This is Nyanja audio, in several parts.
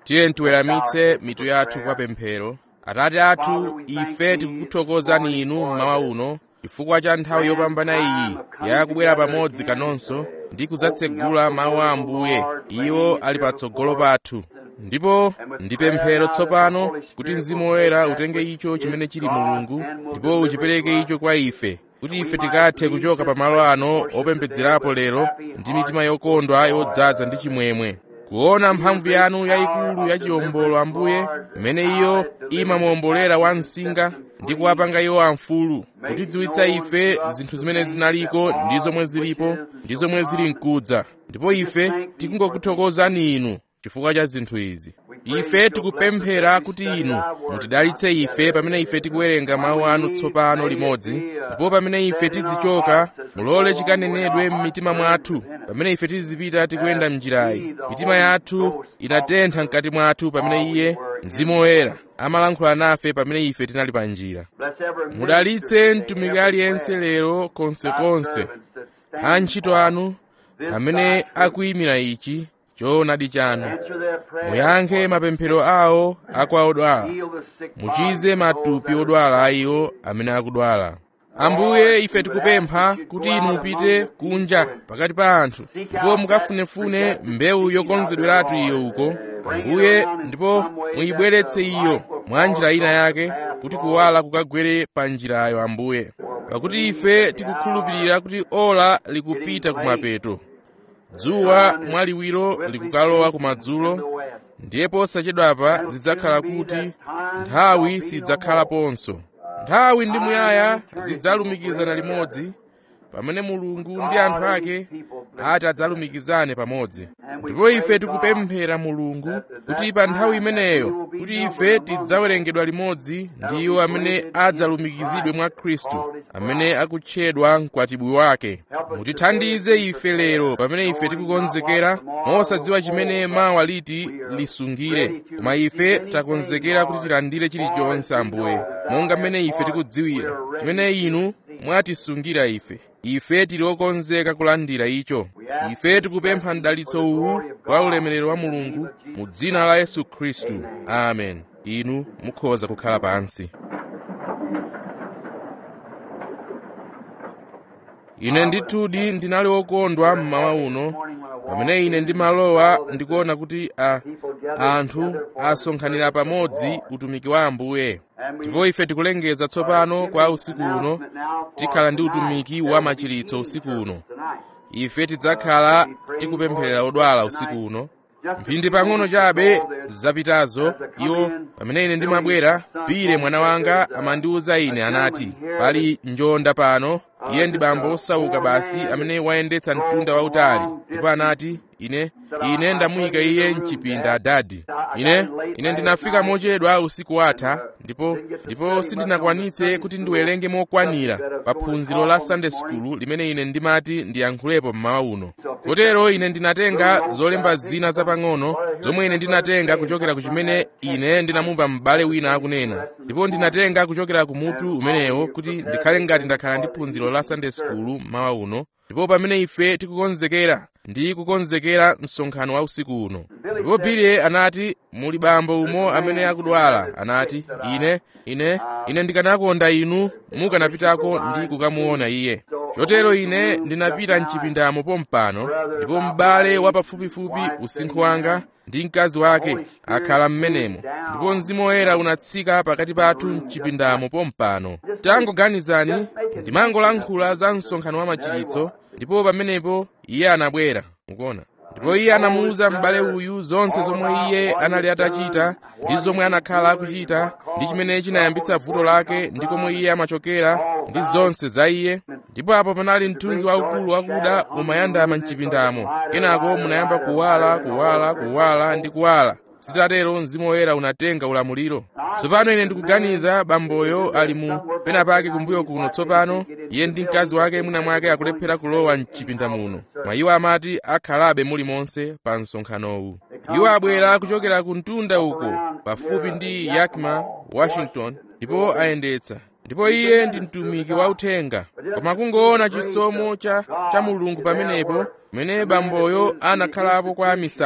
tiye tiweramitse mitu yathu kwa pemphero atate athu ife tikukuthokozani inu mmawa uno chifukwa cha nthawi yopambana iyi yakubwera pamodzi kanonso ndi kudzatsegula mawu a ambuye iwo ali patsogolo pathu ndipo ndi pemphero tsopano kuti mzimu woyera utenge icho chimene chili mulungu ndipo uchipereke icho kwa ife kuti ife tikathe kuchoka pamalo ano opembedzerapo lero ndi mitima yokondwa yodzaza ndi chimwemwe kuona mphamvu yanu yayikulu ya chiwombolo ambuye mmene iyo imamuwombolera wamsinga ndi kuwapanga iwo amfulu kutidziwitsa ife zinthu zimene zinaliko ndi zomwe zilipo ndi zomwe zili mkudza ndipo ife tikungokuthokozani inu chifukwa cha zinthu izi ife tikupemphera kuti inu mutidalitse ife pamene ife tikuwerenga mawu anu tsopano limodzi ndipo pamene ife tizichoka mulole chikanenedwe m'mitima mwathu pamene ife tizipita tikuyenda m'njirayi mitima yathu inatentha mkati mwathu pamene iye mzimu woyera amalankhula nafe pamene ife tinali pa njira mudalitse mtumiki aliyense lero konsekonse antchito anu amene akuyimira ichi choonadi chanu muyankhe mapemphero awo akwa odwala muchize matupi odwala iwo amene akudwala ambuye ife tikupempha kuti inu mupite kunja pakati pa anthu ndipo mukafunefune mbewu yokonzedweratu iyo uko ambuye ndipo muyibweretse iyo mwa njira ina yake kuti kuwala kukagwere pa njirayo ambuye pakuti ife tikukhulupirira kuti ola likupita kumapeto dzuwa mwaliwiro likukalowa kumadzulo ndiye posachedwapa zidzakhala kuti nthawi sidzakhalaponso nthawi ndi muyaya zidzalumikizana limodzi pamene mulungu ndi anthu ake ati adzalumikizane pamodzi ndipo ife tikupemphera mulungu kuti pa nthawi imeneyo kuti ife tidzawerengedwa limodzi ndi iwo amene adzalumikizidwe mwa khristu amene akutchedwa mkwatibwi wake mutithandize ife lero pamene ife tikukonzekera mosadziwa chimene mawa liti lisungire koma ife takonzekera kuti tilandire chilichonse ambuye monga mmene ife tikudziwira chimene inu mwatisungira ife ife tili okonzeka kulandira icho ife tikupempha mdalitso uwu kwa ulemerero wa mulungu mu dzina la yesu khristu amen inu mukhoza kukhala pansi ine ndithudi ndinali wokondwa mmawa uno pamene ine ndimalowa ndikuona kuti a anthu asonkhanira pamodzi utumiki wa ambuye ndipo ife tikulengeza tsopano kwa usiku uno tikhala ndi utumiki wa machiritso usiku uno ife tidzakhala tikupempherera odwala usiku uno mphindi pang'ono chabe zapitazo iwo pamene ine ndimabwera pire mwana wanga amandiwuza ine anati pali njonda pano iye ndi bambo osauka basi amene wayendetsa mtunda wautali ndipo anati ine ine ndamuyika iye mchipinda adadi ine ine ndinafika mochedwa usiku watha ndipo ndipo sindinakwanitse kuti ndiwerenge mokwanira pa phunziro la sunday school limene ine ndimati ndiyankhulepo mmawa uno kotero ine ndinatenga zolemba zina zapang'ono zomwe ine ndinatenga kuchokera ku chimene ine ndinamumva m'bale wina akunena ndipo ndinatenga kuchokera ku mutu umenewo kuti ndikhale ngati ndakhala ndi phunziro la sunday school mmawa uno ndipo pamene ife tikukonzekera ndi kukonzekera msonkhano wa usiku uno ndipo bile anati muli bambo umo amene akudwala anati ine ine ine ndikanakonda inu mukanapitako ndi kukamuona iye chotero ine ndinapita mchipindamo pompano ndipo m'bale wapafupifupi usinkhu wanga ndi mkazi wake akhala m'menemo ndipo mzimu woyera unatsika pakati pathu mchipindamo pompano tangoganizani ndimangolankhula za msonkhano wa machiritso ndipo pamenepo iye anabwera mukuona ndipo iye anamuwuza m'bale uyu zonse zomwe iye anali atachita ndi zomwe anakhala akuchita ndi chimene chinayambitsa vuto lake ndi komwe iye amachokera ndi zonse za iye ndipo apo panali mthunzi waukulu wakuda umayandama mchipindamo kenako munayamba kuwala kuwala kuwala ndi kuwala zitatero mzimu woyera unatenga ulamuliro tsopano ine ndikuganiza bamboyo ali mu pena pake kumbuyo kuno tsopano iye ndi mkazi wake mwina mwake akulephera kulowa mchipinda muno mwa iwo amati akhalabe mulimonse pa msonkhanowu iwo abwera kuchokera ku mtunda uko pafupi ndi yakima washington ndipo ayendetsa ndipo iye ndi mtumiki wauthenga koma kungoona chisomo cha, cha mulungu pamenepo pamene bamboyo anakhalapo kwa misala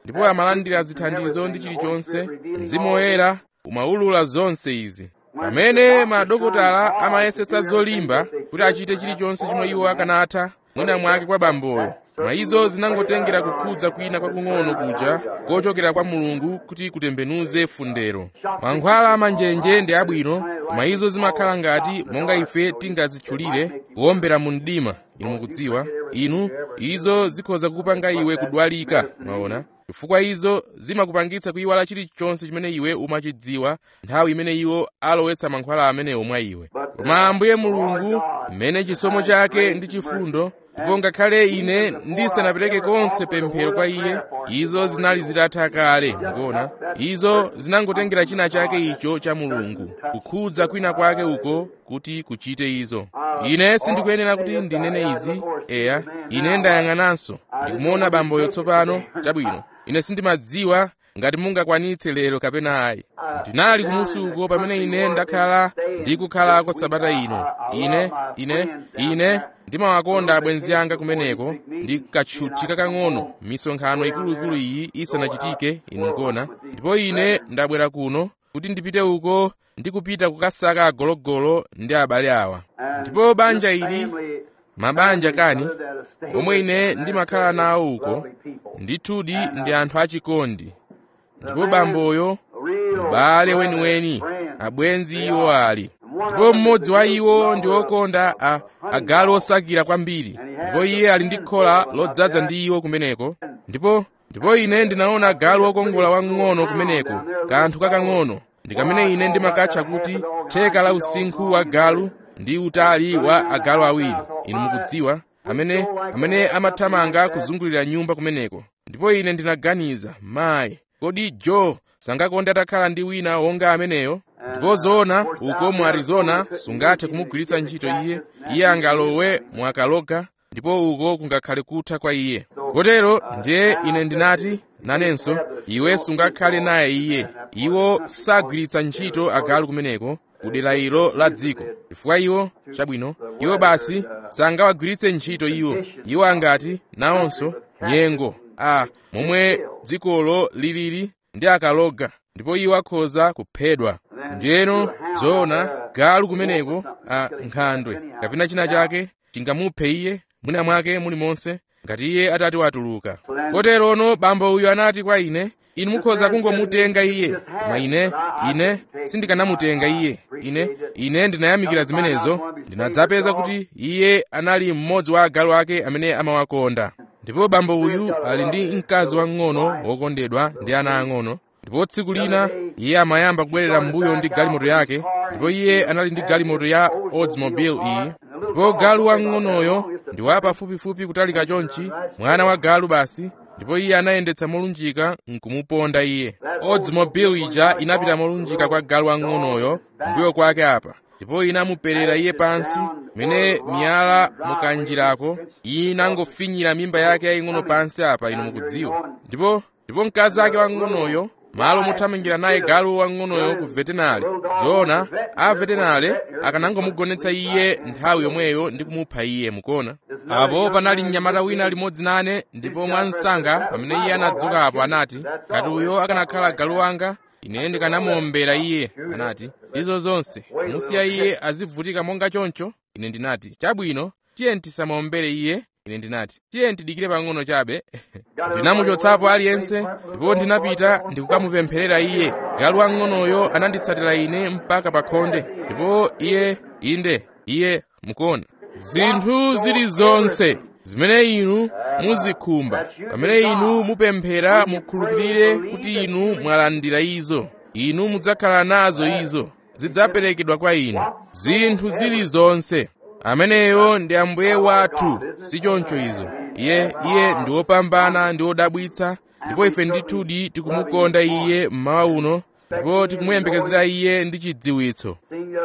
ndipo amalandira zithandizo ndi chilichonse mzimu woyera umawulula zonse izi pamene madokotala amayesetsa zolimba kuti achite chilichonse chomwe iwo akanatha mwina mwake kwa bamboyo mwa izo zinangotengera kukhudza kwina kwakung'ono kuja kochokera kwa mulungu kuti kutembenuze fundero mankhwala amanjenje ndi abwino koma izo zimakhala ngati monga ife tingazitchulire kuwombera mu mdima inu mukudziwa inu izo zikhoza kukupanga iwe kudwalika maona chifukwa izo zimakupangitsa kuyiwala chilichonse chimene iwe umachidziwa nthawi imene iwo alowetsa mankhwala amenewo mwa iwe koma ambuye mulungu mmene chisomo chake ndi chifundo ndipo ngakhale ine ndisanapereke konse pemphero kwa iye izo zinali zitatha kale mukuona izo zinangotengera china chake icho cha mulungu kukhudza kwina kwake uko kuti kuchite izo ine sindikuyenera kuti ndinene izi eya ine ndayang'ananso ndikumuona bamboyo tsopano chabwino ine sindimadziwa ngati mungakwanitse lero kapena ayi ndinali kumusi uko pamene ine ndakhala ndikukhalako sabata ino ine ine ine ndimawakonda abwenzi anga kumeneko ndi katchuthi kakang'ono misonkhano ikuluikulu iyi isanachitike inu mukuona ndipo ine ndabwera kuno kuti ndipite uko ndikupita kukasaka agologolo ndi abale awa ndipo banja ili mabanja kani omwe ine ndimakhala nawo uko ndithudi ndi anthu achikondi ndipo bamboyo m'bale weniweni abwenzi iwo ali ndipo mmodzi wa iwo ndi wokonda a agalu osakira kwambiri ndipo iye ali ndi khola lodzaza ndi iwo kumeneko ndipo ndipo ine ndinaona galu wokongola wang'ono kumeneko kanthu kakang'ono ndi kamene ine ndimakatcha kuti theka la usinkhu wa galu ndi utali wa agalu awiri inu mukudziwa amene amene amathamanga kuzungulira nyumba kumeneko ndipo ine ndinaganiza mayi kodi joe sangakonde atakhala ndi wina wonga ameneyo ndipo zoona uko mu arizona sungathe kumugwiritsa ntchito iye iye angalowe mu akaloga ndipo uko kungakhale kutha kwa iye kotero ndiye ine ndinati nanenso iwe sungakhale naye iye iwo sagwiritsa ntchito agalu kumeneko kudera ilo la dziko chifukwa iwo chabwino iwo basi sangawagwiritse ntchito iwo iwo angati nawonso nyengo a momwe dzikolo lilili ndi akaloga ndipo iwo akhoza kuphedwa ndiyeno zoona galu kumeneko a nkhandwe kapena china chake chingamuphe iye mwina mwake mulimonse ngati iye atati watuluka koterono bambo uyu anati kwa ine inu mukhoza kungomutenga iye koma ine ine sindikanamutenga iye ine ine ndinayamikira zimenezo ndinadzapeza kuti iye anali mmodzi wa agalu ake amene amawakonda ndipo bambo uyu ali ndi mkazi wang'ono wokondedwa ndi ana ang'ono ndipo tsiku lina iye amayamba kubwerera m'mbuyo ndi galimoto yake ndipo iye anali ndi galimoto ya oldsmobile iyi ndipo galu wang'onoyo ndi wa pafupifupi kutalika chonchi mwana wa galu basi ndipo iye anayendetsa molunjika nkumuponda iye oldsmobile ija inapita molunjika kwa galu wang'onoyo mbuyo kwake apa ndipo inamuperera iye pansi mene miyala mukanjirako inangofinyira mimba yake yaying'ono pansi apa inu mukudziwa ndipo ndipo mkazi ake wang'onoyo malo mothamangira naye galu wang'onoyo ku vetenale zoona a vetenale akanangomugonetsa iye nthawi yomweyo ndi kumupha iye mukuona apo panali mnyamata wina limodzi nane ndipo mwansanga pamene iye anadzuka apo anati kati uyo akanakhala galu wanga ine ndikanamuombera iye anati izo zonse musiya iye azivutika monga choncho ine ndinati chabwino tiye tisamuombere iye ine ndinati tiye tidikire pang'ono chabe ndinamuchotsapo aliyense ndipo ndinapita ndikukamupempherera iye galu wang'onoyo ananditsatira ine mpaka pa khonde ndipo iye inde iye mukuona zinthu zili zonse zimene inu muzikhumba pamene inu mupemphera mukhulupirire kuti inu mwalandira izo inu mudzakhala nazo izo zidzaperekedwa kwa inu zinthu zili zonse ameneyo ndi ambuye wathu si choncho izo iye iye ndi wopambana ndi wodabwitsa ndipo ife ndithudi tikumukonda iye mmawa uno ndipo tikumuyembekezera iye ndi chidziwitso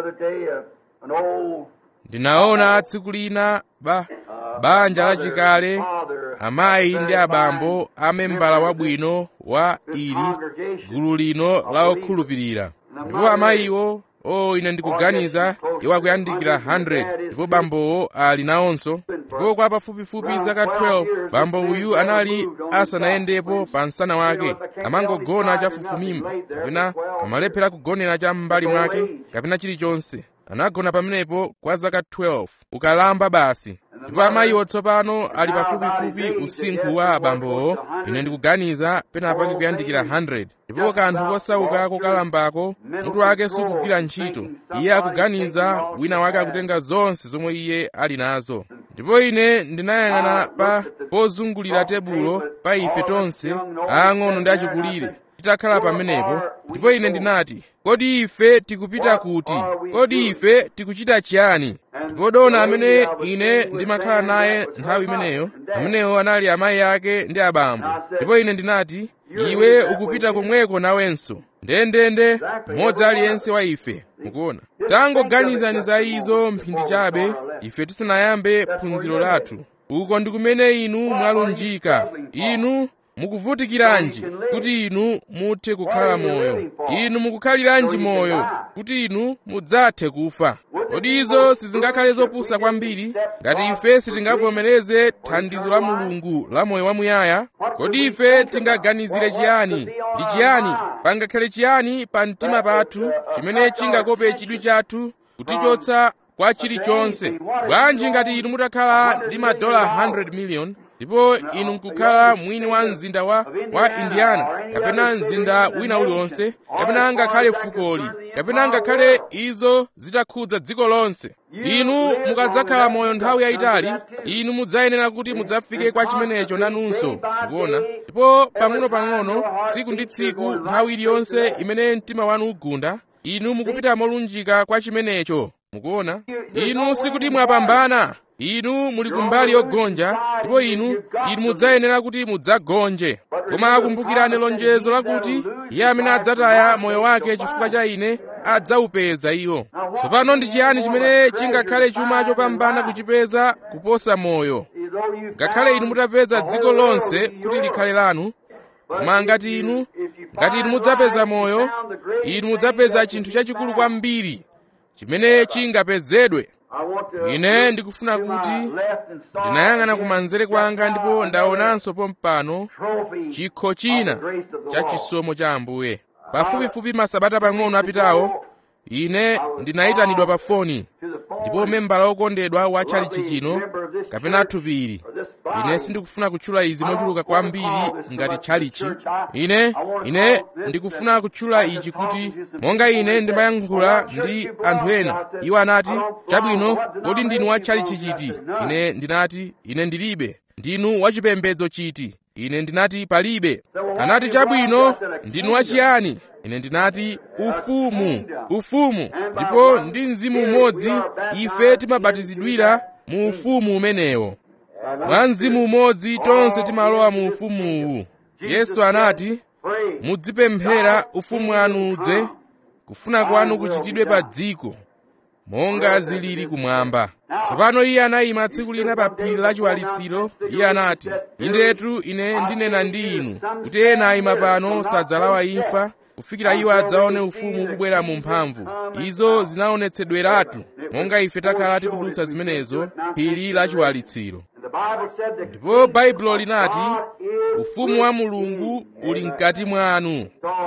ndinaona tsiku lina ba banja lachikale amayi ndi abambo amembala wabwino wa ili gulu lino la okhulupirira ndipo amayiwo o ine ndikuganiza iwo akuyandikira 100 ndipo bambowo ali nawonso ndipo kwa pafupifupi zaka 12 bambo uyu anali asanayendepo pa msana wake amangogona chafufumimba kapena amalephera kugonera cha m'mbali mwake kapena chilichonse anagona pamenepo kwa zaka 12 ukalamba basi ndipo amayiwo tsopano ali pafupifupi usinkhu wa abambowo ine ndikuganiza penapake kuyandikira 100 ndipo kanthu kosauka kokalambako mutu wake sukugwira ntchito iye akuganiza wina wake akutenga zonse zomwe iye ali nazo ndipo ine ndinayang'ana pa pozungulira tebulo pa ife tonse aang'ono ndi achikulire titakhala pamenepo ndipo ine ndinati kodi ife tikupita kuti kodi ife tikuchita chiyani ndipo dona amene ine ndimakhala naye nthawi imeneyo amenewo anali amayi ake ndi abambo ndipo ine ndinati iwe ukupita komweko nawenso ndendende mmodzi aliyense wa ife mukuona tangoganizani za izo mphindi chabe ife tisanayambe phunziro lathu uko ndi kumene inu mwalunjika inu mukuvutikiranji kuti inu muthe kukhala moyo inu mukukhaliranji moyo kuti inu mudzathe kufa kodi izo sizingakhale zopusa kwambiri ngati ife sitingavomereze thandizo la mulungu la moyo wamuyaya kodi ife tingaganizire chiyani ndi chiyani pangakhale chiyani pa mtima pathu chimene chingakope chidwi chathu kutichotsa kwa chilichonse bwanji ngati inu mutakhala ndi madola 100 million ndipo inu nkukhala mwini wa mzinda wa, wa indiana kapena mzinda wina uliwonse kapena ngakhale fukoli kapena ngakhale izo zitakhudza dziko lonse inu mukadzakhala moyo nthawi yayitali inu mudzayenera kuti mudzafike kwa chimenecho nanunso mukuona ndipo pang'ono-pang'ono tsiku ndi tsiku nthawi iliyonse imene mtima wanu ugunda inu mukupita molunjika kwa chimenecho mukuona inu sikuti mwapambana inu muli kumbali yogonja ndipo inu inu mudzayenera kuti mudzagonje koma akumbukirani lonjezo lakuti iye amene adzataya moyo wake chifukwa cha ine adzawupeza iwo tsopano ndi chiyani chimene chingakhale chuma chopambana kuchipeza kuposa moyo ngakhale inu mutapeza dziko lonse kuti likhale lanu koma ngati inu ngati inu mudzapeza moyo inu mudzapeza chinthu chachikulu kwambiri chimene chingapezedwe ine ndikufuna kuti ndinayang'ana kumanzere kwanga ndipo ndaonanso pompano chikho china cha chisomo cha ambuye pafupifupi masabata pang'ono apitawo ine ndinayitanidwa pa foni ndipo membala wokondedwa wa tchalichi chino kapena thupiri ine sindikufuna kutchula izi mochuluka kwambiri ngati tchalichi ine ine ndikufuna kutchula ichi kuti monga ine ndimayankhula ndi anthu ena iwo anati chabwino kodi ndinu wa tchalichi chiti ine ndinati ine ndilibe ndinu wachipembedzo chiti ine ndinati palibe anati chabwino ndinu wachiyani ine ndinati ufumu ufumu ndipo ndi mzimu umodzi ife timabatizidwira mu ufumu umenewo mwa mzimu umodzi tonse timalowa mu ufumuwu yesu anati mudzipemphera ufumu wanu udze kufuna kwanu kuchitidwe pa dziko monga zilili kumwamba tsopano iye anayima tsiku lina pa phiri la chiwalitsiro iye anati indetu ine ndinena ndi inu kuti ena ayima pano sadzalawa imfa kufikira iwo adzaone ufumu ukubwera mu mphamvu izo zinaonetsedweratu monga ife takhala tikudutsa zimenezo phiri la chiwalitsiro ndipo baibulo linati ufumu wa mulungu uli mkati mwanu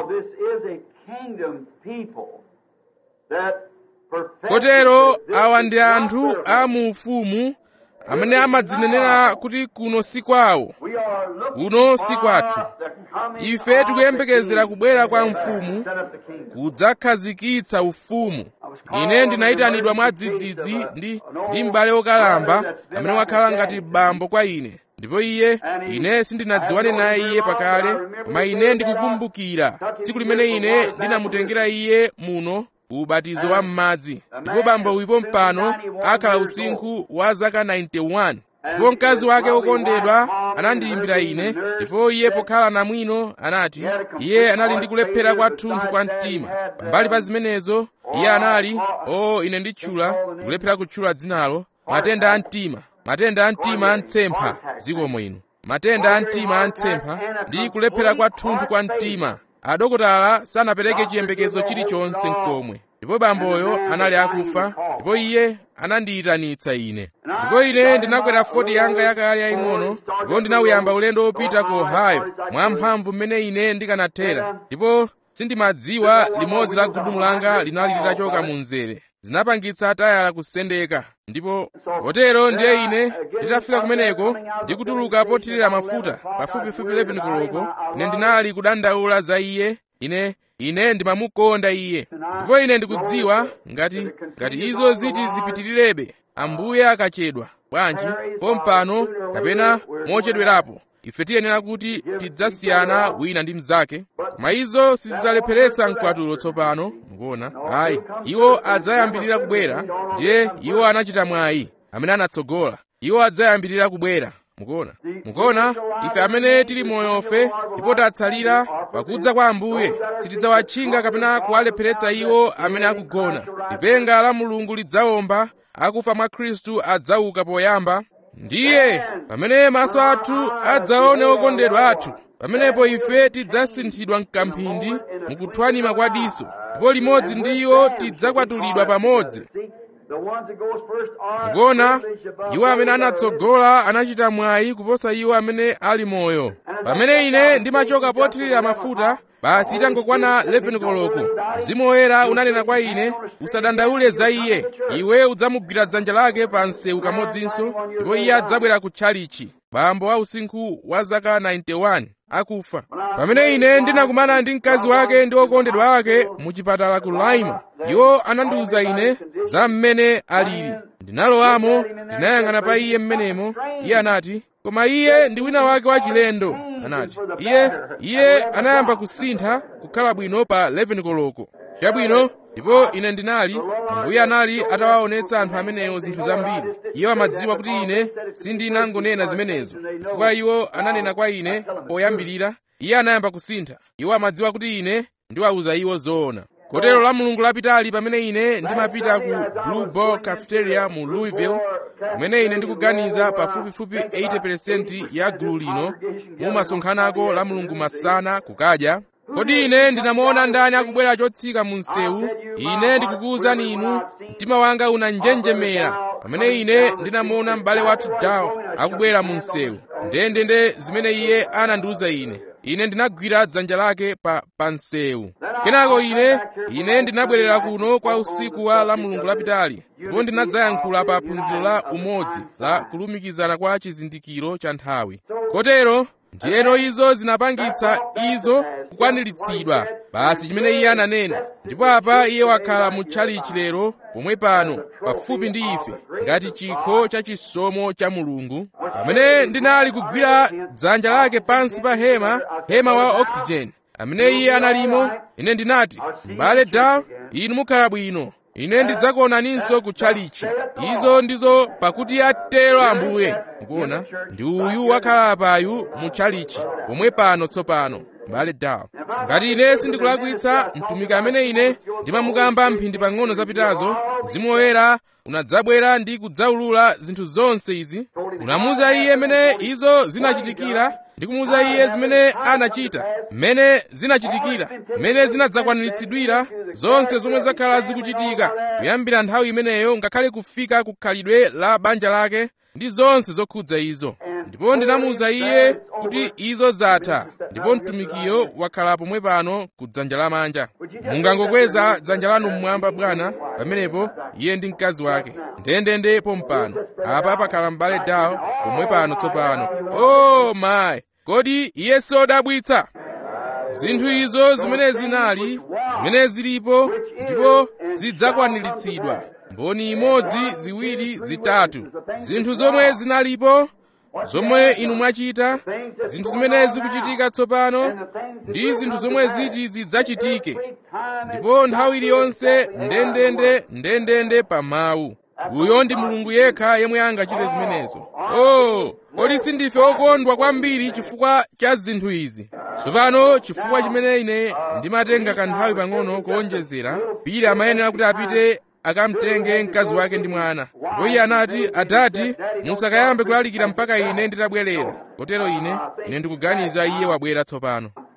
kotero awa ndi anthu a mu ufumu amene amadzinenera kuti kuno si kwawo kuno si kwathu ife tikuyembekezera kubwera kwa mfumu kudzakhazikitsa ufumu ine ndinayitanidwa mwadzidzidzi ndi ndi m'bale wokalamba amene wakhala ngati bambo kwa ine ndipo iye ine sindinadziwane naye iye pakale koma ine ndikukumbukira tsiku limene ine ndinamutengera iye muno ubatizo wa m'madzi ndipo bambo uyipo mpano akhala usinkhu wa zaka 91 ndipo mkazi wake wokondedwa anandiyimbira ine ndipo iye pokhala namwino anati iye anali ndi kulephera kwathunthu kwa mtima pambali pa zimenezo iye anali o oh, ine nditchula ndikulephera kutchula dzinalo matenda a mtima matenda a mtima a mtsempha zikomo inu matenda a mtima a mtsempha ndi kulephera kwathunthu kwa mtima adokotala sanapereke chiyembekezo chilichonse nkomwe ndipo bamboyo anali akufa ndipo iye anandiyitanitsa ine ndipo ine ndinakwera foti yanga yakale yaying'ono ndipo ndinawuyamba ulendo wopita ku ohio mwamphamvu mmene ine ndikanathera ndipo sindimadziwa limodzi la gudumu langa linali litachoka mu mzere zinapangitsa tayala kusendeka ndipo potero ndiye ine nditafika kumeneko ndikutuluka pothirira mafuta pafupifupi 11 koloko ine ndinali kudandaula za iye ine ine ndimamukonda iye ndipo ine ndikudziwa ngati ngati izo ziti zipitirirabe ambuye akachedwa bwanji pompano kapena mochedwerapo ife tiyenera kuti tidzasiyana wina ndi mnzake koma izo sizidzalepheretsa mkwatulo tsopano mukuona ayi iwo adzayambirira kubwera ndiye iwo anachita mwayi amene anatsogola iwo adzayambirira kubwera mukuona mukuona ife amene tili moyofe ndipo tatsalira pakudza kwa ambuye sitidzawatchinga kapena kuwalepheretsa iwo amene akugona lipenga la mulungu lidzawomba akufa mwa khristu adzauka poyamba ndiye pamene maso athu adzaone okondedwa athu pamenepo ife tidzasinthidwa mkamphindi mukuthwanima kwa diso ndipo limodzi ndi iwo tidzakwatulidwa pamodzi mukuona iwo amene anatsogola anachita mwayi kuposa iwo amene ali moyo pamene ine ndimachoka pothirira mafuta basi itangokwana 11 koloko mzimu woyera unanena kwa ine usadandaule za iye iwe udzamugwira dzanja lake pa msewu kamodzinso ndipo iye adzabwera ku tchalichi bambo wa usinkhu wa zaka 91 akufa pamene ine ndinakumana ndi mkazi wake ndi okondedwa ake mu chipatala ku laima iwo anandiwuza ine za mmene alili ndinalowamo ndinayang'ana pa iye mmenemo iye anati koma iye ndi wina wake wachilendo anati iye iye anayamba kusintha kukhala bwino pa 11 koloko chabwino ndipo ine ndinali ambuye anali atawaonetsa anthu amenewo zinthu zambiri iwo amadziwa kuti ine sindinangonena zimenezo chifukwa iwo ananena kwa ine poyambirira iye anayamba kusintha iwo amadziwa kuti ine ndiwawuza iwo zoona kotero la mulungu lapitali pamene ine ndimapita ku blue ball cafeteria mu louisville kumene ine ndikuganiza pafupifupi 80% ya gulu lino mumasonkhanako la mulungu masana kukadya kodi ine ndinamuona ndani akubwera chotsika mu msewu ine ndikukuwuzani inu mtima wanga unanjenjemera pamene ine ndinamuona m'bale wathu dawo akubwera mu msewu ndendende zimene iye anandiwuza ine ine ndinagwira dzanja lake pa, pa msewu kenako ine ine ndinabwerera kuno kwa usiku wa la mulungu lapitali ndipo ndinadzayankhula pa phunziro la umodzi la kulumikizana kwa chizindikiro cha nthawi kotero ndiyeno izo zinapangitsa izo kukwaniritsidwa basi chimene iye ananena ndipo apa iye wakhala mu tchalichi lero pomwe pano pafupi ndi ife ngati chikho cha chisomo cha mulungu pamene ndinali kugwira dzanja lake pansi pa hema hema wa oxygen amene iye analimo ine ndinati m'bale dawo inu mukhala bwino ine ndidzakuonaninso ku tchalichi izo ndizo pakuti atero ambuye mukuona ndi uyu wakhala apayu mu tchalichi pomwe pano tsopano m'bale dawo ngati ine sindikulakwitsa mtumiki amene ine ndimamukamba mphindi pang'ono zapitazo mzimu woyera unadzabwera ndi kudzaulula zinthu zonse izi unamuza iye mmene izo zinachitikira ndi kumuwuza iye zimene anachita mmene zinachitikira mmene zinadzakwaniritsidwira zonse zomwe zakhala zikuchitika kuyambira nthawi imeneyo ngakhale kufika ku khalidwe la banja lake ndi zonse zokhudza izo ndipo ndinamuwuza iye kuti izo zatha ndipo mtumikiyo wakhala pomwe pano ku dzanja lamanja mungangokweza dzanja lanu mmwamba bwana pamenepo iye ndi mkazi wake ndendende pompano apa pakhala m'bale dawo pomwe pano tsopano o oh, mayi kodi iye sodabwitsa zinthu izo zimene zinali zimene zilipo ndipo zidzakwaniritsidwa mboni imodzi ziwiri zitatu zinthu zomwe zinalipo zomwe inu mwachita zinthu zimene zikuchitika tsopano ndi zinthu zomwe ziti zidzachitike ndipo nthawi iliyonse ndendende ndendende pa mawu uyo ndi mulungu yekha yemwe angachite zimenezo oh kodi sindife okondwa kwambiri chifukwa cha zinthu izi tsopano chifukwa chimene ine ndimatenga kanthawi pang'ono kuonjezera pili amayenera kuti apite akamtenge mkazi wake ndi mwana ndipo iye anati adati musakayambe kulalikira mpaka ine nditabwerera kotero ine ine ndikuganiza iye wabwera tsopano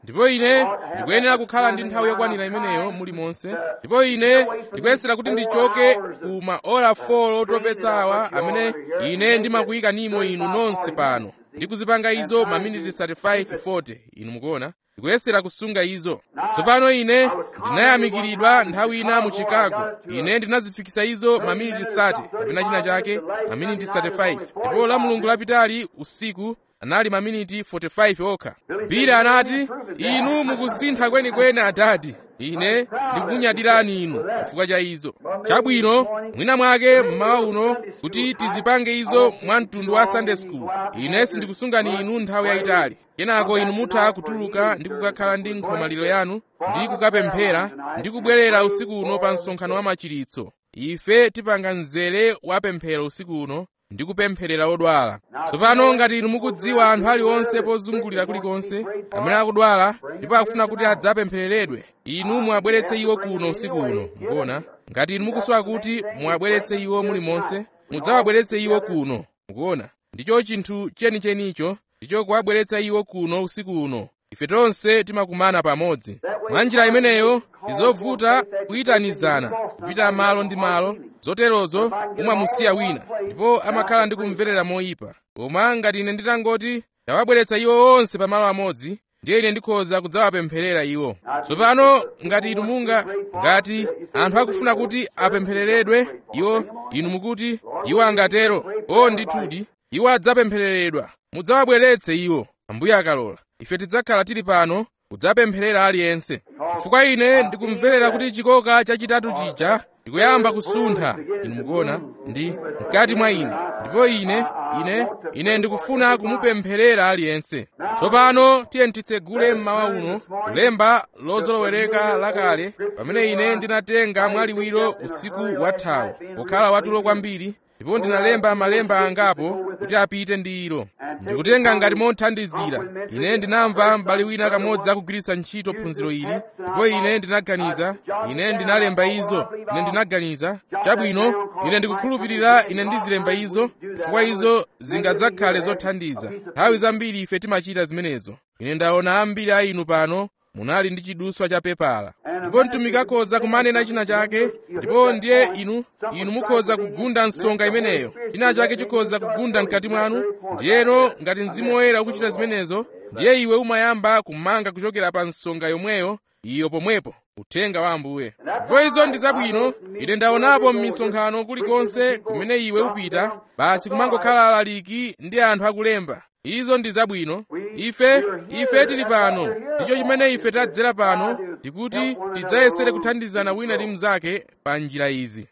ndipo ine ndikuyenera kukhala ndi nthawi yokwanira imeneyo muli monse ndipo ine ndikuyesera kuti ndichoke ku maora 4 otopetsa awa amene ine ndimakuyika nimo inu nonse pano ndikuzipanga izo maminiti 35 40 inu mukuona ndikuyesera kusunga izo tsopano ine ndinayamikiridwa nthawi ina mu chicago ine ndinazifikisa izo maminiti 30 kapena china chake maminiti 35 ndipo la mulungu lapitali usiku anali maminiti 45 okha bira anati inu mukusintha kwenikweni adadi ine ndikukunyadirani inu chifukwa cha izo chabwino mwina mwake mmawa uno kuti tizipange izo mwa mtundu wa sunday school ine sindikusungani inu nthawi yayitali kenako inu mutha kutuluka ndi kukakhala ndi nkhomaliro yanu ndi kukapemphera ndi kubwerera usiku uno pa msonkhano wa machiritso ife tipanga mzere wa pemphero usiku uno ndi kupempherera odwala tsopano ngati inu mukudziwa anthu aliwonse pozungulira kulikonse amene akudwala ndipo akufuna kuti adzapemphereredwe inu muwabweretse iwo kuno usiku uno mukuona ngati inu mukusowa kuti muwabweretse iwo mulimonse mudzawabweretse iwo kuno mukuona ndicho chinthu chenichenicho ndicho kuwabweretsa iwo kuno usiku uno ife tonse timakumana pamodzi mwa njira imeneyo ndizovuta kuyitanizana kupita malo ndi malo zoterozo umamusiya wina ndipo amakhala ndi kumverera moyipa koma ngati ine nditangoti ndawabweretsa iwo onse pamalo amodzi ndiye ine ndikhoza kudzawapempherera iwo tsopano ngati inu munga ngati anthu akufuna kuti apemphereredwe iwo inu mukuti iwo angatero o ndithudi iwo adzapemphereredwa mudzawabweretse iwo ambuye akalola ife tidzakhala tili pano kudzapempherera aliyense chifukwa ine ndikumverera kuti chikoka chachitatu chija ndikuyamba kusuntha inu mukuona ndi mkati mwa ine ndipo ine ine ine ndikufuna kumupempherera aliyense tsopano tiye titsegule mmawa uno kulemba lozolowereka lakale pamene ine ndinatenga mwaliwiro usiku wathawu pokhala watulo kwambiri ndipo ndinalemba malemba angapo kuti apite ndi ilo ndikutenga ngati mothandizira ine ndinamva m'bale wina kamodzi akugwiritsa ntchito phunziro ili ndipo ine ndinaganiza ine ndinalemba izo ine ndinaganiza chabwino ine ndikukhulupirira ine ndizilemba izo chifukwa izo zingadzakhale zothandiza nthawi zambiri ife timachita zimenezo ine ndaona ambiri a inu pano munali ndi chiduswa cha pepala ndipo mtumiki akhoza kumanena china chake ndipo ndiye inu inu mukhoza kugunda nsonga imeneyo china chake chikhoza kugunda mkati mwanu ndiyeno ngati mzimu woyera ukuchita zimenezo ndiye iwe umayamba kumanga kuchokera pa nsonga yomweyo iyo pomwepo uthenga wa ambuye ndipo izo ndi zabwino ine ndaonapo m'misonkhano kulikonse kumene iwe upita basi kumangokhala alaliki ndi anthu akulemba izo ndi zabwino ife ife tili pano ndicho chimene ife tadzera pano tikuti tidzayesere kuthandizana wina ndi mnzake pa njira izi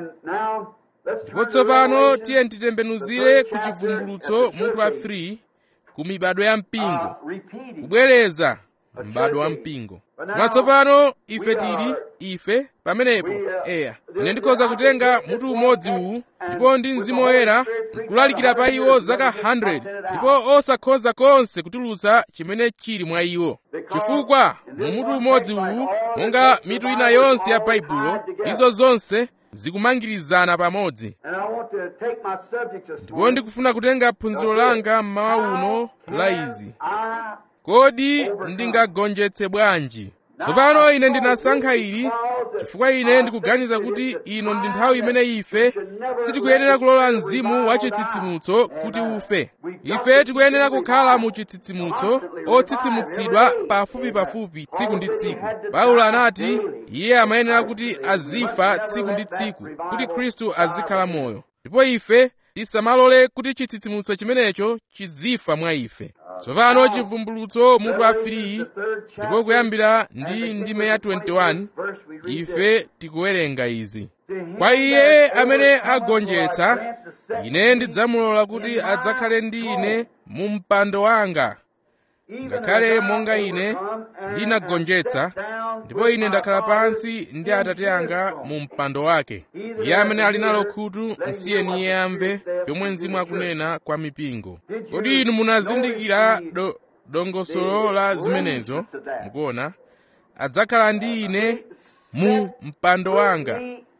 ndipo tsopano tiye titembenuzire ku chivumbulutso mutu wa 3 ku mibado ya mpingo kubwereza m'bado wa mpingo koma tsopano ife tili ife pamenepo eya ine ndikhoza kutenga mutu umodzi uwu ndipo ndi mzimu woyera nkulalikira pa iwo zaka 100 ndipo osakhoza konse kutulutsa chimene chili mwa iwo chifukwa mu mutu umodzi uwu monga mitu ina yonse ya baibulo izo zonse zikumangirizana pamodzi ndipo ndikufuna kutenga phunziro langa mmawa uno la izi kodi ndingagonjetse bwanji tsopano ine ndinasankha ili chifukwa ine ndikuganiza kuti ino ndi nthawi imene ife sitikuyenera kulola mzimu wa chitsitsimutso kuti ufe ife tikuyenera kukhala mu chitsitsimutso otsitsimutsidwa pafupi pafupi tsiku ndi tsiku paulo anati iye amayenera kuti azifa tsiku ndi tsiku kuti khristu azikhala moyo ndipo ife tisamalole kuti chitsitsimutso chimenecho chizifa mwa ife tsopano chivumbulutso mutu wa 3 ndipo kuyambira ndi ndime ya 21 ife tikuwerenga izi kwa iye amene agonjetsa ine ndidzamulola kuti adzakhale ndi ine mu mpando wanga ngakhale monga ine ndinagonjetsa ndipo ine ndakhala pansi ndi atate anga mu mpando wake iye amene ali nalo khutu msiyeni iye amve yomwe mzimu akunena kwa mipingo kodi inu munazindikira do, dongosolo la zimenezo mukuona adzakhala ndi ine mu mpando wanga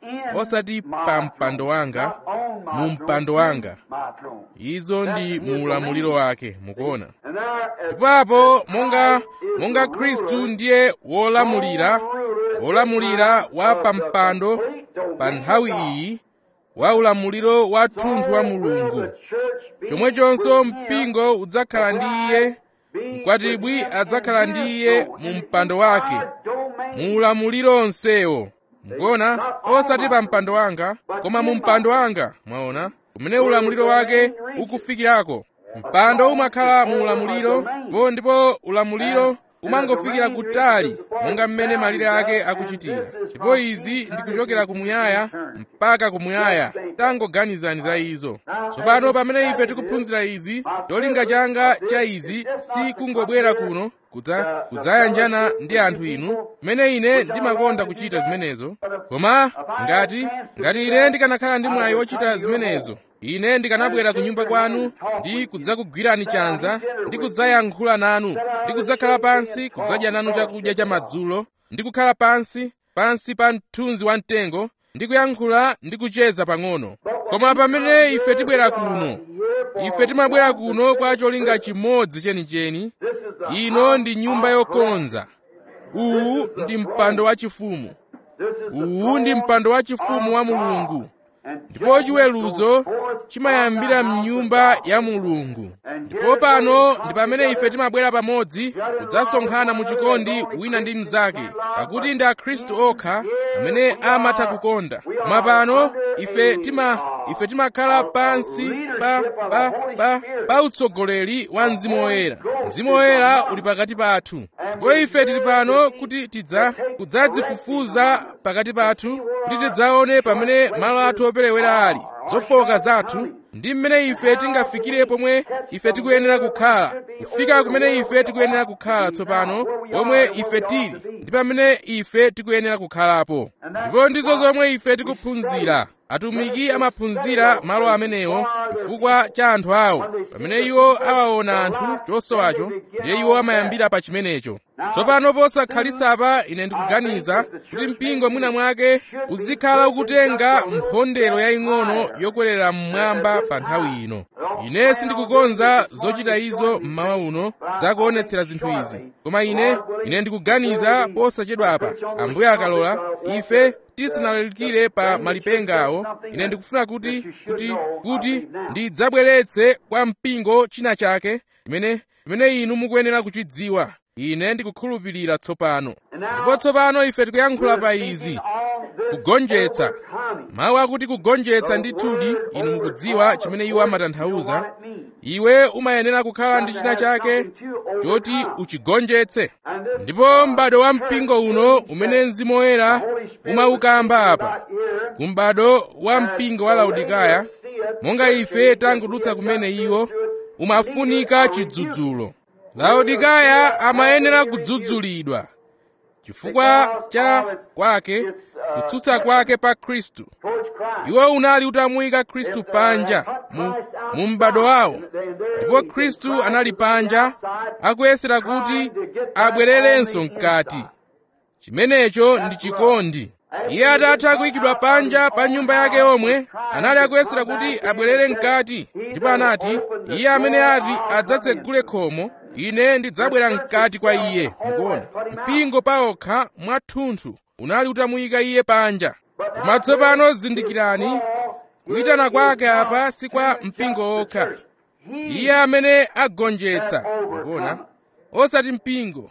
osati pa mpando wanga mu mpando wanga izo ndi mu ulamuliro wake mukuona ndipapo monga monga khristu ndiye wolamulira wolamulira wa pampando pa nthawi iyi wa ulamuliro wa thunthu wa mulungu chomwechonso mpingo udzakhala ndi iye mkwatibwi adzakhala ndi iye mu mpando wake mu ulamuliro onsewo mukuona osati pa mpando wanga koma mu mpando wanga mwaona kumene ulamuliro wake ukufikirako mpando umakhala mu ulamuliro po ndipo ulamuliro umangofikira kutali monga mmene malire ake akuchitira ndipo izi ndikuchokera kumuyaya mpaka kumuyaya tangoganizani za izo tsopano pamene ife tikuphunzira izi cholinga changa cha izi si kungobwera kuno kudza kudzayanjana ndi anthu inu mmene ine ndimakonda kuchita zimenezo koma ngati ngati ine ndikanakhala ndi mwayi wochita zimenezo ine ndikanabwera ku nyumba kwanu ndi kudzakugwirani chanza ndi kudzayankhula nanu ndi kudzakhala pansi kudzadya nanu chakudya cha madzulo ndi kukhala pansi pansi pa mthunzi wa mtengo ndi kuyankhula ndi kucheza pang'ono koma pamene ife tibwera kuno ife timabwera kuno kwa cholinga chimodzi chenicheni ino ndi nyumba yokonza uwu ndi mpando wachifumu uwu ndi mpando wachifumu wa mulungu ndipo chiweruzo chimayambira mnyumba ya mulungu ndipo pano ndi pamene ife timabwera pamodzi kudzasonkhana mu chikondi wina ndi mnzake pakuti ndi akhristu okha amene amatha kukonda koma pano ife tima ife timakhala pansi pa pa pa pa utsogoleri wa mzimu woyera mzimu woyera uli pakati pathu ndipo ife tili pano kuti tidza kudzadzifufuza pakati pathu kuti tidzaone pamene malo athu operewera ali zofowoka zathu ndi mmene ife tingafikire pomwe ife tikuyenera kukhala kufika kumene ife tikuyenera kukhala tsopano pomwe ife tili ndi pamene ife tikuyenera kukhalapo ndipo ndizo zomwe ife tikuphunzira atumiki amaphunzira malo amenewo chifukwa cha anthu awo pamene iwo awaona anthu chosowacho ndiye iwo amayambira pa chimenecho tsopano posakhalisapa ine ndikuganiza kuti mpingo mwina mwake uzikhala ukutenga mphondero yaying'ono yokwerera mmwamba pa nthawi ino ine sindikukonza zochita izo mmawa uno zakuonetsera zinthu izi koma ine ine ndikuganiza posachedwapa ambuye akalola ife tisanalalikire pa malipenga awo ine ndikufuna kuti kuti kuti ndidzabweretse kwa mpingo china chake imene imene inu mukuyenera kuchidziwa ine ndikukhulupirira tsopano ndipo tsopano ife tikuyankhula pa izi kugonjetsa mawu akuti kugonjetsa ndithudi inu mukudziwa chimene iwo amatanthauza iwe umayenera kukhala ndi china chake choti uchigonjetse ndipo m'bado wa mpingo uno umene mzimu woyera umaukamba apa ku m'bado wa mpingo wa laodikaya monga ife tangudutsa kumene iwo umafunika chidzudzulo laodikaya amayenera kudzudzulidwa chifukwa cha kwake kutsutsa kwake pa khristu iwo unali utamuyika khristu panja mu, mu m'bado wawo ndipo khristu anali panja akuyesera kuti abwererenso mkati chimenecho ndi chikondi iye atatha kuyikidwa panja pa nyumba yake omwe anali akuyesera kuti abwerere mkati ndipo anati iye amene ati adzatsegule khomo ine ndidzabwera mkati kwa iye mukuona mpingo paokha mwathunthu unali utamuyika iye panja koma tsopano zindikirani kuyitana kwake apa si kwa mpingo okha iye amene agonjetsa mukuona osati mpingo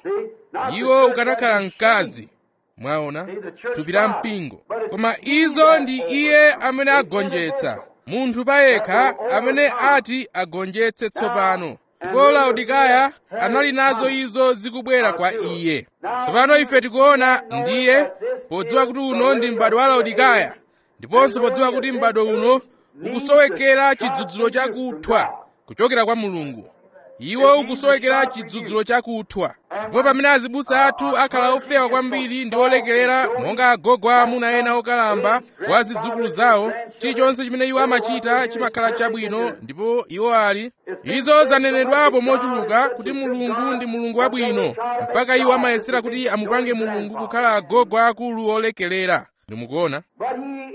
iwo ukanakhala mkazi mwaona thupi la mpingo koma izo ndi iye amene agonjetsa munthu payekha amene ati agonjetse tsopano ndipo laodikaya anali nazo izo zikubwera kwa iye tsopano ife tikuona ndiye podziwa kuti uno ndi m'bado wa laodikaya ndiponso podziwa kuti m'bado uno ukusowekera chidzudzulo chakuthwa kuchokera kwa mulungu iwo ukusowekera chidzudzulo chakuthwa ndipo pamene azibusa athu akhala ofewa kwambiri ndi olekerera monga agogo amuna ena okalamba wa zidzukulu zawo chilichonse chimene iwo amachita chimakhala chabwino ndipo iwo ali izo zanenedwapo mochuluka kuti mulungu ndi mulungu wabwino mpaka iwo amayesera kuti amupange mulungu kukhala agogo akulu olekerera ndimukuona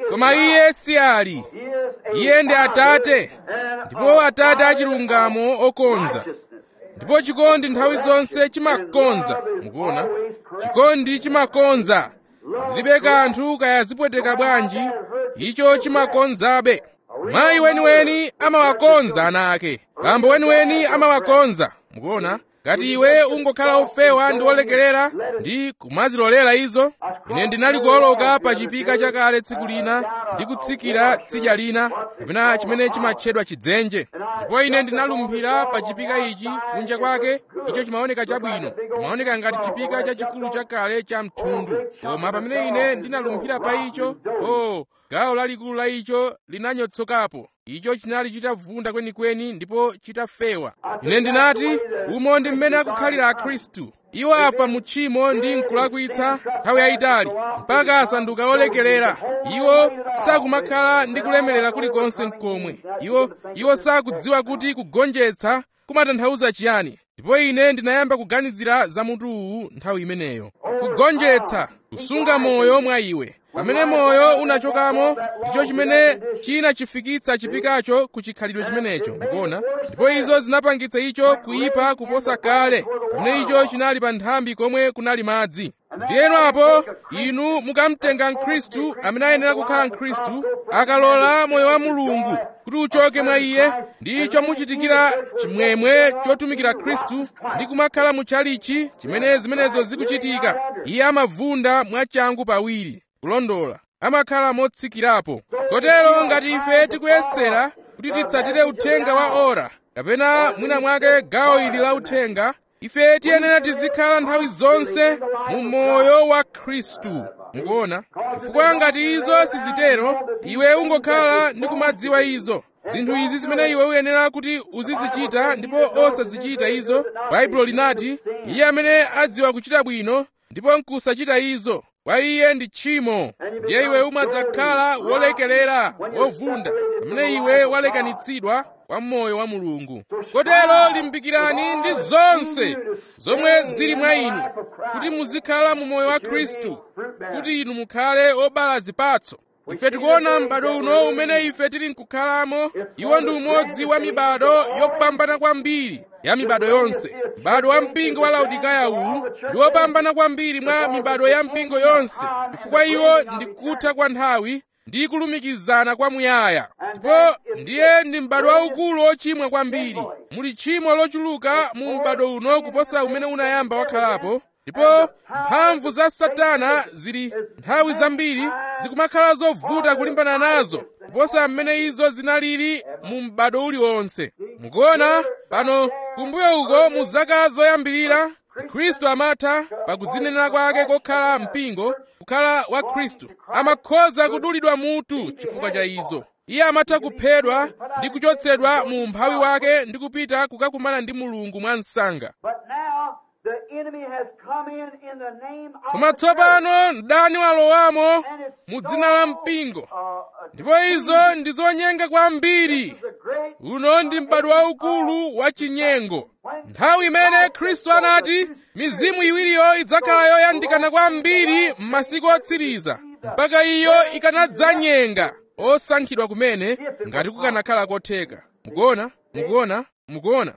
koma iye si ali iye ndi atate ndipo atate achilungamo okonza ndipo chikondi nthawi zonse chimakonza mukuona chikondi chimakonza zilibe kanthu kaya zipweteka bwanji icho chimakonzabe mayi weniweni amawakonza ana ake bambo weniweni amawakonza mukuona ngati iwe ungokhala ofewa ndi olekerera ndi kumazilolera izo ine ndinali kuoloka pa chipika chakale tsiku lina ndi kutsikira tsidya lina kapena chimene chimatchedwa chidzenje ndipo ine ndinalumphira pa chipika ichi kunja kwake icho chimaoneka chabwino chimaoneka ngati chipika chachikulu chakale cha mthundu koma pamene ine ndinalumphira pa icho oh gawo lalikulu la icho linanyotsokapo icho chinali chitavunda kwenikweni ndipo chitafewa ine ndinati umo ndi mmene akukhalira akhristu iwo afa mu tchimo ndi mkulakwitsa nthawi yayitali mpaka asanduka olekerera iwo sakumakhala ndi kulemerera kulikonse mkomwe iwo iwo sakudziwa kuti kugonjetsa kumatanthauza chiyani ndipo ine ndinayamba kuganizira za mutu uwu nthawi imeneyo kugonjetsa kusunga moyo mwa iwe pamene moyo unachokamo ndicho chimene chinachifikitsa chipikacho ku chikhalidwe chimenecho mukuona ndipo izo zinapangitsa icho kuyipa kuposa kale pamene icho chinali pa nthambi komwe kunali madzi ndiyeno apo inu mukamtenga mkhristu amene ayenera kukhala mkhristu akalola moyo wa mulungu kuti uchoke mwa iye ndicho muchitikira chimwemwe chotumikira khristu ndi kumakhala mutchalichi chimene zimenezo zikuchitika iye amavunda mwachangu pawiri kulondola amakhala motsikirapo kotero ngati ife tikuyesera kuti titsatire uthenga wa ora kapena mwina mwake gawo ili la uthenga ife tiyenera tizikhala nthawi zonse mu moyo wa khristu mukuona chifukwa ngati izo sizitero iwe ungokhala ndi kumadziwa izo zinthu izi zimene iwe uyenera kuti uzizichita ndipo osazichita izo baibulo linati iye amene adziwa kuchita bwino ndipo nkusachita izo kwa iye ndi tchimo ndiye iwe umadzakhala wolekelera wovunda pamene iwe walekanitsidwa kwa moyo wa mulungu kotero limbikirani ndi zonse zomwe zili mwa inu kuti muzikhala mu moyo wa khristu kuti inu mukhale obala zipatso ife tikuona m'bado uno umene ife tili nkukhalamo iwo ndi umodzi wa mibado yopambana kwambiri ya mibado yonse m'bado wa mpingo wa laodikaya uwu ndi wopambana kwambiri mwa mibado ya mpingo yonse chifukwa iwo ndi kutha kwa nthawi ndi kulumikizana kwamuyaya ndipo ndiye ndi m'bado waukulu ochimwa kwambiri muli tchimo lochuluka mu m'bado uno kuposa umene unayamba wakhalapo ndipo mphamvu za satana zili nthawi zambiri zikumakhala zovuta kulimbana nazo kuposa mmene izo zinalili mu m'bado uliwonse mukuona pano kumbuyo uko mu zaka zoyambirira khristu amatha pakudzinenera kwake kokhala mpingo kukhala wa khristu amakhoza kudulidwa mutu chifukwa cha izo iye amatha kuphedwa ndi kuchotsedwa mu umphawi wake ndi kupita kukakumana ndi mulungu mwa msanga koma tsopano mdani walowamo mu dzina la mpingo ndipo izo ndi zonyenga kwambiri uno ndi m'bado waukulu wa chinyengo nthawi imene khristu anati mizimu iwiriyo idzakhala yoyandikana kwambiri m'masiku otsiriza mpaka iyo ikanadzanyenga osankhidwa kumene ngati kukanakhala kotheka mukuona mukuona mukuona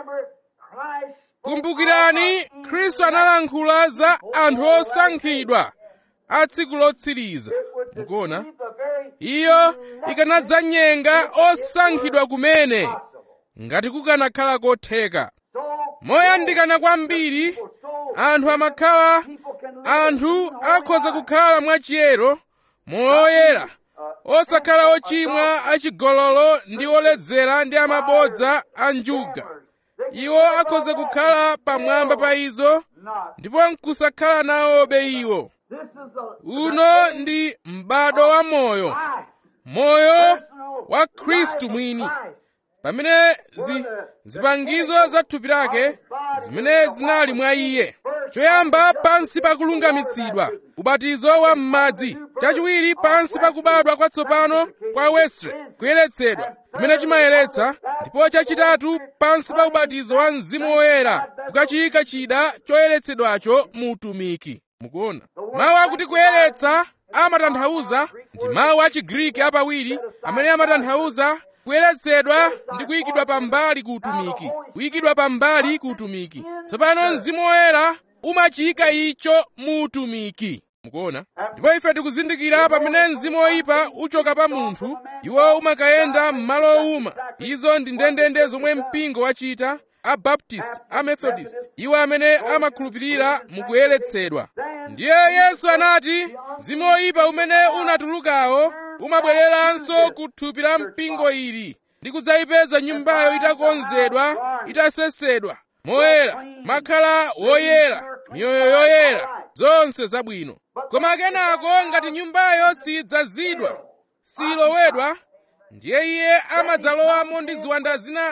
kumbukirani khristu analankhula za anthu osankhidwa a tsiku lotsiriza mukuona iyo ikanadzanyenga osankhidwa kumene ngati kukanakhala kotheka moyandikana kwambiri anthu amakhala anthu akhoza kukhala mwachiyero moyera osakhala ochimwa achigololo ndi oledzera ndi amabodza a njuga iwo akhoza kukhala pamwamba pa izo ndipo nkusakhala nawobe iwo uno ndi m'bado wa moyo moyo wa khristu mwini pamene zi, zipangizo za thupi lake zimene zinali mwa iye choyamba pansi pakulungamitsidwa ubatizo wa m'madzi chachiwiri pansi pakubadwa kwatsopano kwa wesley kuyeretsedwa kumene chimayeretsa ndipo chachitatu pansi pa ubatizo wa mzimu woyera kukachiyika chida choyeretsedwacho mu utumiki mukuona mawu akuti kuyeretsa amatanthauza ndi mawu a chigriki apawiri amene amatanthauza kuyeretsedwa ndi kuyikidwa pambali ku utumiki kuyikidwa pambali ku utumiki tsopano mzimu woyera umachiyika icho mu utumiki mukuona ndipo ife tikuzindikira pamene mzimu woyipa uchoka pa munthu iwo umakayenda m'malo owuma izo ndi ndendende zomwe mpingo wachita a baptist a methodist iwo amene amakhulupirira mukuyeretsedwa ndiye yesu anati mzimu woyipa umene unatulukawo umabwereranso ku thupi la mpingo ili ndi kudzayipeza nyumbayo itakonzedwa itasesedwa moyera makhala woyera miyoyo yoyera zonse zabwino koma kenako ngati nyumbayo sidzazidwa silowedwa ndiye iye amadzalowamo ndi ziwanda zina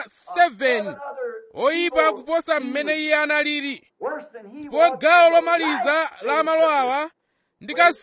7 oyipa kuposa mmene iye analili ndipo gawo lomaliza la malo awa ndi ka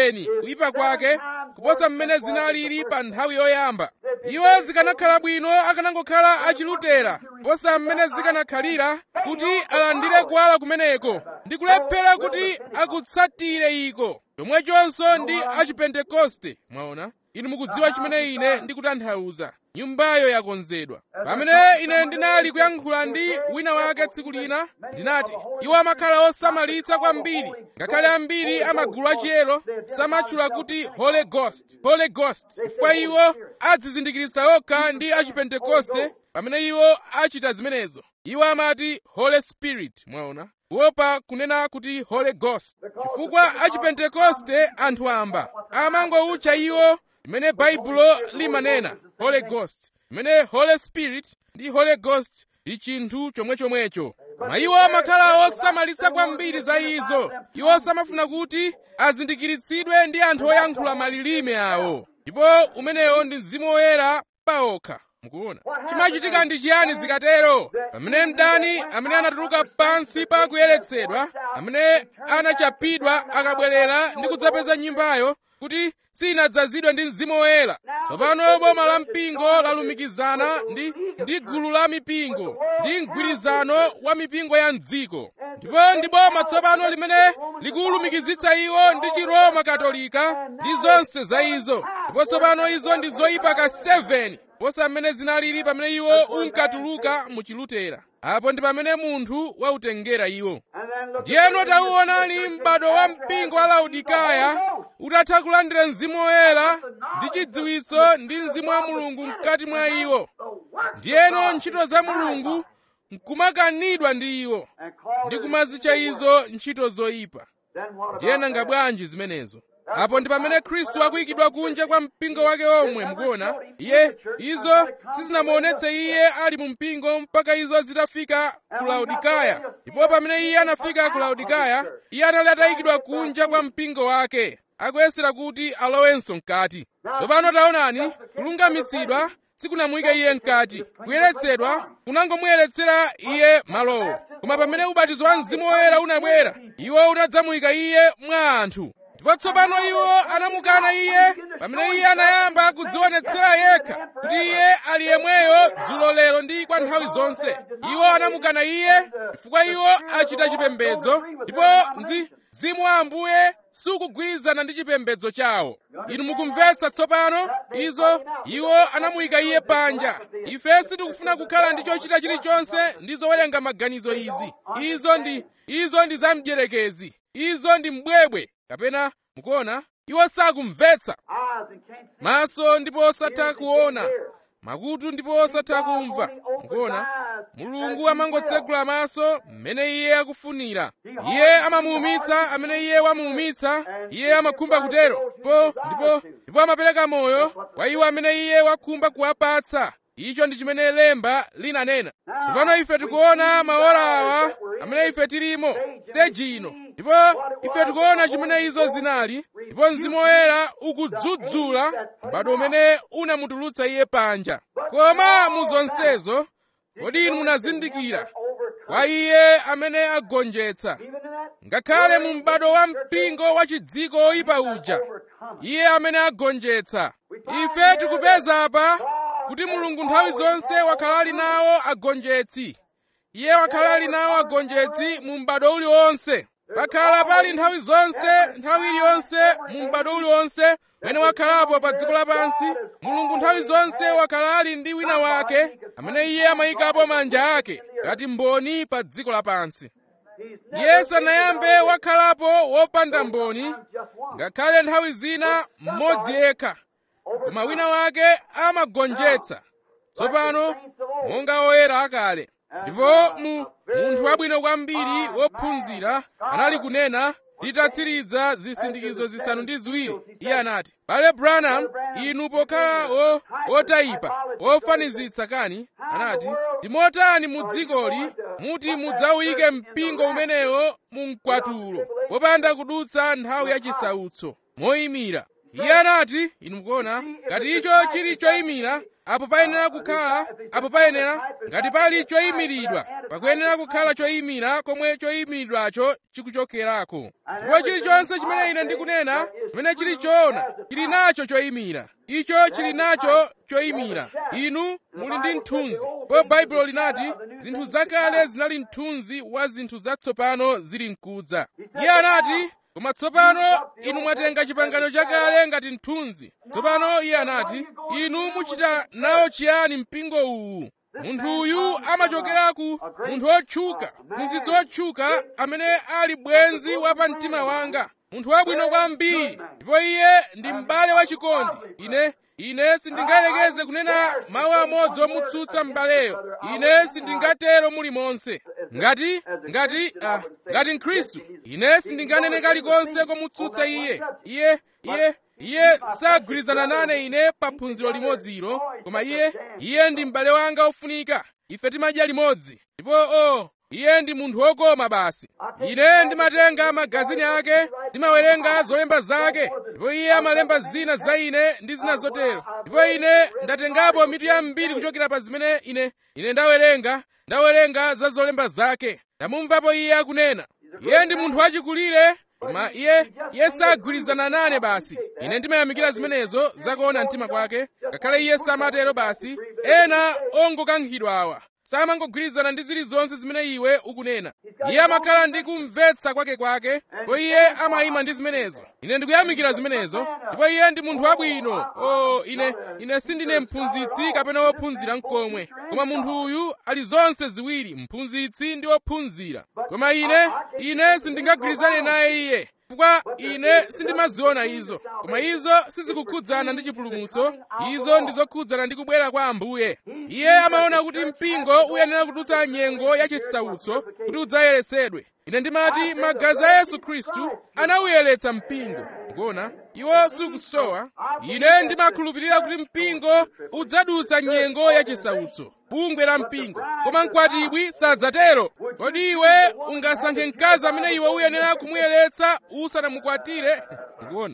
7 kuyipa kwake kuposa mmene zinalili pa nthawi yoyamba iwo zikanakhala bwino akanangokhala achilutera kuposa mmene zikanakhalira kuti alandire kuwala kumeneko ndi kulephera kuti akutsatire iko chomwechonso ndi achipentekoste mwaona inu mukudziwa chimene ine ndikutanthauza nyumbayo yakonzedwa pamene ine ndinali kuyankhula ndi wina wake tsiku lina ndinati iwo amakhala osamalitsa kwambiri ngakhale ambiri amagulu achiyero samatchula kuti holy ghost holy ghost chifukwa iwo adzizindikiritsa okha ndi achipentekoste pamene iwo achita zimenezo iwo amati holy spirit mwaona kuopa kunena kuti holy ghost chifukwa achipentekoste anthu amba amangowutcha iwo imene baibulo limanena holy ghost imene holy spirit ndi holy ghost ndi chinthu chomwechomwecho koma iwo amakhala osamalitsa kwambiri za izo iwo samafuna kuti azindikiritsidwe ndi anthu oyankhula malilime awo ndipo umenewo ndi mzimu woyera paokha mukuona chimachitika ndi chiyani zikatero pamene mdani amene anatuluka pansi pa kuyeretsedwa amene anachapidwa akabwerera ndi kudzapeza nyumbayo kuti sinadzazidwe ndi mzimu woyera tsopano boma la mpingo lalumikizana ndi ndi gulu la mipingo ndi mgwirizano wa mipingo ya mdziko ndipo ndi boma tsopano limene likulumikizitsa iwo ndi chiroma katolika ndi zonse za izo ndipo tsopano izo ndi zoyipa ka 7 posa mmene zinalili pamene iwo unkatuluka mu chilutera apo ndi pamene munthu wautengera iwo ndiyeno tauonani m'bado wa mpingo wa laodikaya utatha kulandira mzimu woyera ndi chidziwitso ndi mzimu wa mulungu mkati mwa iwo ndiyeno ntchito za mulungu nkumakanidwa ndi iwo ndi kumazitcha izo ntchito zoyipa ndiye nanga bwanji zimenezo apo ndi pamene khristu akuyikidwa kunja kwa mpingo wake omwe mukuona iye izo sizinamuonetse iye ali mu mpingo mpaka izo zitafika ku laodikaya ndipo pamene iye anafika ku laodikaya iye anali atayikidwa kunja kwa mpingo wake akuyesera kuti alowenso mkati tsopano taonani kulungamitsidwa sikunamuyika iye mkati kuyeretsedwa kunangomuyeretsera iye malowo koma pamene ubatizo wa mzimu woyera unabwera iwo unadzamuyika iye mwa anthu ndipo tsopano iwo anamukana iye pamene iye anayamba kudzionetsera yekha kuti iye ali yemweyo dzulo lero ndi kwa nthawi zonse iwo anamukana iye chifukwa iwo achita chipembedzo ndipo mzimu wa ambuye sukugwirizana ndi chipembedzo chawo inu mukumvetsa tsopano izo iwo anamuyika iye panja ife sitikufuna kukhala ndi chochita chilichonse ndi zowerenga maganizo izi izo ndi izo ndi zamdyerekezi izo ndi mbwebwe kapena mukuona iwo sakumvetsa maso ndipo osatha kuona makutu ndipo osatha kumva mukuona mulungu amangotsegula maso mmene iye akufunira iye amamuumitsa amene iye wamuumitsa iye amakhumba kutero ndipo ndipo ndipo amapereka moyo kwa iwo amene iye wakhumba kuwapatsa icho ndi chimene lemba linanena tsopano ife tikuona maora awa amene ife tilimo siteji ino ndipo ife tikuona chimene izo zinali ndipo mzimu woyera ukudzudzula m'bado umene unamutulutsa iye panja koma mu zonsezo kodi inu munazindikira kwa iye amene agonjetsa ngakhale mu m'bado wa mpingo wa chidziko oyipa uja iye amene agonjetsa ife tikupeza apa kuti mulungu nthawi zonse wakhala ali nawo agonjetsi iye wakhala ali nawo agonjetsi mu m'bado uliwonse pakhala pali nthawi zonse nthawi iliyonse mu m'bado uliwonse umene wakhalapo pa dziko lapansi mulungu nthawi zonse wakhala ali ndi wina wake amene iye amayikapo manja ake ngati mboni pa dziko lapansi iye sanayambe wakhalapo wopanda mboni ngakhale nthawi zina mmodzi yekha koma wina wake amagonjetsa tsopano monga oyera akale ndipo mu munthu wabwino kwambiri wophunzira anali kunena litatsiriza zisindikizo zisanu ndi ziwiri iye anati bale branham inu pokhala otayipa ofanizitsa kani anati ndimotani mu dzikoli muti mudzawuyike mpingo umenewo mu mkwatulo popanda kudutsa nthawi yachisautso moyimira iye anati inu mukuona ngati icho chili choyimira apo payenera kukhala apo payenera ngati pali choyimiridwa pakuyenera kukhala choyimira komwe choyimiridwacho chikuchokerako ndipo chilichonse chimene ine ndikunena chimene chili choona chili nacho choyimira icho chili nacho choyimira inu muli ndi mthunzi po baibulo linati zinthu zakale zinali mthunzi wa zinthu zatsopano zili mkudza iye anati koma tsopano inu mwatenga chipangano chakale ngati mthunzi tsopano iye anati inu muchita nawo chiyani mpingo uwu munthu uyu amachokera ku munthu wotchuka mphunzitsi wotchuka amene ali bwenzi wa pa mtima wanga munthu wabwino kwambiri ndipo iye ndi m'bale wachikondi ine ine sindingalekeze kunena mawu amodzi omutsutsa m'baleyo ine sindingatero mulimonse ngati ngati uh, ngati mkhristu ine sindinganene kalikonse komutsutsa iye iye iye iye sagwirizana nane ine pa phunziro limodzilo koma iye iye ndi m'bale wanga ofunika ife timadya limodzi ndipo o oh, iye ndi munthu wokoma basi ine ndimatenga magazini ake ndimawerenga zolemba zake ndipo iye amalemba zina za ine ndi zina zotero ndipo ine ndatengapo mitu yambiri kuchokera pa zimene ine ine ndawerenga ndawerenga za zolemba zake ndamumvapo iye akunena iye ndi munthu wachikulire koma iye iye sagwirizana nane basi ine ndimayamikira zimenezo zakuona mtima kwake ngakhale iye samatero basi ena ongokankhidwawa samangogwirizana ndi zilizonse zimene iwe ukunena iye amakhala ndi kumvetsa kwake kwake ndipo iye amayima ndi zimenezo ine ndikuyamikira zimenezo ndipo iye ndi munthu wabwino o ine ine sindine mphunzitsi kapena wophunzira mkomwe koma munthu uyu ali zonse ziwiri mphunzitsi ndi wophunzira koma ine ine sindingagwirizane naye iye chifukwa ine sindimaziona izo koma izo sizikukhudzana ndi chipulumutso izo ndizokhudzana ndi kubwera kwa ambuye iye amaona kuti mpingo uyenera kudutsa nyengo yachisautso kuti udzayeretsedwe ine ndimati magazi a yesu khristu anawuyeretsa mpingo kuona iwo sukusowa ine ndimakhulupirira kuti mpingo udzadutsa nyengo yachisautso bungwe la mpingo koma mkwatibwi sadzatero kodi iwe ungasankhe mkazi amene iwe uyenera kumuyeretsa usanamukwatire kuona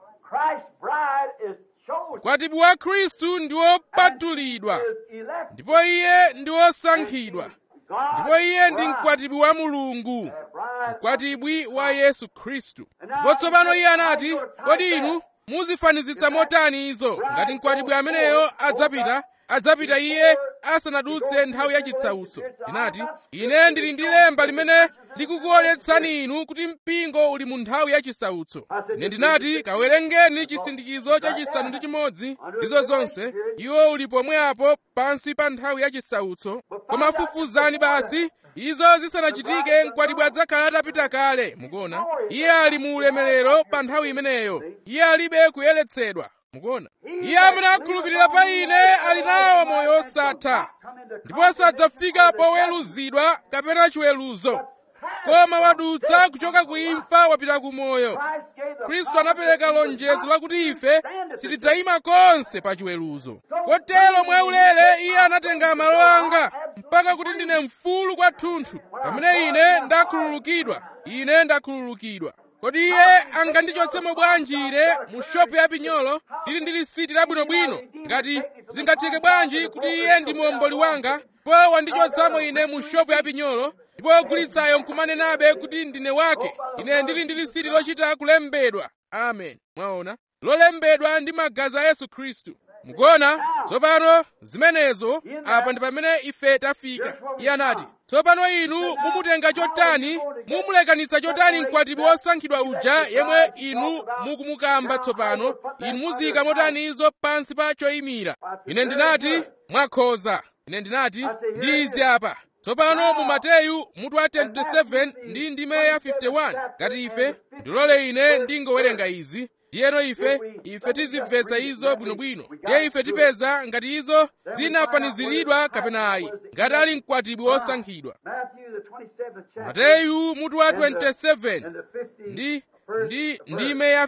mkwatibwi wa khristu ndi wopatulidwa ndipo iye ndi wosankhidwa ndipo iye ndi mkwatibwi wa mulungu mkwatibwi wa yesu khristu ndipo tsopano iye anati kodi inu muzifanizitsa motani izo ngati mkwatibwi ameneyo adzapita adzapita iye asanadutse nthawi yachisautso ndinati ine ndili ndi lemba limene likukuonetsani inu kuti mpingo uli mu nthawi yachisautso ine ndinati kawerengeni chisindikizo chachisanu ndi chimodzi ndizo zonse iwo uli pomwepo pansi pa nthawi yachisautso koma fufuzani basi izo zisanachitike mkwatibwi adzakhala atapita kale mukuona iye ali mu ulemerero pa nthawi imeneyo iye alibe kuyeretsedwa mukuona iye amene akhulupirira pa ine ali nawo moyo osatha ndipo sadzafika poweruzidwa kapena chiweruzo koma wadutsa kuchoka ku imfa wapita ku moyo khristu anapereka lonjezo lakuti ife sitidzayima konse pa chiweruzo kotero mwaulere iye anatenga malo anga mpaka kuti ndine mfulu kwathunthu pamene ine ndakhululukidwa ine ndakhululukidwa kodi iye angandichotsemo bwanji ine mu shopu ya pinyolo lili ndi lisiti labwinobwino ngati zingatheke bwanji kuti iye ndi muomboli wanga po wandichotsamo ine mu shopu ya pinyolo ndipo ogulitsayo nkumanenabe kuti ndine wake ine ndili ndi lisiti lochita kulembedwa amen mwaona lolembedwa ndi magazi a yesu khristu mukuona tsopano zimenezo apa ndi pamene ife tafika iye anati tsopano inu mumutenga chotani mumulekanitsa chotani mkwatibwi wosankhidwa uja yemwe inu mukumukamba tsopano inu muzika motani izo pansi pa choyimira ine ndinati mwakhoza ine ndinati ndi izi apa tsopano mu mateyu mutu wa 27 ndi ndime ya 51 ngati ife ndilole ine ndingowerenga izi ndiyeno ife ife tizimvetsa izo bwinobwino ndiye ife tipeza ngati izo zinafaniziridwa kapena ayi ngati ali mkwatibwi wosankhidwa mateyu mutu wa 27 ndi ndi ndime ya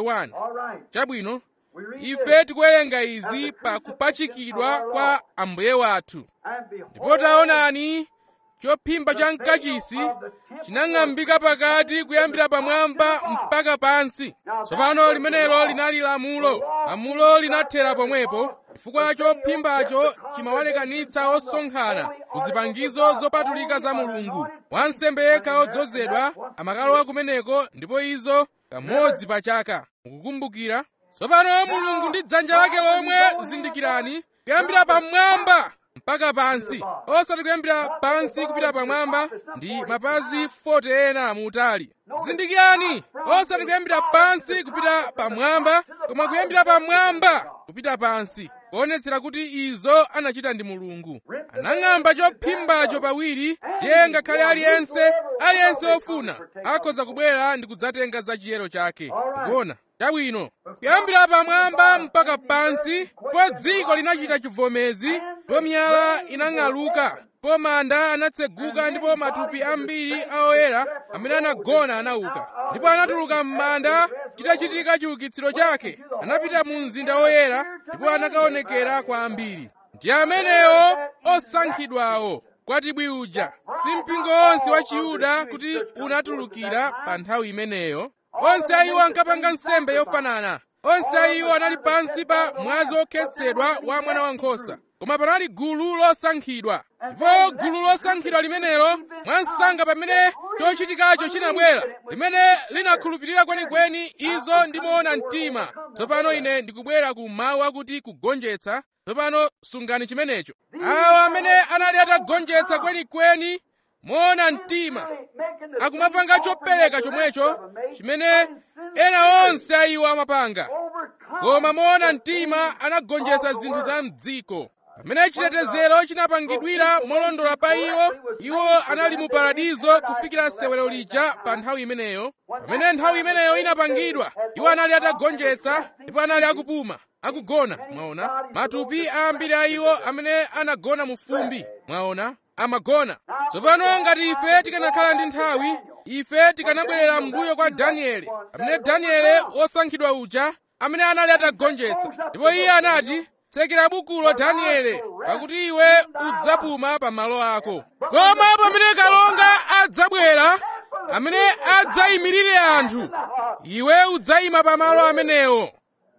51 chabwino ife tikuwerenga izi pa kupachikidwa kwa ambuye wathu ndipo taonani chophimba cha mkachisi chinang'ambika pakati kuyambira pamwamba mpaka pansi tsopano limenelo linali lamulo lamulo linathera pomwepo chifukwa chophimbacho chimawalekanitsa osonkhana ku zipangizo zopatulika za mulungu wansembe yekha odzozedwa amakalowa kumeneko ndipo izo kamodzi pa chaka mukukumbukira tsopano mulungu ndi dzanja lake lomwe zindikirani kuyambira pamwamba mpaka pansi osati kuyambira pansi kupita pamwamba ndi mapazi 40 ena muutali zindikirani osati kuyambira pansi kupita pamwamba koma kuyambira pamwamba kupita pansi kuonetsera kuti izo anachita ndi mulungu anang'amba chophimbacho pawiri ndiye ngakhale aliyense aliyense ofuna akhoza kubwera ndi kudzatenga za chiyero chake kuona chabwino kuyambira pamwamba mpaka pansi po dziko linachita chivomezi po miyala inang'aluka po manda anatseguka ndipo matupi ambiri a oyera amene anagona anauka ndipo anatuluka m'manda chitachitika chiukitsiro chake anapita mu mzinda woyera ndipo anakaonekera kwa ambiri ndi amenewo osankhidwawo kwatibwi uja si mpingo wonse wa chiyuda kuti unatulukira pa nthawi imeneyo onse a iwo ankapanga nsembe yofanana onse a iwo anali pansi pa mwazi wokhetsedwa wa mwana wankhosa koma panali gulu losankhidwa ndipo gulu losankhidwa limenelo mwansanga pamene chochitikacho chinabwera limene linakhulupirira kwenikweni izo ndimoona mtima tsopano ine ndikubwera ku mawu akuti kugonjetsa tsopano sungani chimenecho awo amene anali atagonjetsa kwenikweni moona mtima akumapanga chopereka chomwecho chimene ena onse a iwo amapanga koma moona mtima anagonjetsa zinthu za mdziko pamene chitetezero chinapangidwira molondola pa iwo iwo anali mu paradizo kufikira sewero lija pa nthawi imeneyo pamene nthawi imeneyo inapangidwa iwo anali atagonjetsa ndipo anali akupuma akugona mwaona matupi ambiri a iwo amene anagona mu fumbi mwaona amagona tsopano ngati ife tikanakhala ndi nthawi ife tikanabwerera m'mbuyo kwa danieli amene danieli wosankhidwa uja amene anali atagonjetsa ndipo iye anati tsekera bukulo danieli pakuti iwe udzapuma pa malo ako koma pamene kalonga adzabwera amene adzayimirire anthu iwe udzayima pa malo amenewo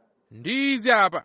ndi izi apa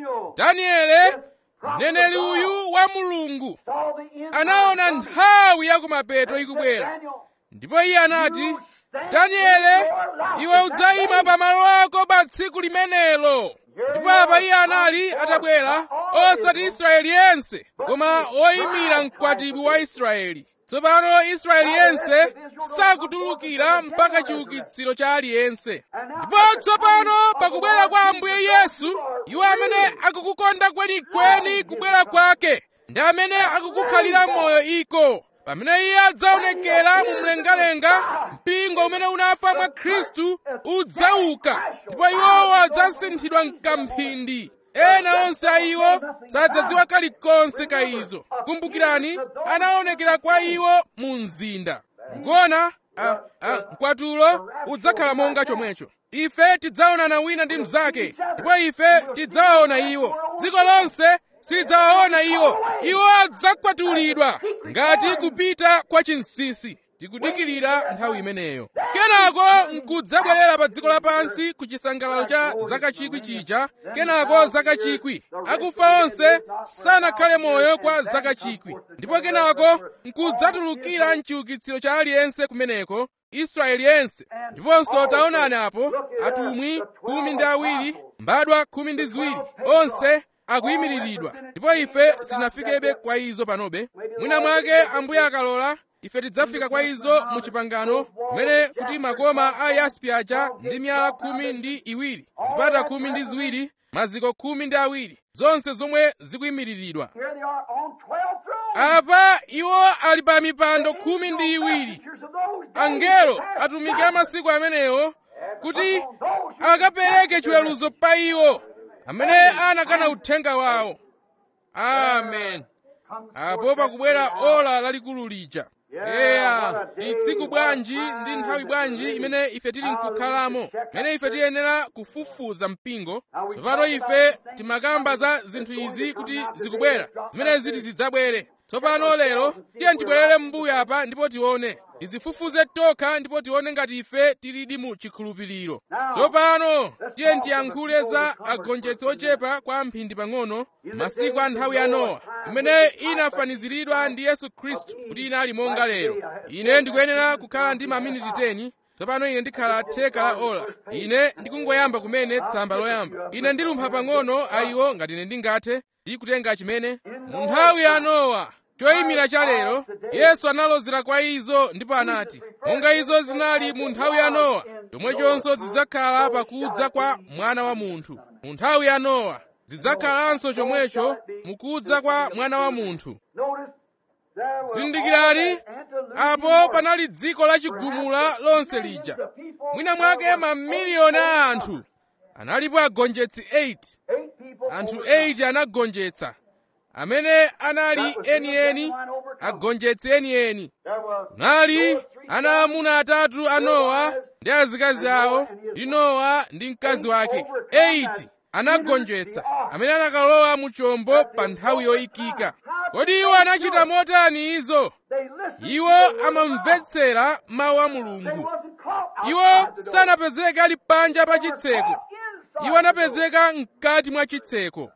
danieli mneneri uyu wa mulungu anaona nthawi yakumapeto ikubwera ndipo iye anati danieli iwe udzayima pa malo ako pa tsiku limenelo ndipo apa iye anali atabwera osati israeli yense koma oyimira mkwatibwi wa israeli tsopano israeli yense sakutulukira mpaka chiukitsiro cha aliyense ndipo tsopano pakubwera kwa ambuye yesu iwo amene akukukonda kwenikweni kubwera kwake ndi amene akukukhalira moyo iko pamene iye adzaonekera mu mlengalenga mpingo umene unafa mwa khristu udzauka ndipo iwowo adzasinthidwa mkamphindi ena onse a iwo sadzadziwa kalikonse ka izo kumbukirani anaonekera kwa iwo mu mzinda ngona mkwatulo udzakhala monga chomwecho ife tidzaonana wina ndi mnzake ndipo ife tidzawaona iwo dziko lonse silidzawaona iwo iwo adzakwatulidwa ngati kupita kwa chinsinsi tikudikirira nthawi imeneyo kenako nkudzabwerera pa dziko lapansi ku chisangalalo cha zaka chikwi chija kenako zaka chikwi akufa onse sanakhale moyo kwa zaka chikwi ndipo kenako nkudzatulukira mchiukitsiro cha aliyense kumeneko israeli yense ndiponso taonani apo atumwi khumi ndi awiri mbadwa khumi ndi ziwiri onse akuyimiriridwa ndipo ife sitinafikebe kwa izo panobe mwina mwake ambuye akalola ife tidzafika kwa izo mu chipangano kumene kuti makoma a yaspi aja ndi miyala khumi ndi iwiri zipata khumi ndi ziwiri maziko khumi ndi awiri zonse zomwe zikuyimiriridwa Here they are on 12 thrones. apa iwo ali pa mipando khumi ndi iwiri Pictures of those days angelo past. atumiki a masiku amenewo kuti akapereke chiweruzo pa iwo amene anakana uthenga wawo amen apo pakubwera ola lalikulu lija eya ndi tsiku bwanji ndi nthawi bwanji imene ife tili nkukhalamo imene ife tiyenera kufufuza mpingo tsopano ife timakamba za zinthu izi kuti zikubwera zimene ziti zidzabwere tsopano lero tiye tibwerere m'mbuyo apa ndipo tione tizifufuze tokha ndipo tione ngati ife tilidi mu chikhulupiriro tsopano tiye tiyankhule za agonjetsi ochepa kwa mphindi pang'ono masiku a nthawi ya nowa imene inafaniziridwa ndi yesu khristu kuti inali monga lero ine ndikuyenera kukhala ndi maminiti 10 tsopano ine ndikhala theka la ola ine ndikungoyamba kumene tsamba loyamba ine ndilumpha pang'ono ayiwo ngati ine ndingathe ndi kutenga chimene mu nthawi ya nowa choyimira cha lero yesu analozera kwa izo ndipo anati monga izo zinali mu nthawi ya nowa chomwechonso zidzakhala pakudza kwa mwana wa munthu mu nthawi ya nowa zidzakhalanso chomwecho mukudza kwa mwana wa munthu Notice there were zindikirani all antediluvian apo wars. panali dziko lachigumula lonse lija mwina mwake mamiliyoni a anthu analipo agonjetsi 8 Eight people anthu overcome. 8 anagonjetsa amene anali enieni agonjetsi enieni There was nali ana amuna atatu a nowa ndi azikazi awo ndi nowa ndi mkazi wake 8 anagonjetsa amene anakalowa mu chombo pa nthawi yoyikika kodi iwo anachita motani izo they listened iwo amamvetsera mawu a mulungu wasn't caught iwo outside the door. sanapezeke ali panja pa chitseko Caught inside iwo anapezeka mkati mwa chitseko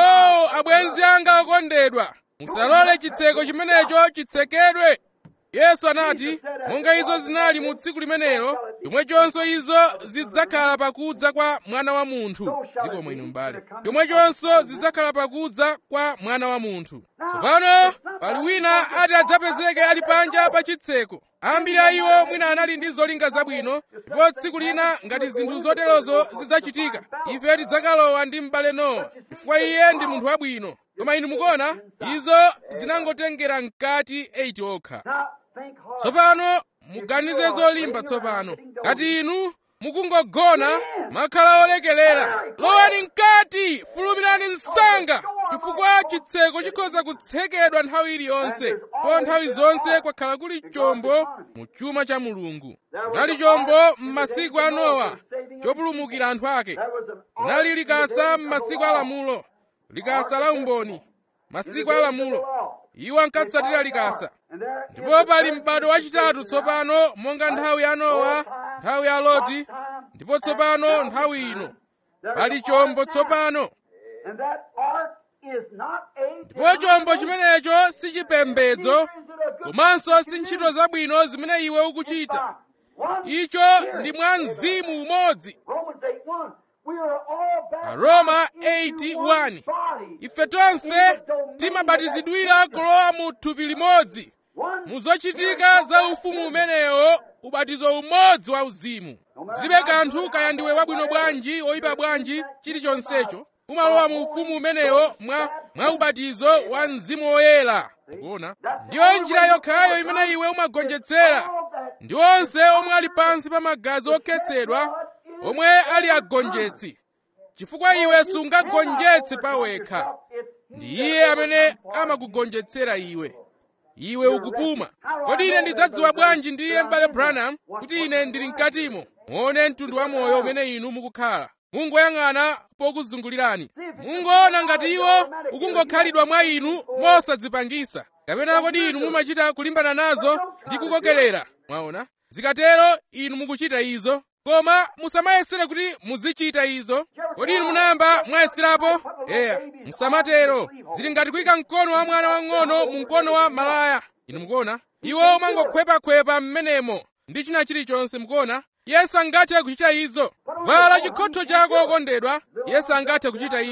o abwenzi anga okondedwa musalole chitseko chimenecho chitsekedwe yesu anati monga izo zinali mu tsiku limenelo chomwechonso izo zidzakhala pakudza kwa mwana wa munthu dziko mwino mbale chomwechonso zidzakhala pakudza kwa mwana wa munthu tsopano pali wina ati adzapezeke ali panja pa chitseko ambiri a iwo mwina anali ndi zolinga zabwino ndipo tsiku lina ngati zinthu zoterozo zidzachitika ife tidzakalowa ndi m'bale nowa chifukwa iye ndi munthu wabwino koma inu mukuona izo zinangotengera mkati 8 okha Now, think hard. tsopano muganize zolimba tsopano ngati inu mukungogona makhala olekelera lowani mkati fulumirani msanga chifukwa chitseko chikhoza kutsekedwa nthawi iliyonse po nthawi zonse kwakhala kuli chombo mu chuma cha mulungu kunali chombo m'masiku a nowa chopulumukira anthu ake There was an kunali likasa m'masiku a lamulo likasa la umboni masiku a lamulo iwo ankatsatira likasa and there ndipo pali m'bado wachitatu tsopano monga nthawi ya nowa nthawi ya loti ndipo tsopano nthawi ino pali chombo tsopano and that ark is not a ndipo chombo chimenecho si chipembedzo komanso si ntchito zabwino zimene iwe ukuchita One icho ndi mwa mzimu umodzi Romans 8 1. We are all baptized Aroma into 8:1. one body. ife tonse timabatizidwira kulowa mu thupi limodzi One mu zochitika za ufumu umenewo ubatizo umodzi wa uzimu zilibe kanthu kaya ndiwe wabwino bwanji oyipa bwanji chilichonsecho umalowa mu ufumu umenewo mwa, mwa ubatizo wa mzimu woyera ukuona ndiyo njira yokhayo imene iwe umagonjetsera ndi onse omwe ali pansi pa magazi okhetsedwa omwe ali agonjetsi chifukwa iwe sungagonjetse pawekha ndi iye amene amakugonjetsera iwe iwe ukupuma kodi ine ndidzadziwa bwanji ndiye m'bale branham kuti ine ndili mkatimo muone mtundu wa moyo umene inu mukukhala mungoyang'ana pokuzungulirani mungoona ngati iwo ukungokhalidwa mwa inu mosadzipangisa kapena kodi inu mumachita kulimbana nazo ndi kukokerera mwaona zikatero inu mukuchita izo koma musamayesere kuti muzichita izo kodi inu munayamba mwayeserapo eya musamatero zili ngati kuyika mkono wa mwana wang'ono mu mkono wa malaya inu mukuona iwo umangokhwepakhwepa m'menemo ndi china chilichonse mukuona yesu angathe kuchita izo vala chikhotho chako okondedwa yesu angathe kuchita izo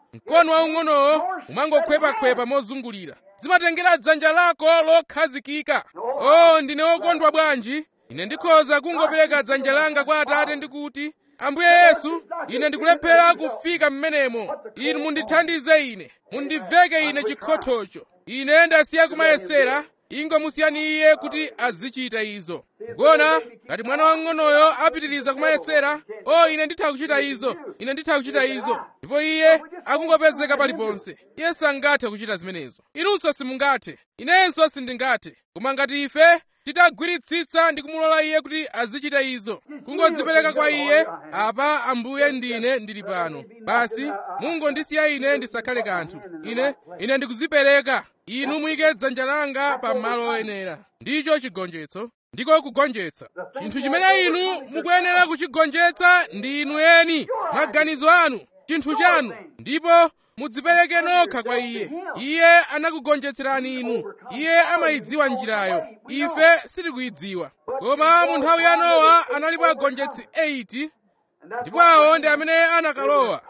mkono waung'onowo umangokhwepakhwepa mozungulira zimatengera dzanja lako lokhazikika o ndine wokondwa bwanji ine ndikhoza kungopereka dzanja langa kwa atate ndikuti ambuye yesu ine ndikulephera kufika mmenemo inu mundithandize ine mundiveke ine chikhothocho ine ndasiya kumayesera ingomusiyani iye kuti azichita izo ngona ngati mwana wang'onoyo apitiriza kumayesera o ine nditha kuchita izo ine nditha kuchita izo ndipo iye akungopezeka paliponse iye sangathe kuchita zimenezo inunso simungathe inenso sindingathe koma ngati ife titagwiritsitsa ndi kumulola iye kuti azichita izo kungodzipereka kwa iye apa ambuye ndine ndili pano basi mungondisiya ine ndisakhale kanthu ine ine ndikuzipereka inu muyike dzanja langa pa malo oyenera ndicho chigonjetso ndiko kugonjetsa chinthu chimene inu mukuyenera kuchigonjetsa ndi inu eni maganizo anu chinthu chanu ndipo mudzipereke nokha kwa iye iye anakugonjetserani inu iye amayidziwa njirayo ife sitikuyidziwa koma mu nthawi ya nowa analipo agonjetsi 80 ndipo awo ndi amene anakalowa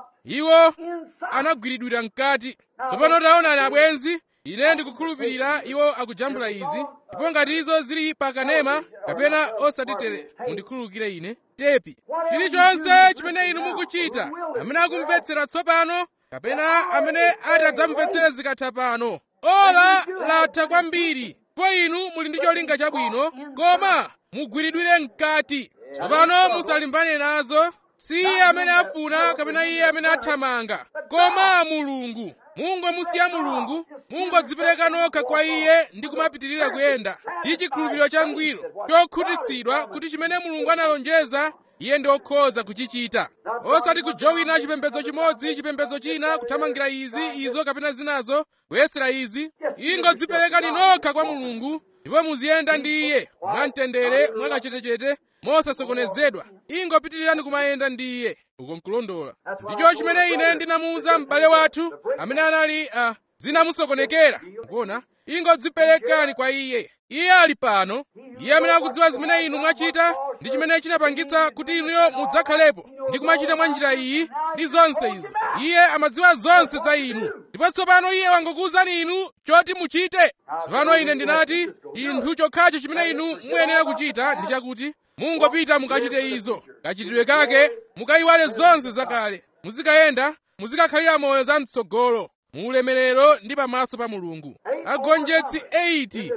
iwo anagwiridwira mkati tsopano taonani abwenzi ine ndikukhulupirira iwo akujambula izi ndipo ngati izo zili pakanema kapena osatitere mundikhululukire ine tepi chilichonse chimene inu mukuchita amene akumvetsera tsopano kapena amene atadzamvetsere zikatha pano ola latha kwambiri po inu muli ndi cholinga chabwino koma mugwiridwire mkati tsopano musalimbane nazo si iye amene afuna kapena iye amene athamanga koma mulungu mungomusiya mulungu mungodzipereka nokha kwa iye ndi kumapitirira kuyenda ndi chikhulupiriro changwiro chokhutitsidwa kuti chimene mulungu analonjeza iye ndi okhoza kuchichita osati kujowina chipembedzo chimodzi chipembedzo china kuthamangira izi izo kapena zinazo kuyesera izi ingodziperekani nokha kwa mulungu ndipo muziyenda ndi iye mwamtendere mwakachetechete mosasokonezedwa ingopitirirani kumayenda ndi iye uko nkulondola ndicho chimene ine ndinamuwuza m'bale wathu amene anali uh, zinamusokonekera kuona ingodziperekani kwa iye iye ali pano iye amene akudziwa zimene inu mwachita ndi chimene chinapangitsa kuti inuyo mudzakhalepo ndi kumachita mwa njira iyi ndi zonse izo iye amadziwa zonse za inu ndipo tsopano iye wangokuwuzani inu choti muchite tsopano ine ndinati chinthu chokhacho chimene inu muyenera kuchita ndi chakuti mungopita mukachite izo kachitidwe kake mukayiwale zonse zakale muzikayenda muzikakhalira moyo za mtsogolo mu ulemerero ndi pamaso pa mulungu agonjetsi 80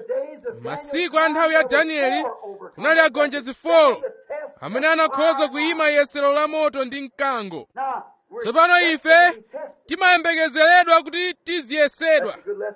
masiku a nthawi ya danieli kunali agonjetsi 4 amene anakhoza kuyima yesero la moto ndi mkango tsopano ife timayembekezeredwa kuti tiziyesedwa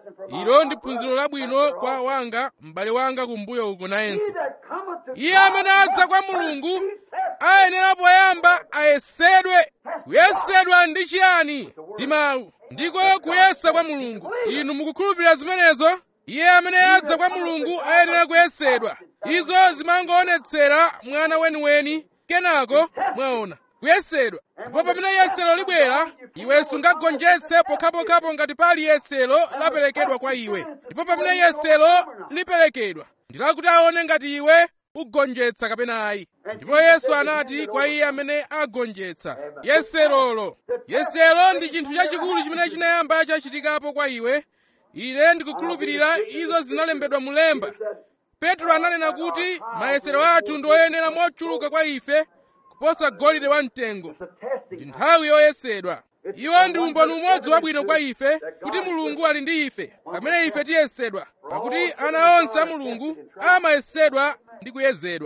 ilo ndi phunziro labwino kwa wanga m'bale wanga kumbuyo uko nayenso iye amene adza kwa mulungu ayenera poyamba ayesedwe kuyesedwa ndi chiyani ndi mawu ndiko kuyesa kwa mulungu inu mukukhulupirira zimenezo iye amene adza kwa mulungu ayenera kuyesedwa izo zimangoonetsera mwana weniweni kenako mwaona kuyesedwa ndipo pamene yesero libwera iwe sungagonjetse pokhapokhapo ngati pali yesero laperekedwa kwa iwe ndipo pamene yesero liperekedwa ndilakuti aone ngati iwe ugonjetsa kapena ayi ndipo yesu anati kwa iye amene agonjetsa yeserolo yesero ndi chinthu chachikulu chimene chinayamba chachitikapo kwa iwe ine ndikukhulupirira izo zinalembedwa mulemba petro ananena kuti mayesero athu ndi oyenera mochuluka kwa ife kuposa golide wamtengo ndi nthawi yoyesedwa iwo ndi umboni umodzi wabwino kwa ife kuti mulungu ali ndi ife pamene ife tiyesedwa pakuti ana onse a mulungu amayesedwa ndi kuyezedwa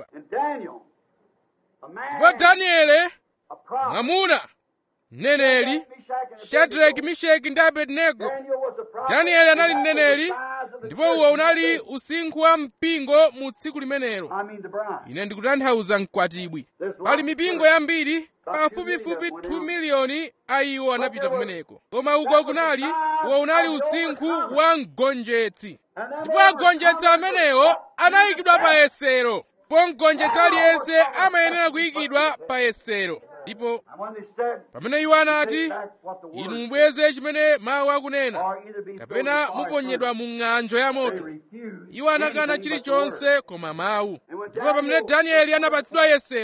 ndipo daniele mwamuna mneneri shadraki misheki ndi abednego danieli anali mneneri ndipo uwo unali usinkhu wa mpingo mu tsiku limenelo ine ndikutanthauza mkwatibwi pali mipingo yambiri pafupifupi 2 miliyoni a iwo anapita kumeneko koma uko kunali uwo unali usinkhu wa mgonjetsi ndipo agonjetsi amenewo anayikidwa pa yesero po mgonjetsi aliyense amayenera kuyikidwa pa yesero ndipo pamene iwo anati inu mubweze chimene mawu akunena kapena muponyedwa mu ng'anjo ya moto iwo anakana chilichonse koma mawu ndipo pamene danieli anapatsidwa yesero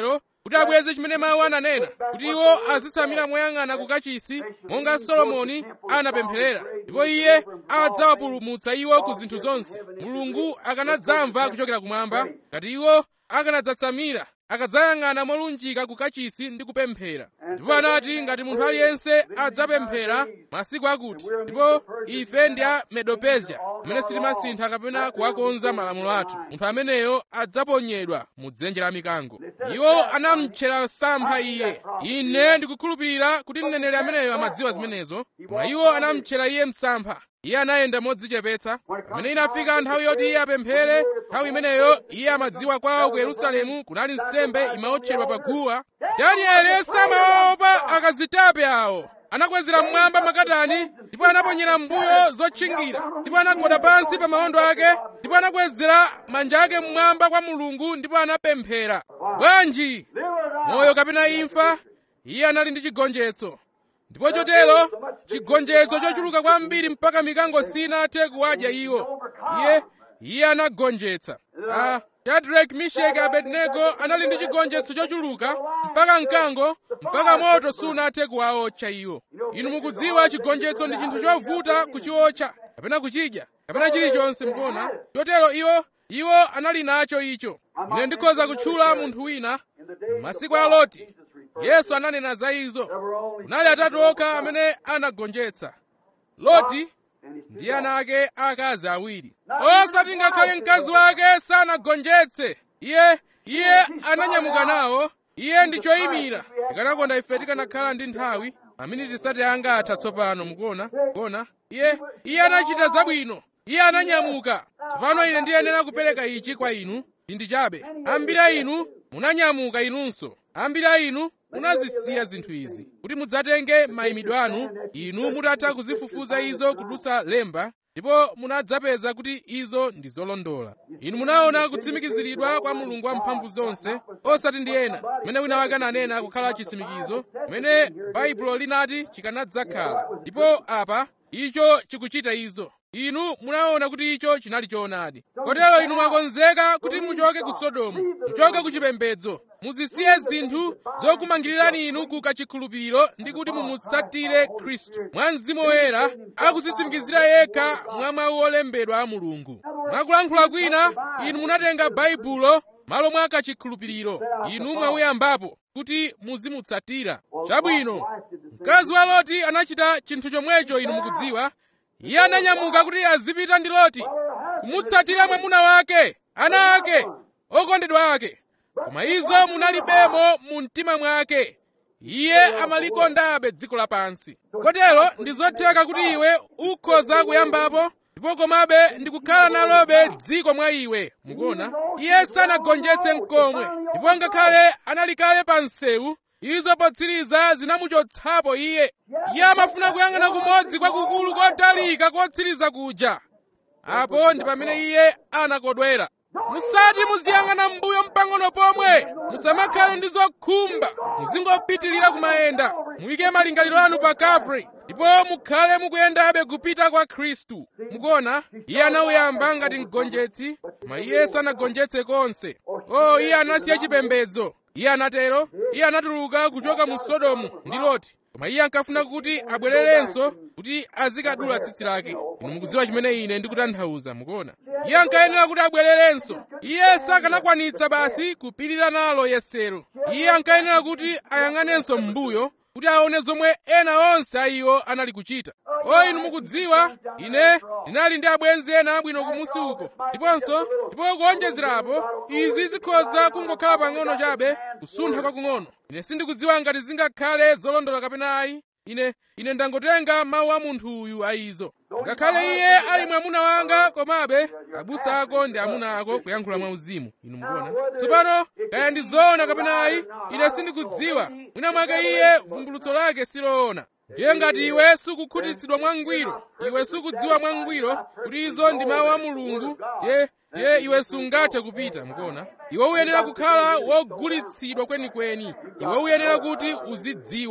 kuti abweze chimene mawu ananena kuti iwo azitsamira moyang'ana kukachisi monga solomoni anapempherera ndipo iye adzawapulumutsa iwo ku zinthu zonse mulungu akanadzamva kuchokera kumwamba ngati iwo akanadzatsamira akadzayang'ana molunjika kukachisi ndi kupemphera ndipo anati ngati munthu aliyense adzapemphera masiku akuti ndipo ife ndi a medopezia amene sitimasintha kapena kuwakonza malamulo athu munthu ameneyo adzaponyedwa mu dzenje la mikango iwo anamutchera msampha iye ine ndikukhulupirira kuti mneneri ameneyo amadziwa zimenezo koma iwo anamutchera iye msampha iye anayenda modzichepetsa pamene inafika nthawi yoti iye apemphere nthawi imeneyo iye amadziwa kwawo ku yerusalemu kunali nsembe imaotchedwa pa guwa danieli samaopa akazitape awo anakwezera mmwamba makatani ndipo anaponyera mbuyo zotchingira ndipo anagwada pansi pa mawondo ake ndipo anakwezera manja ake mmwamba kwa mulungu ndipo anapemphera bwanji moyo kapena imfa iye anali ndi chigonjetso ndipo chotero chigonjetso chochuluka kwambiri mpaka mikango sinathe kuwadya iwo iye iye anagonjetsa ah, shadrack misheki abednego anali ndi chigonjetso chochuluka mpaka mkango mpaka moto sunathe kuwaotcha iwo inu mukudziwa chigonjetso ndi chinthu chovuta kuchiotcha kapena kuchidya kapena chilichonse mukuona chotero iwo iwo anali nacho icho ine ndikhoza kutchula munthu wina masiku a loti yesu ananena za izo kunali atatu okha amene anagonjetsa loti ndi ana ake akazi awiri osati ngakhale mkazi wake sanagonjetse iye iye ananyamuka nawo iye ndi choyimira tikanakonda ife tikanakhala ndi nthawi maminiti sati angatha tsopano mukuona kuona iye iye anachita zabwino iye ananyamuka tsopano ine ndiyenera kupereka ichi kwa inu chinthu chabe ambiri a inu munanyamuka inunso ambiri a inu munazisiya zinthu izi kuti mudzatenge mayimidwe anu inu mutatha kuzifufuza izo kudutsa lemba ndipo munadzapeza kuti izo ndi zolondola inu munaona kutsimikiziridwa kwa mulungu wamphamvu zonse osati ndi ena pamene wina wake ananena kukhala chitsimikizo pamene baibulo linati chikanadzakhala ndipo apa icho chikuchita izo inu munaona kuti icho chinali choonadi kotero inu mwakonzeka kuti muchoke ku sodomu muchoke ku chipembedzo muzisiye zinthu zokumangirirani inu ku kachikhulupiriro ndi kuti mumutsatire khristu mwa mzimu woyera akudzitsimikizira yekha mwa mawu olembedwa a mulungu mwakulankhula kwina inu munatenga baibulo malo mwa kachikhulupiriro inu mwawuyambapo kuti muzimutsatira chabwino mkazi wa loti anachita chinthu chomwecho inu mukudziwa iye ananyamuka kuti azipita ndi loti kumutsatira mwamuna wake ana ake okondedwa ake koma izo munalibemo mu mtima mwake iye amalikondabe dziko lapansi kotero ndi zotheka kuti iwe ukhoza kuyambapo ndipo komabe ndikukhala nalobe dziko mwa iwe mukuona iye sanagonjetse mkomwe ndipo ngakhale anali kale pa msewu izo potsiriza zinamuchotsapo iye iye amafuna kuyang'ana kumodzi kwakukulu kotalika kotsiriza kuja apo ndi pamene iye anakodwera musati muziyang'ana m'mbuyo mpang'ono pomwe musamakhale ndi zokhumba muzingopitirira kumayenda muyike malingaliro anu pa Calvary ndipo mukhale mukuyendabe kupita kwa khristu mukuona iye anawuyamba ngati mgonjetsi koma iye sanagonjetse konse o iye anasiya chipembedzo iye anatero iye anatuluka kuchoka mu sodomu ndi loti koma iye ankafuna kuti abwererenso kuti azikadula tsitsi lake inu mukudziwa chimene ine ndikutanthauza mukuona iye ankayenera kuti abwererenso iye sakanakwanitsa basi kupirira nalo yesero iye ankayenera kuti ayang'anenso m'mbuyo kuti aone zomwe ena onse a iwo anali kuchita o inu mukudziwa ine ndinali ndi abwenzi ena abwino kumusi uko ndiponso ndipo kuonjezerapo izi zikhoza kungokhala pang'ono chabe kusuntha kwakung'ono ine sindikudziwa ngati zingakhale zolondola kapena ayi ine ine ndangotenga mawu a munthu uyu a izo ngakhale iye ali mwamuna wanga komabe abusa ako ndi amuna ako kuyankhula mwauzimu inu mukuona tsopano kaya ndi zoona kapena ayi ine sindikudziwa mwina mwake iye vumbulutso lake siloona ndiye ngati iwe sukukhutitsidwa mwangwiro iwe sukudziwa mwangwiro kuti izo ndi mawu a mulungu ndiye ndiye iwe sungathe kupita mukuona iwe uyenera kukhala wogulitsidwa kwenikweni iwe uyenera kuti uzidziwa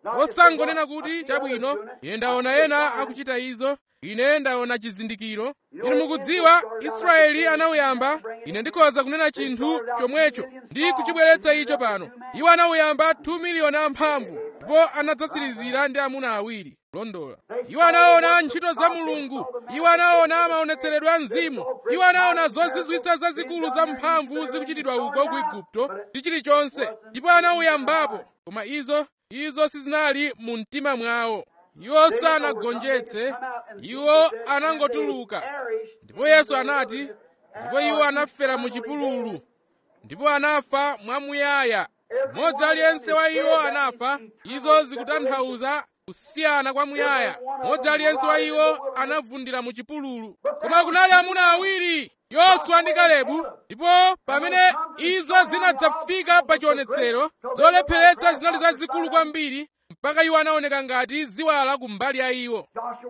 osangonena kuti chabwino ine ndaona ena akuchita izo ine ndaona chizindikiro inu mukudziwa israeli anauyamba ine ndikhoza kunena chinthu chomwecho ndi kuchibweretsa icho pano iwo anauyamba 2 miliyoni amphamvu ndipo anadzatsirizira ndi amuna awiri londola iwo anaona ntchito za mulungu iwo anaona maonetseredwe a mzimu iwo anaona zozizwitsa zazikulu za mphamvu zikuchitidwa uko ku igupto ndi chilichonse ndipo anauyambapo koma izo izo sizinali mu mtima mwawo iwo sanagonjetse iwo anangotuluka ndipo yesu anati ndipo iwo anafera mu chipululu ndipo anafa mwamuyaya mmodzi aliyense wa iwo anafa izo zikutanthauza kusiyana kwamuyaya mmodzi aliyense wa iwo anavundira mu chipululu koma kunali amuna awiri yoswa ndi kalebu ndipo pamene izo zinadzafika pa chionetsero zolepheretsa zinali zazikulu kwambiri mpaka iwo anaoneka ngati ziwala kumbali ya iwo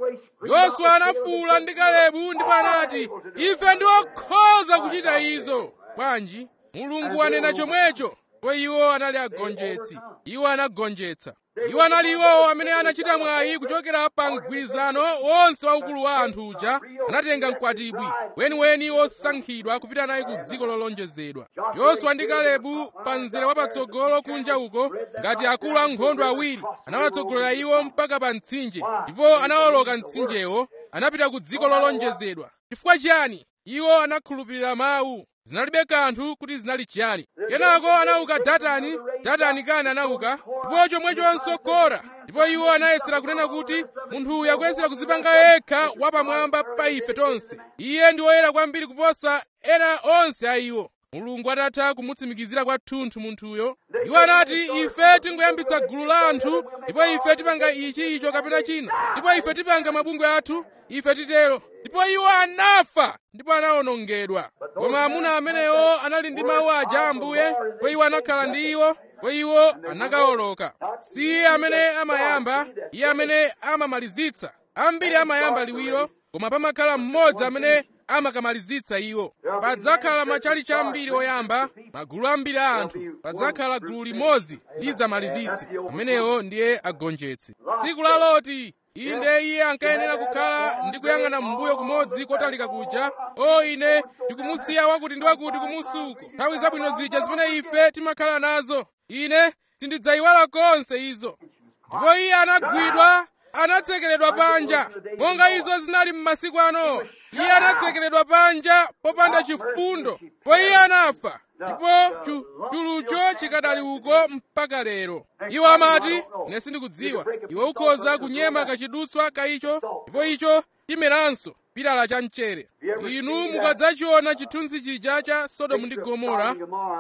yoswa anafuwula ndi kalebu ndipo anati ife ndi okhoza kuchita izo bwanji mulungu wanena chomwecho ndipo iwo anali agonjetsi iwo anagonjetsa iwo anali iwowo amene anachita mwayi kuchokera pa mgwirizano wonse waukulu wa anthu uja anatenga mkwatibwi weniweni wosankhidwa kupita naye ku dziko lolonjezedwa yoswa ndi kalebu pa mzere wapatsogolo kunja uko ngati akulu ankhondo awiri anawatsogolera iwo mpaka pa mtsinje ndipo anawoloka mtsinjewo anapita ku dziko lolonjezedwa chifukwa chiyani iwo anakhulupirira mawu zinalibe kanthu kuti zinali chiyani kenako anauka datani datani kani anauka ndipo chomwechonso kora ndipo iwo anayesera kunena kuti munthu uyu akuyesera kuzipanga yekha wapamwamba pa ife tonse iye ndi woyera kwambiri kuposa ena onse a iwo mulungu atatha kumutsimikizira kwathunthu munthuyo iwo anati ife tingoyambitsa gulu la anthu ndipo ife tipanga ichi icho kapena china ndipo ife tipanga mabungwe athu ife titero ndipo iwo anafa ndipo anawonongedwa koma amuna amenewo anali ndi mawu aja ambuye ndipo iwo anakhala ndi iwo ndipo iwo anakawoloka si iye amene amayamba iye amene amamalizitsa ambiri amayamba liwiro koma pamakhala mmodzi amene amakamalizitsa iwo padzakhala machalichi ambiri oyamba magulu ambiri a anthu padzakhala gulu limodzi lidzamalizitse amenewo ndiye agonjetse tsiku la loti inde iye ankayenera kukhala ndi kuyang'ana m'mbuyo kumodzi kotalika kuja o ine ndikumusiya wakuti ndi wakuti kumusuko nthawi zabwino zija zimene ife timakhala nazo ine sindidzayiwala konse izo ndipo iye anagwidwa anatsekeredwa panja monga izo zinali m'masiku ano iye anatsekeredwa panja popanda chifundo po iye anafa ndipo chulucho chikadali uko mpaka lero iwo amati ine sindikudziwa iwe ukhoza kunyema kachidutswa ka icho ndipo icho chimeranso pilala cha mchere inu mukadzachiona chithunzi chija cha sodomu ndi gomora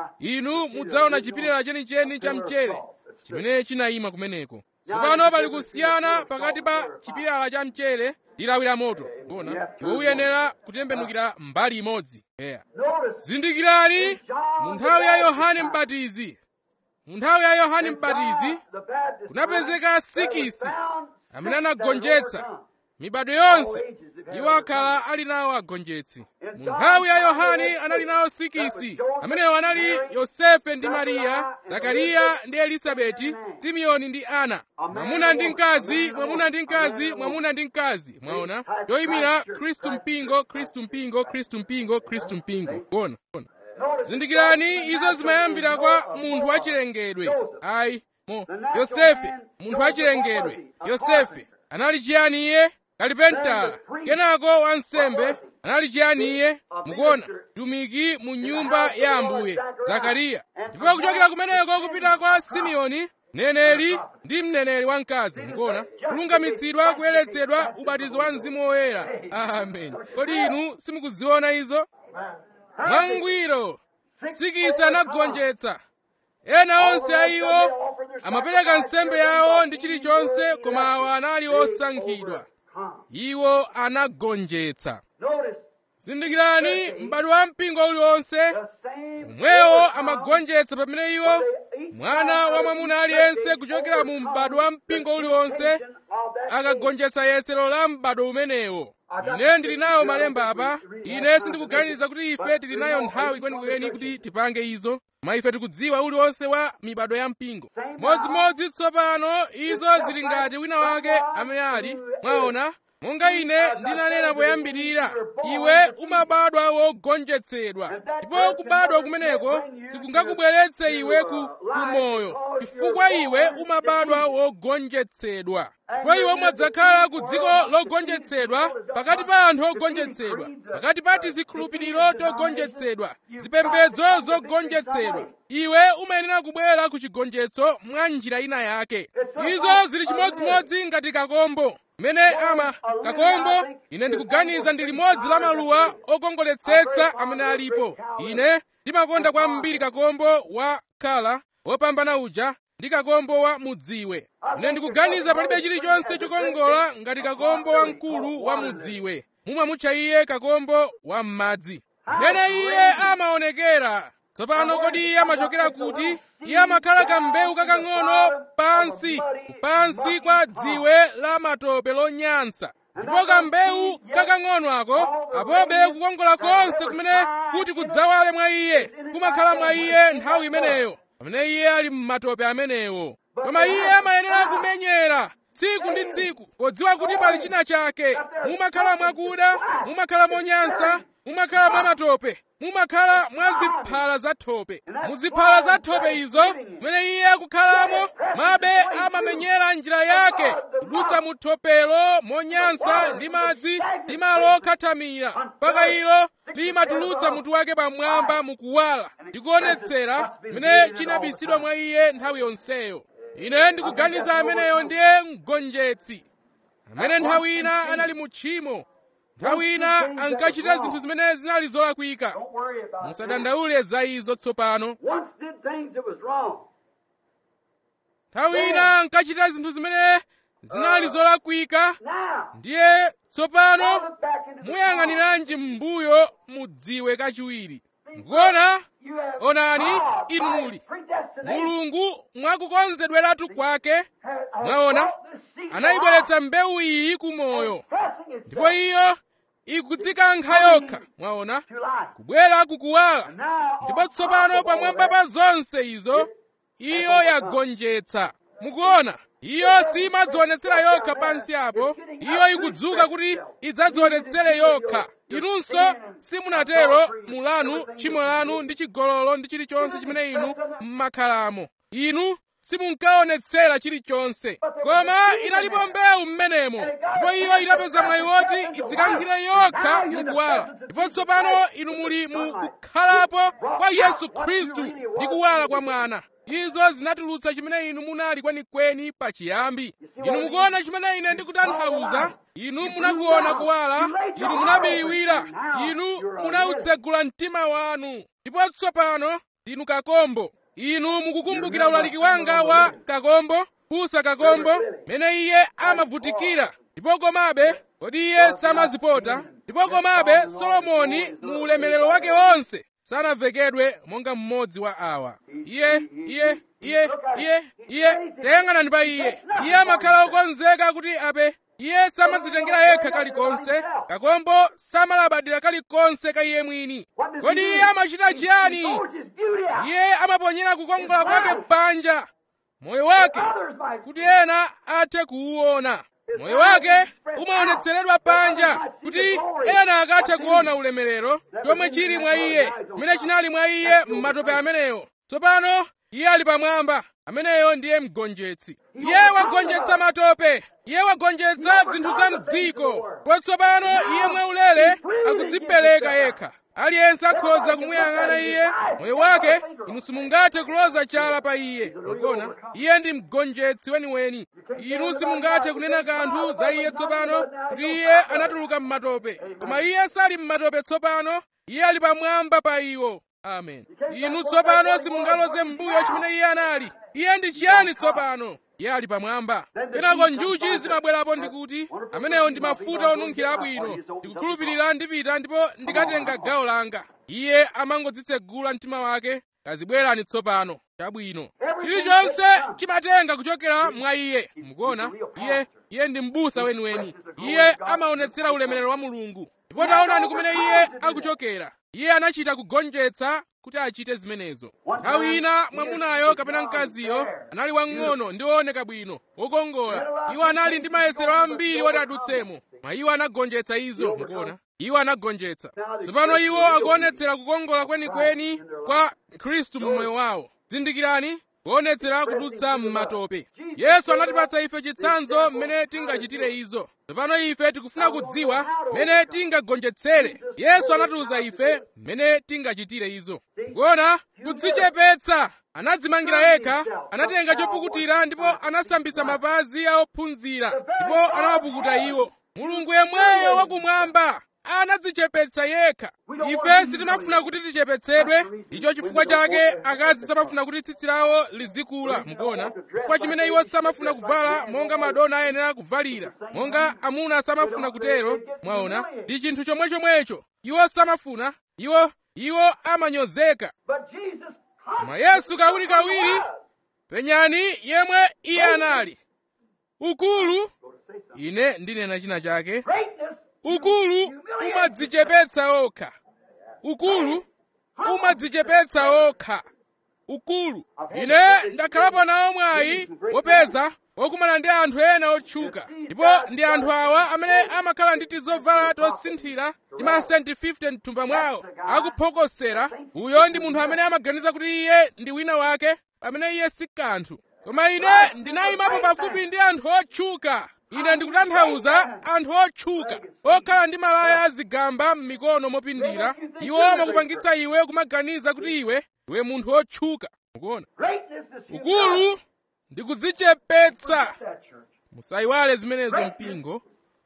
inu mudzaona chipilala chenicheni cha mchere chimene chinayima kumeneko tsopano pali kusiyana pakati pa chipilala cha mchere ndi lawi la moto bona iwe uyenera kutembenukira mbali imodzi eya zindikirani mu nthawi ya yohane mbatizi mu nthawi ya yohane mbatizi kunapezeka sikisi amene anagonjetsa mibado yonse iwo akhala ali nawo agonjetsi mu nthawi ya yohane anali nawo sikisi amenewo anali yosefe ndi mariya zakariya ndi elisabeti simeoni ndi ana mwamuna ndi mkazi mwamuna ndi mkazi mwamuna ndi mkazi mwaona yoyimira khristu mpingo khristu mpingo khristu mpingo khristu mpingo kuona zindikirani izo zimayambira kwa munthu wachilengedwe ayi mo yosefe munthu wachilengedwe yosefe anali chiyani iye kalipentala kenako wansembe anali chiyani iye mukuona tumiki mu nyumba ya ambuye zakariya ndipo kuchokera kumeneko kupita kwa simeoni mneneri ndi mneneri wamkazi mukuona kulungamitsidwa kuyeretsedwa ubatizo wa mzimu woyera amen kodi inu simukuziona izo mwangwiro sikisi anagonjetsa ena onse a iwo amapereka nsembe yawo ndi chilichonse koma awa anali osankhidwa iwo anagonjetsa zindikirani m'bado wa mpingo uliwonse omwewo amagonjetsa pamene iwo mwana wa mwamuna aliyense kuchokera mu m'bado wa mpingo uliwonse akagonjetsa yesero la m'bado umenewo ine ndili nawo malemba apa ine sindikuganiza kuti ife tili nayo nthawi kwenikweni kuti tipange izo koma ife tikudziwa uliwonse wa mibado ya mpingo modzimodzi tsopano izo zili ngati wina wake amene ali mwaona monga ine ndinanena poyambirira iwe umabadwa wogonjetsedwa ndipo kubadwa kumeneko sikungakubweretse iwe ku kumoyo chifukwa iwe umabadwa wogonjetsedwa ndipo iwe umadzakhala ku dziko logonjetsedwa pakati pa anthu ogonjetsedwa pakati pa tizikhulupiriro togonjetsedwa zipembedzo zogonjetsedwa iwe umayenera kubwera ku chigonjetso mwa njira ina yake izo zili chimodzimodzi ngati kakombo mmene ama kakombo ine ndikuganiza ndi limodzi la maluwa okongoletsetsa amene alipo ine ndimakonda kwambiri kakombo wa kala wopambana uja ndi kakombo wa mudziwe ine ndikuganiza palibe chilichonse chokongola ngati kakombo wamkulu wa mudziwe mumamutcha iye kakombo wa m'madzi mmene iye amaonekera tsopano kodi iye amachokera kuti iye amakhala kambewu kakang'ono pansi pansi kwa dziwe la matope lonyansa ndipo kambewu kakang'ono ako apobe kukongola konse kumene kuti kudzawale mwa iye kumakhala mwa iye nthawi imeneyo pamene iye ali m'matope amenewo koma iye amayenera kumenyera tsiku ndi tsiku podziwa kuti pali china chake mumakhala mwakuda mumakhala monyansa mumakhala mwa matope mumakhala mwa ziphala za thope muziphala za thope izo mene iye akukhalamo mabe amamenyera njira yake kudusa mu thopelo monyansa ndi madzi ndi malo okhathamira mpaka ilo limatulutsa mutu wake pamwamba mukuwala ndikuonetsera mene chinabisidwa mwa iye nthawi yonseyo ine ndikuganiza ameneyo ndiye mgonjetsi amene nthawi ina anali mu tchimo nthawi ina ankachita zinthu zimene zinali zolakwika Don't worry about it. musadandaule za izo tsopano Once did things that was wrong. nthawi ina ankachita zinthu zimene zinali zolakwika Now, ndiye tsopano look back into the muyang'aniranji m'mbuyo mudziwe kachiwiri mukuona You have onani God, inu by muli His predestination, mulungu mwakukonzedweratu kwake has- has mwaona brought this seed to anayibweretsa mbewu iyi ku moyo life, pressing itself ndipo iyo ikudzikankha yokha mwaona to life. kubwera kukuwala Now, ndipo on tsopano top of all pamwamba that, pa zonse izo iyo yagonjetsa mukuona iyo simadzionetsera yokha pansi apo iyo ikudzuka kuti idzadzionetsere yokha inunso simunatero mulanu tchimo lanu ndi chigololo ndi chilichonse chimene inu mmakhalamo inu simunkaonetsera chilichonse koma inalipo mbewu m'menemo ndipo iyo inapeza mwayi woti idzikankhire yokha mukuwala ndipo tsopano inu muli mu kukhalapo kwa yesu khristu ndi kuwala kwa mwana izo zinatulutsa chimene inu munali kwenikweni pachiyambi inu mukuona chimene ine ndikutanthauza inu munakuona kuwala inu munabiriwira inu munautsegula mtima wanu ndipo tsopano ndinu kakombo inu mukukumbukira ulaliki wanga wa kakombo kusa kakombo mene iye amavutikira ndipo komabe kodi iye samazipota ndipo komabe solomoni mu ulemerero wake wonse sanavekedwe monga mmodzi wa awa iye iye iye iye iye tayang'anani pa iye iye amakhala okonzeka kuti ape iye samadzitengera yekha kalikonse kakombo samalabadira kalikonse ka iye mwini kodi iye amachita chiyani throws his beauty out. iye amaponyera kukongola kwake panja moyo wake Others might kuti ena athe kuwuona moyo wake umaonetseredwa panja kuti ena akathe kuona ulemerero chomwe chili mwa iye chimene chinali mwa iye m'matope amenewo tsopano iye ali pamwamba ameneyo ndiye mgonjetsi iye wagonjetsa matope iye wagonjetsa zinthu za mdziko potsopano iye mwaulere akudzipereka yekha aliyense akhoza kumuyang'ana iye moyo wake inu simungathe kuloza chala pa iye mukuona iye ndi mgonjetsi weniweni inu simungathe kunena kanthu za iye tsopano kuti iye anatuluka m'matope koma iye sali m'matope tsopano iye ali pamwamba pa iwo amen inu tsopano simungaloze m'mbuyo chimene iye anali iye ndi chiyani tsopano iye ali pamwamba kenako njuchi zimabwerapo ndikuti amenewo ndi mafuta onunkhira abwino ndikukhulupirira ndipita ndipo ndikatenga gawo langa iye amangodzitsegula mtima wake kazibwerani tsopano chabwino chilichonse chimatenga kuchokera mwa iye mukuona iye iye ndi m'busa weniweni iye amaonetsera ulemerero wa mulungu ndipo taonani kumene iye akuchokera iye anachita kugonjetsa kuti achite zimenezo nthawi ina mwamunayo kapena mkaziyo anali wang'ono ndi wooneka bwino wokongola iwo anali ndi mayesero ambiri woti adutsemo mwa iwo anagonjetsa izo mukuona iwo anagonjetsa tsopano iwo akuonetsera kukongola kwenikweni kwa khristu mu moyo wawo zindikirani kuonetsera kudutsa m'matope yesu anatipatsa ife chitsanzo mmene tingachitire izo tsopano ife tikufuna kudziwa mmene tingagonjetsere yesu anatiuza ife mmene tingachitire izo kuona kudzichepetsa anadzimangira yekha anatenga chopukutira ndipo anasambitsa mapazi a ophunzira ndipo anawapukuta iwo mulungu yemweyo wakumwamba anadzichepetsa yekha ife sitimafuna kuti tichepetsedwe icho chifukwa chake akazi samafuna kuti tsitsi lawo lizikula mukuona chifukwa chimene iwo samafuna kuvala monga madona ayenera kuvalira monga amuna samafuna kutero mwaona ndi chinthu chomwechomwecho iwo samafuna iwo iwo amanyozeka koma yesu kawirikawiri penyani yemwe iye anali ukulu ine ndinena china chake ukulu umadzichepetsa okha ukulu umadzichepetsa okha ukulu ine ndakhalapo nawo mwayi wopeza wokumana ndi anthu ena otchuka ndipo ndi anthu awa amene amakhala ndi tizovala tosinthira ndi masenti 50 mthumba mwawo akuphokosera uyo ndi munthu amene amaganiza kuti iye ndi wina wake pamene iye si kanthu koma ine ndinayimapo pafupi ndi anthu otchuka ine ndikutanthauza anthu otchuka okhala ndi malaya azigamba m'mikono mopindira iwo amakupangitsa iwe kumaganiza kuti iwe ndiwe munthu otchuka mukuona ukulu ndi kudzichepetsa musayiwale zimenezo mpingo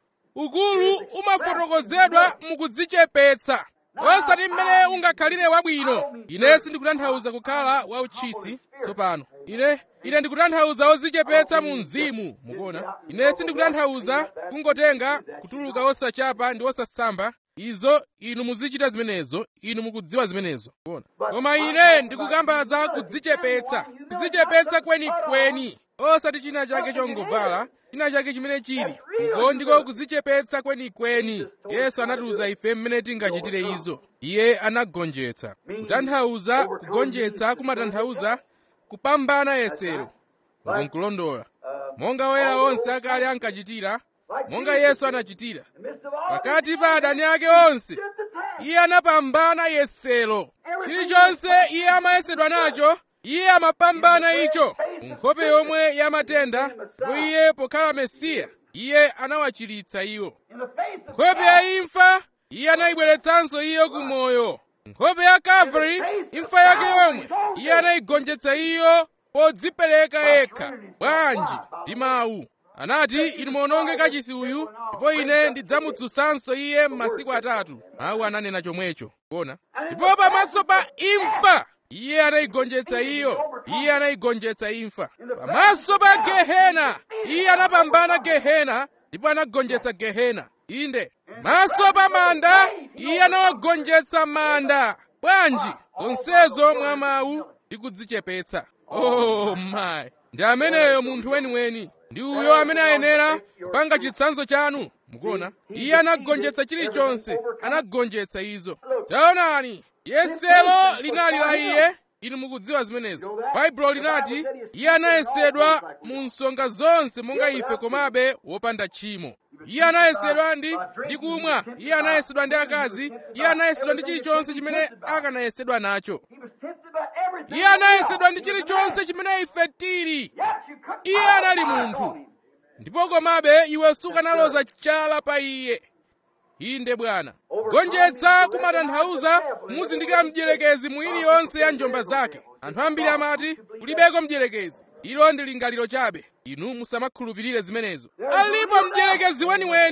ukulu umafotokozedwa mukudzichepetsa osati mmene ungakhalire wabwino ine sindikutanthauza kukhala wauchisi tsopano ine ine ndikutanthauza odzichepetsa mu mzimu mukuona ine sindikutanthauza kungotenga kutuluka osachapa ndi osasamba izo inu muzichita zimenezo inu mukudziwa zimenezo kuona koma ine ndikukamba za kudzichepetsa kudzichepetsa kwenikweni osati china chake chongovala china chake chimene chili uko ndiko kudzichepetsa kwenikweni yesu anatiuza ife mmene tingachitire izo iye anagonjetsa kutanthauza kugonjetsa kumatanthauza kupambana yesero ukunkulondola monga oyera onse akale ankachitira monga yesu anachitira pakati pa adani ake onse iye anapambana yesero chilichonse iye amayesedwa nacho iye amapambana icho nkhope yomwe yamatenda ndipo iye pokhala mesiya iye anawachiritsa iwo nkhope ya imfa iye anayibweretsanso iyo ku moyo nkhope ya kalvari imfa yake yomwe iye anayigonjetsa iyo podzipereka yekha bwanji ndi mawu anati inu muononge kachisi uyu ndipo ine ndidzamudzutsanso iye m'masiku atatu mawu ananena chomwecho kuona ndipo pamaso pa imfa iye anayigonjetsa iyo iye anayigonjetsa imfa pamaso pa gehena iye anapambana gehena ndipo anagonjetsa gehena inde maso pa manda iye anawagonjetsa manda bwanji zonsezo mwa mawu ndi kudzichepetsa oh my ndi ameneyo munthu weniweni ndi uyo amene ayenera kupanga chitsanzo chanu mukuona iye anagonjetsa chilichonse anagonjetsa izo taonani yesero linali la iye inu mukudziwa zimenezo baibulo linati iye anayesedwa mu nsonga zonse monga ife komabe wopanda tchimo iye anayesedwa ndi ndi kumwa iye anayesedwa ndi akazi iye anayesedwa ndi chilichonse chimene akanayesedwa nacho iye anayesedwa ndi chilichonse chimene ife tili iye anali munthu ndipo komabe iwe sukanaloza chala pa iye inde bwana gonjetsa kumatanthauza muzindikira mdierekezi mu iliyonse ya njomba zake anthu ambiri amati kulibeko mdierekezi ilo ndi lingaliro chabe inu musamakhulupirire zimenezo alipo mdierekezi weniweni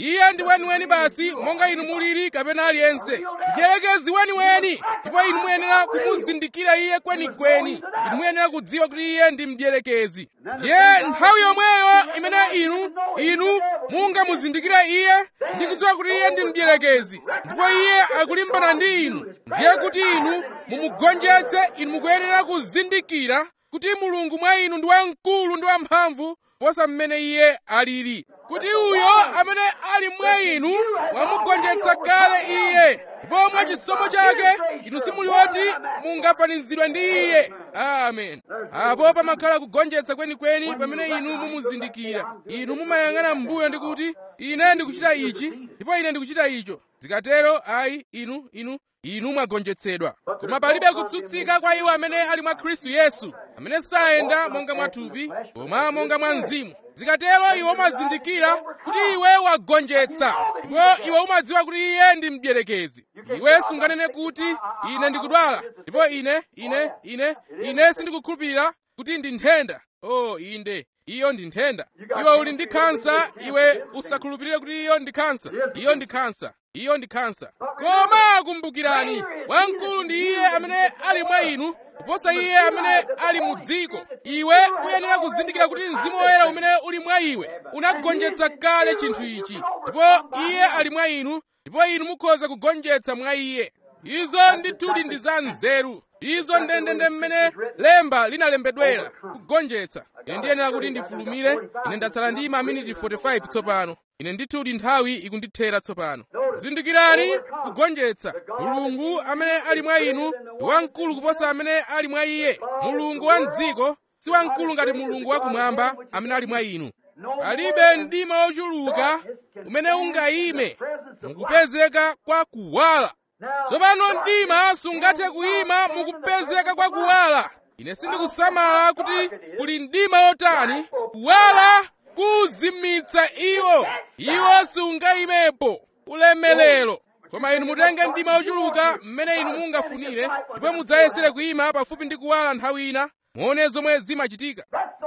iye ndi weniweni basi monga inu mulili kapena aliyense mdierekezi weniweni ndipo inu muyenera kumuzindikira iye kwenikweni inu muyenera kudziwa kuti iye ndi mdierekezi ndiye nthawi yomweyo imene inu inu mungamuzindikira iye ndi kudziwa kuti iye ndi mdierekezi ndipo iye akulimbana ndi inu ndiye kuti inu mumugonjetse inu mukuyenera kuzindikira kuti mulungu mwa inu ndi wamkulu ndi wamphamvu posa mmene iye alili kuti uyo amene ali mwa inu wamugonjetsa kale iye ndipo mwa chisomo chake inu simuli woti mungafanizidwe ndi iye amen apo pamakhala kugonjetsa kwenikweni pamene inu mumuzindikira inu mumayang'ana m'mbuyo ndi kuti ine ndikuchita ichi ndipo ine ndikuchita icho zikatero ayi inu inu inu mwagonjetsedwa koma palibe kutsutsika kwa iwo amene ali mwa khristu yesu amene sayenda monga mwathupi koma monga mwa mzimu zikatero iwe umazindikira kuti iwe wagonjetsa ndipo iwe umadziwa kuti iye ndi mdierekezi iwe sunganene kuti ine ndikudwala ndipo ine ine ine ine sindikukhulupirira kuti ndi nthenda oh inde iyo ndi nthenda iwe uli ndi khansa iwe usakhulupirire kuti iyo ndi khansa iyo ndi khansa iyo ndi khansa koma kumbukirani wamkulu ndi iye amene ali mwa inu kuposa iye amene ali mu dziko iwe uyenera kuzindikira kuti mzimu woyera umene uli mwa iwe unagonjetsa kale chinthu ichi ndipo iye ali mwa inu ndipo inu mukhoza kugonjetsa mwa iye izo ndithudi ndi za nzeru izo ndendende mmene lemba linalembedwera kugonjetsa ine ndiyenera kuti ndifulumire ine ndatsala ndi maminiti 45 tsopano ine ndithudi nthawi ikundithera tsopano zindikirani kugonjetsa mulungu amene ali mwa inu ndi wamkulu kuposa amene ali mwa iye mulungu wa mdziko si wamkulu ngati mulungu wakumwamba amene ali mwa inu palibe mdima wochuluka umene ungayime mukupezeka kwa kuwala tsopano mdima sungathe kuyima mukupezeka kwa kuwala ine sindikusamala kuti kuli mdima wotani kuwala kuzimitsa iwo iwo sungayimepo ulemelero koma inu mutenge mdima wochuluka mmene inu mungafunire ndipo mudzayesere kuyima pafupi ndi kuwala nthawi ina muone zomwe zimachitika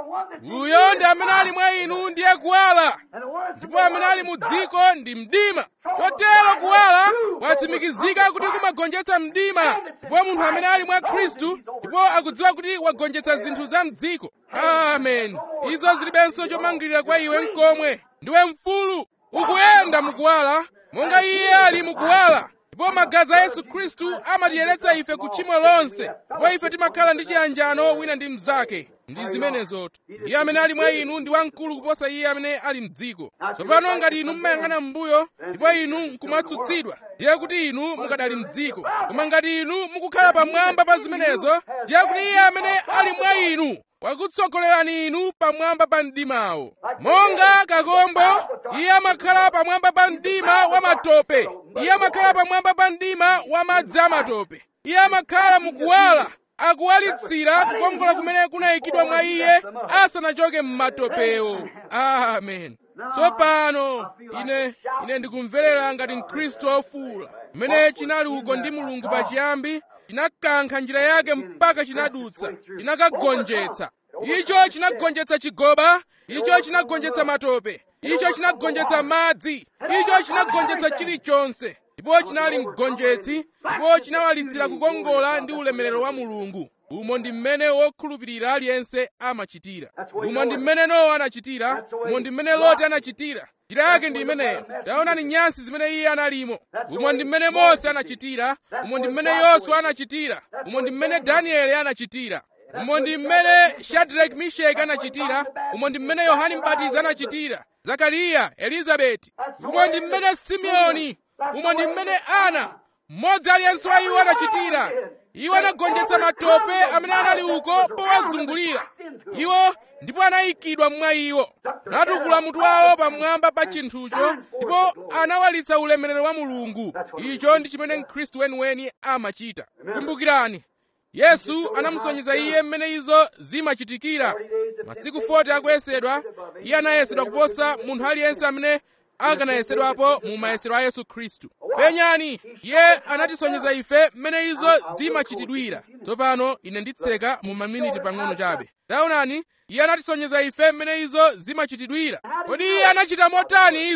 uyo ndi amene ali mwa inu ndiye kuwala ndipo amene ali mu dziko ndi mdima chotero kuwala kwatsimikizika kuti kumagonjetsa mdima ndipo munthu amene ali mwa khristu ndipo akudziwa kuti wagonjetsa zinthu za mdziko amen izo zilibenso chomangirira kwa iwe mkomwe ndiwe mfulu ukuyenda mukuwala monga iye ali mukuwala ndipo magazi a yesu khristu amatiyeretsa ife ku tchimo lonse ndipo ife timakhala ndi chiyanjano wina ndi mnzake ndi zimenezotu iye amene ali mwa inu ndi wamkulu kuposa iye amene ali mdziko tsopano ngati inu mmayang'ana m'mbuyo ndipo inu nkumatsutsidwa ndiye kuti inu mukadali mdziko koma ngati inu mukukhala pamwamba pa zimenezo ndiye kuti iye amene ali mwa inu wakutsogolerani inu pamwamba pa mdimawo monga kakombo iye amakhala pamwamba pa mdima wa matope iye amakhala pamwamba pa mdima wa madzi amatope iye amakhala mukuwala akuwalitsira kukongola kumene kunayikidwa mwa iye asanachoke m'matopewo amen tsopano ine ine ndikumverera ngati mkhristu wofuwula kumene chinali uko ndi mulungu pachiyambi chinakankha njira yake mpaka chinadutsa chinakagonjetsa icho chinagonjetsa chigoba icho chinagonjetsa matope icho chinagonjetsa madzi icho chinagonjetsa chilichonse ndipo chinali mgonjetsi ndipo chinawalitsira kukongola ndi ulemerero wa mulungu umo ndi mmene wokhulupirira aliyense amachitira umo ndi mmene nowa anachitira umo ndi mmene loti anachitira njira yake ndi imeneyo taonani nyansi zimene iye analimo umo ndi mmene mose anachitira umo ndi mmene yoswa anachitira umo ndi mmene danieli anachitira umo ndi mmene shadraki misheki anachitira umo ndi mmene yohani mbatizi anachitira zakariya elizabeti umo ndi mmene simeoni umo ndi mmene ana mmodzi aliyense wa iwo anachitira iwo anagonjetsa matope amene anali uko powazungulira iwo ndipo anayikidwa mwa iwo anatukula mutu wawo pamwamba pa chinthucho ndipo anawalitsa ulemerero wa mulungu icho ndi chimene mkhristu weniweni amachita kumbukirani yesu anamusonyeza iye mmene izo zimachitikira masiku 40 akuyesedwa iye anayesedwa kuposa munthu aliyense amene akanayesedwapo mu mayesero a yesu khristu penyani iye anatisonyeza ife mmene izo zimachitidwira tsopano ine nditseka mu maminiti pang'ono chabe taonani iye anatisonyeza ife mmene izo zimachitidwira kodi iye anachita motani izo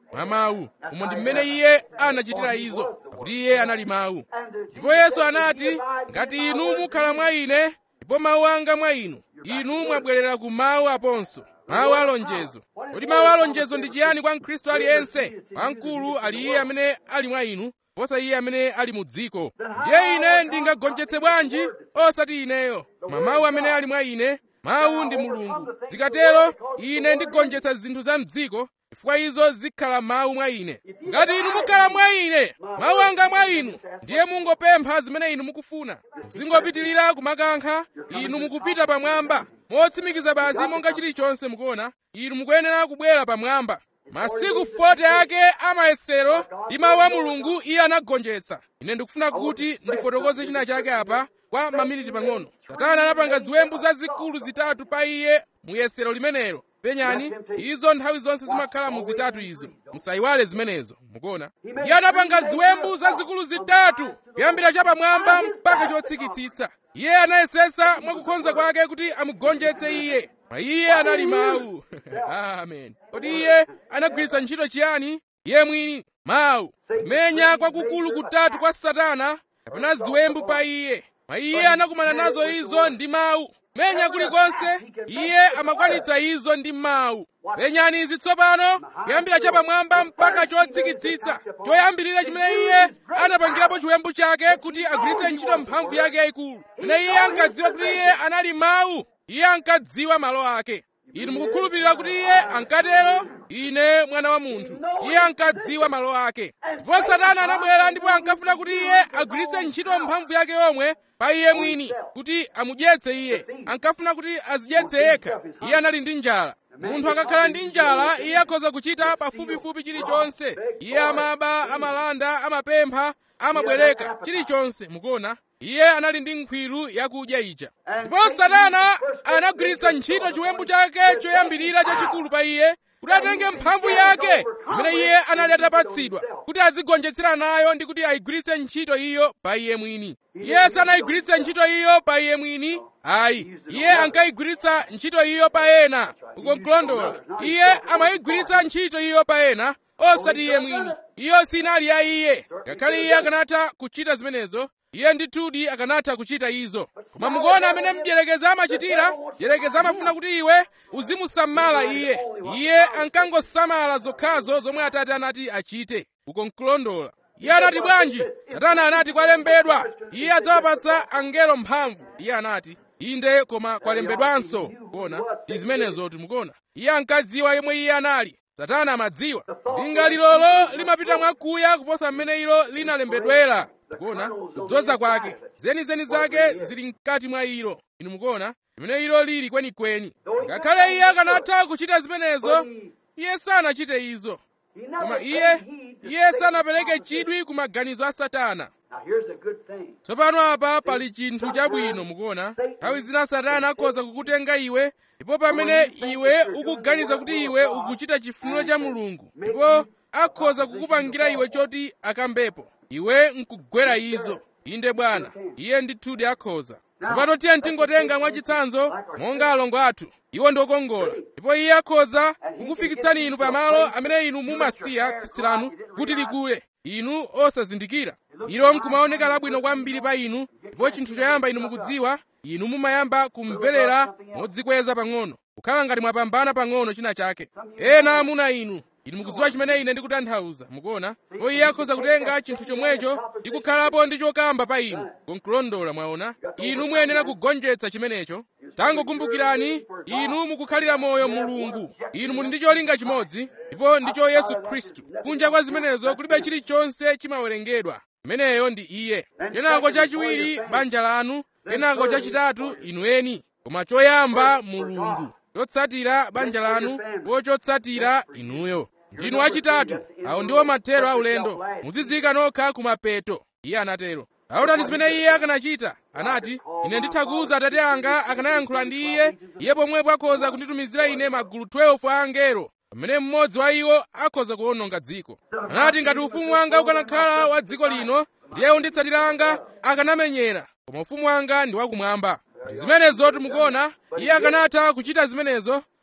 mwa mawu umo ndi mmene iye anachitira izo pakuti iye anali mawu ndipo yesu anati ngati inu mukhala mwa ine ndipo mawu anga mwa inu inu mwabwerera ku mawu aponso mawu alonjezo kodi mawu alonjezo ndi chiyani kwa mkhristu aliyense wamkulu ali iye amene ali mwa inu posa iye amene ali mu dziko ndiye ine ndingagonjetse bwanji osati ineyo koma mawu amene ali mwa ine mawu ndi mulungu zikatero ine ndigonjetsa zinthu za mdziko chifukwa izo zikhala mawu mwa ine ngati inu mukhala mwa ine mawu anga mwa inu ndiye mungopempha zimene inu mukufuna muzingopitirira kumakankha inu mukupita pamwamba motsimikiza basi monga chilichonse mukuona inu mukuyenera kubwera pamwamba masiku 40 ake amayesero ndi mawu a mulungu iye anagonjetsa ine ndikufuna kuti ndifotokoze china chake apa kwa maminiti pang'ono satana anapanga ziwembu zazikulu zitatu pa iye mu yesero limenelo penyani izo nthawi zonse zimakhala mu zitatu izo musayiwale zimenezo mukuona iye anapanga ziwembu zazikulu zitatu kuyambira chapamwamba mpaka chotsikitsitsa iye anayesetsa mwakukonza kwake kuti amugonjetse iye ma iye anali mawu amen kodi iye anagwiritsa ntchito chiyani iye mwini mawu kumenya kwakukulu kutatu kwa satana kapena ziwembu pa iye ma iye anakumana nazo izo ndi mawu menya kulikonse iye amakwanitsa izo ndi mawu penyani izi tsopano kuyambira chapamwamba mpaka chotsikitsitsa choyambirira chimene iye anapangirapo chiwembu chake kuti agwiritse ntchito mphamvu yake yayikulu pene iye ankadziwa kuti iye anali mawu iye ankadziwa malo ake inu mukukhulupirira kuti iye ankatero ine mwana wa munthu iye ankadziwa malo ake ndipo satana anabwera ndipo ankafuna kuti iye agwiritse ntchito mphamvu yake yomwe pa iye mwini kuti amudyetse iye ankafuna kuti azidyetse yekha iye anali ndi njala munthu akakhala ndi njala iye akhoza kuchita pafupifupi chilichonse iye amaba amalanda amapempha amabwereka chilichonse mukuona iye anali ndi nkhwiru yakudya ija ndipo satana anagwiritsa ntchito chiwembu chake choyambirira chachikulu pa iye kuti atenge mphamvu yake imene iye anali atapatsidwa kuti azigonjetsera nayo ndi kuti ayigwiritse ntchito iyo pa iye mwini iye sanayigwiritse ntchito iyo pa iye mwini ayi iye ankayigwiritsa ntchito iyo pa ena ukonkulondola iye amayigwiritsa ntchito iyo pa ena osati iye mwini iyo sinali ya iye ngakhale iye akanatha kuchita zimenezo iye ndithudi akanatha kuchita izo koma mukuona amene mdyerekeza amachitira dyerekeza amafuna kuti iwe uzimusamala iye iye ankangosamala zokhazo zomwe atate anati achite ukonkulondola iye anati bwanji satana anati kwalembedwa iye adzawapatsa angelo mphamvu iye anati inde koma kwalembedwanso kuona ndi zimenezo timukuona iye ankadziwa yemwe iye anali satana amadziwa linga lilolo limapita mwakuya kuposa mmene ilo linalembedwera mukuona kudzoza kwake zenizeni zake zili mkati mwa ilo inu mukuona limene ilo lili kwenikweni ngakhale iye akanatha kuchita zimenezo iye sanachite izo koma iye iye sanapereke chidwi ku maganizo a satana Now here's a good thing. tsopano apa pali chinthu chabwino mukuona nthawi zina satana akhoza kukutenga iwe ndipo pamene iwe ukuganiza kuti iwe ukuchita chifuniro cha mulungu ndipo akhoza kukupangira iwe choti akambepo iwe nkugwera izo inde bwana iye ndithudi akhoza tsopano tiye tingotenga mwachitsanzo monga alongo athu iwo ndi okongola ndipo iye akhoza kukufikitsani inu pamalo amene inu mumasiya tsitsi lanu kuti likule inu osazindikira ilo nkumaoneka labwino kwambiri pa inu ndipo chinthu choyamba inu mukudziwa inu mumayamba kumverera modzikweza pang'ono kukhala ngati mwapambana pang'ono china chake ena amuna inu inu mukudziwa chimene ine ndikutanthauza mukuona ndipo iye akhoza kutenga chinthu chomwecho ndi kukhalapo ndi chokamba pa inu konkulondola mwaona inu muyenera kugonjetsa chimenecho tangokumbukirani inu mukukhalira moyo mulungu inu muli ndi cholinga chimodzi ndipo ndicho yesu khristu kunja kwa zimenezo kulibe chilichonse chimawerengedwa imeneyo ndi iye kenako chachiwiri banja lanu kenako chachitatu inu eni koma choyamba mulungu chotsatira banja lanu po chotsatira inuyo ndinu achitatu awo ndiwo mathero aulendo muzizika nokha kumapeto iye anatero aonani zimene iye akanachita anati ine nditha kuwuza atate anga akanayankhula ndi iye iye pomwepo akhoza kunditumizira ine magulu 12 a angelo pamene mmodzi wa iwo akhoza kuwononga dziko anati ngati ufumu wanga ukanakhala wa dziko lino ndiye unditsatira anga akanamenyera koma ufumu wanga ndi wakumwamba ndi zimenezo timukuona iye akanatha kuchita zimenezo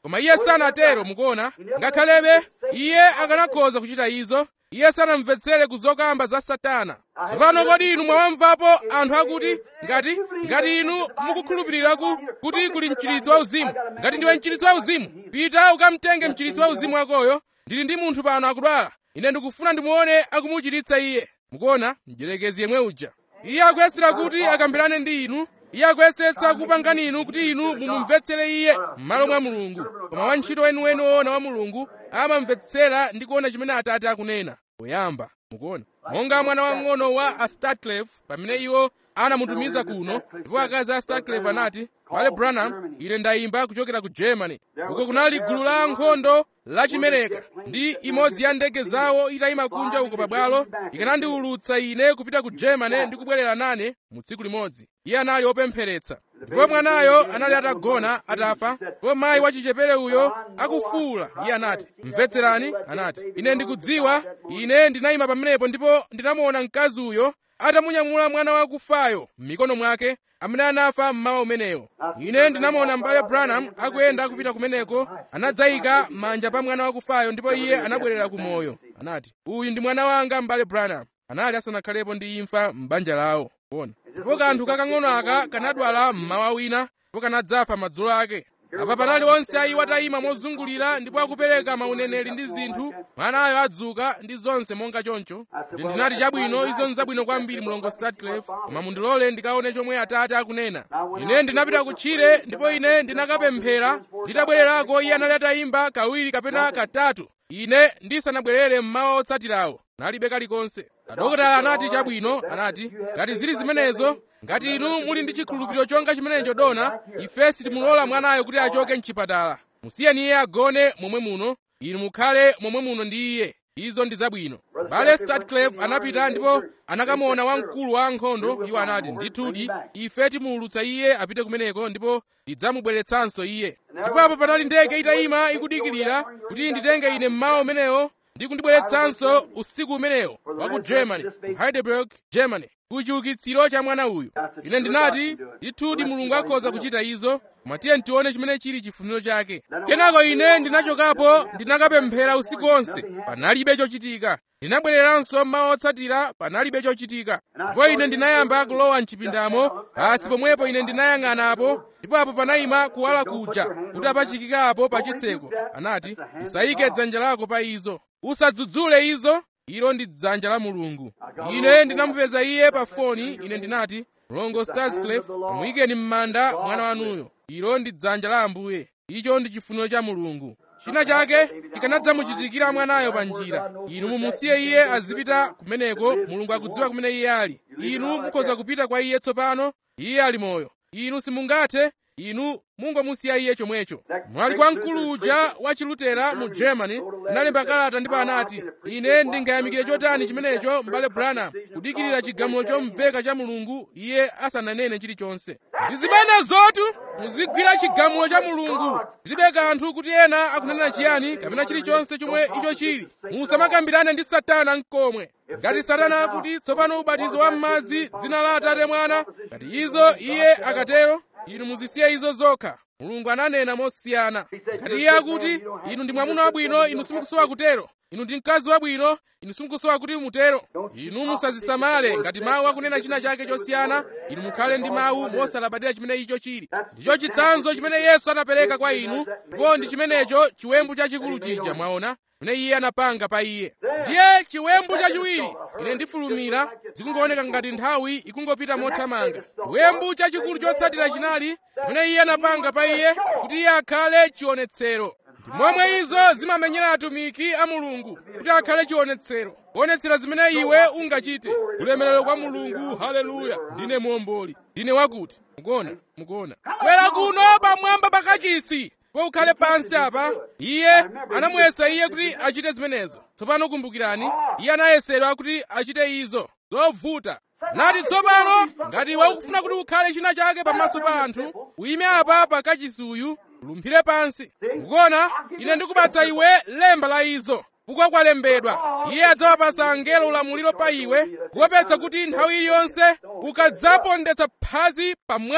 koma iye sanatero mukuona ngakhalebe iye akanakhoza kuchita izo iye sanamvetsere kuzokamba za satana tsopano kodi inu mwawamvapo anthu akuti ngati ngati inu mukukhulupiriraku kuti kuli mchiritsi wa uzimu ngati ndiwe mchiritsi wa uzimu pita ukamtenge mchiritsi wa uzimu wakoyo ndili ndi munthu pano akudwala ine ndikufuna ndimuone akumuchiritsa iye mukuona mdyerekezi yemwe uja iye akuyesera kuti akambirane ndi inu iye akuyesetsa kupangani inu kuti inu mumumvetsere iye m'malo mwa mulungu koma wantchito weniweni woona wa mulungu amamvetsera ndi kuona chimene atate akunena poyamba mukuona monga mwana wang'ono wa astarclef pamene iwo anamutumiza kuno ndipo akazi a starclef anati wale branham ine ndayimba kuchokera ku germany uko kunali gulu la ankhondo lachimereka ndi imodzi ya ndege zawo itayima kunja uko pabwalo ikanandiwulutsa ine kupita ku germany ndi kubwerera nane mu tsiku limodzi iye anali wopempheretsa ndipo mwanayo anali atagona atafa ndipo mayi wachichepere uyo akufuwula iye anati mvetserani anati ine ndikudziwa ine ndinayima pamenepo ndipo ndinamuona mkazi uyo atamunyamula mwana wakufayo m'mikono mwake amene anafa mmawa umenewo ine ndinamuona m'bale branham akuyenda kupita kumeneko anadzayika manja pa mwana wakufayo ndipo iye anabwerera ku moyo anati uyu ndi mwana wanga m'bale branham anali asanakhalepo ndi imfa m'banja lawo kuona ndipo kanthu kakang'ono aka kanadwala mmawa wina ndipo kanadzafa madzulo ake apa panali onse ayi watayima mozungulira ndipo akupereka mauneneri ndi zinthu mwanayo adzuka ndi zonse monga choncho ndi ndinati chabwino izo nzabwino kwambiri mlongo starclef koma mundilole ndikaone chomwe atate akunena ine ndinapita kutchire ndipo ine ndinakapemphera nditabwererako iye anali atayimba kawiri kapena katatu ine ndisanabwerere mmawa otsatirawo nalibe kalikonse adokotala anati chabwino anati ngati zili zimenezo ngati inu muli ndi chikhulupiriro chonga chimenecho dona ife sitimulola mwanayo kuti achoke mchipatala musiyeni iye agone momwe muno inu mukhale momwe muno ndi iye izo ndi zabwino bale starclef anapita ndipo anakamuona wamkulu wa ankhondo iwo anati ndithudi ife timuwulutsa iye apite kumeneko ndipo tidzamubweretsanso iye ndipo apo panali ndege itayima ikudikirira kuti nditenge ine mmawa umenewo ndi kundibweretsanso usiku umenewo wa ku germany ku heidelberg germany ku chiukitsiro cha mwana uyu ine ndinati ndithudi mulungu akhoza kuchita izo koma tiye tione chimene chili chifuniro chake kenako ine ndinachokapo ndinakapemphera usiku onse panalibe chochitika ndinabwereranso mmawa otsatira panalibe chochitika ndipo ine ndinayamba kulowa mchipindamo pasi pomwepo ine ndinayang'anapo ndipo apo panayima kuwala kuja kuti apachikikapo pa chitseko anati usayike dzanja lako pa izo usadzudzule izo ilo ndi dzanja la mulungu ine ndinamupeza iye pa foni ine ndinati mlongo starsclef muyikeni m'manda mwana wanuyo ilo ndi dzanja la ambuye icho ndi chifuniro cha mulungu china chake chikanadzamuchitikira mwanayo pa njira inu mumusiye iye azipita kumeneko mulungu akudziwa kumene iye ali inu mukhoza kupita kwa iye tsopano iye ali moyo inu simungathe inu mungomusiya iye chomwecho mwali kwa mkulu uja wa chilutera mu germany analemba kalata ndipo anati ine ndingayamikire chotani chimenecho m'bale branham kudikirira chigamulo chomveka cha mulungu iye asananene chilichonse ndi zimenezotu muzigwira chigamulo cha mulungu zilibe kanthu kuti ena akunena chiyani kapena chilichonse chomwe icho chili musamakambirane ndi satana mkomwe ngati satana akuti tsopano ubatizo wa m'madzi dzina la atate mwana ngati izo iye akatero inu muzisiye izo zokha mulungu ananena mosiyana ngati iye akuti inu ndi mwamuna wabwino inu simukusowa kutero inu ndi mkazi wabwino inu simukusowa kuti mutero inu musazisamale ngati mawu akunena china chake chosiyana inu mukhale ndi mawu mosalabadira chimene icho chili ndicho chitsanzo chimene yesu anapereka kwa inu ndipo ndi chimenecho chiwembu chachikulu chija mwaona chimene iye anapanga pa iye ndiye chiwembu chachiwiri ine ndifulumira zikungooneka ngati nthawi ikungopita mothamanga chiwembu chachikulu chotsatira chinali chimene iye anapanga pa iye kuti iye akhale chionetsero ndi momwe izo zimamenyera atumiki a mulungu kuti akhale chionetsero kuonetsera zimene iwe ungachite ulemerero kwa mulungu haleluya ndine muomboli ndine wakuti mukuona mukuona bwera kuno pamwamba pakachisi po ukhale pansi apa iye anamuyesa iye kuti achite zimenezo tsopano kumbukirani iye anayesedwa kuti achite izo zovuta nati tsopano ngati wakufuna kuti ukhale china chake pamaso pa anthu uyime apa pakachisi uyu ulumphire pansi mukuona ine ndikupatsa iwe lemba la izo kuko kwalembedwa iye adzawapasa angelo ulamuliro pa iwe kuopetsa kuti nthawi iliyonse ukadzapondetsa phazi pa mwala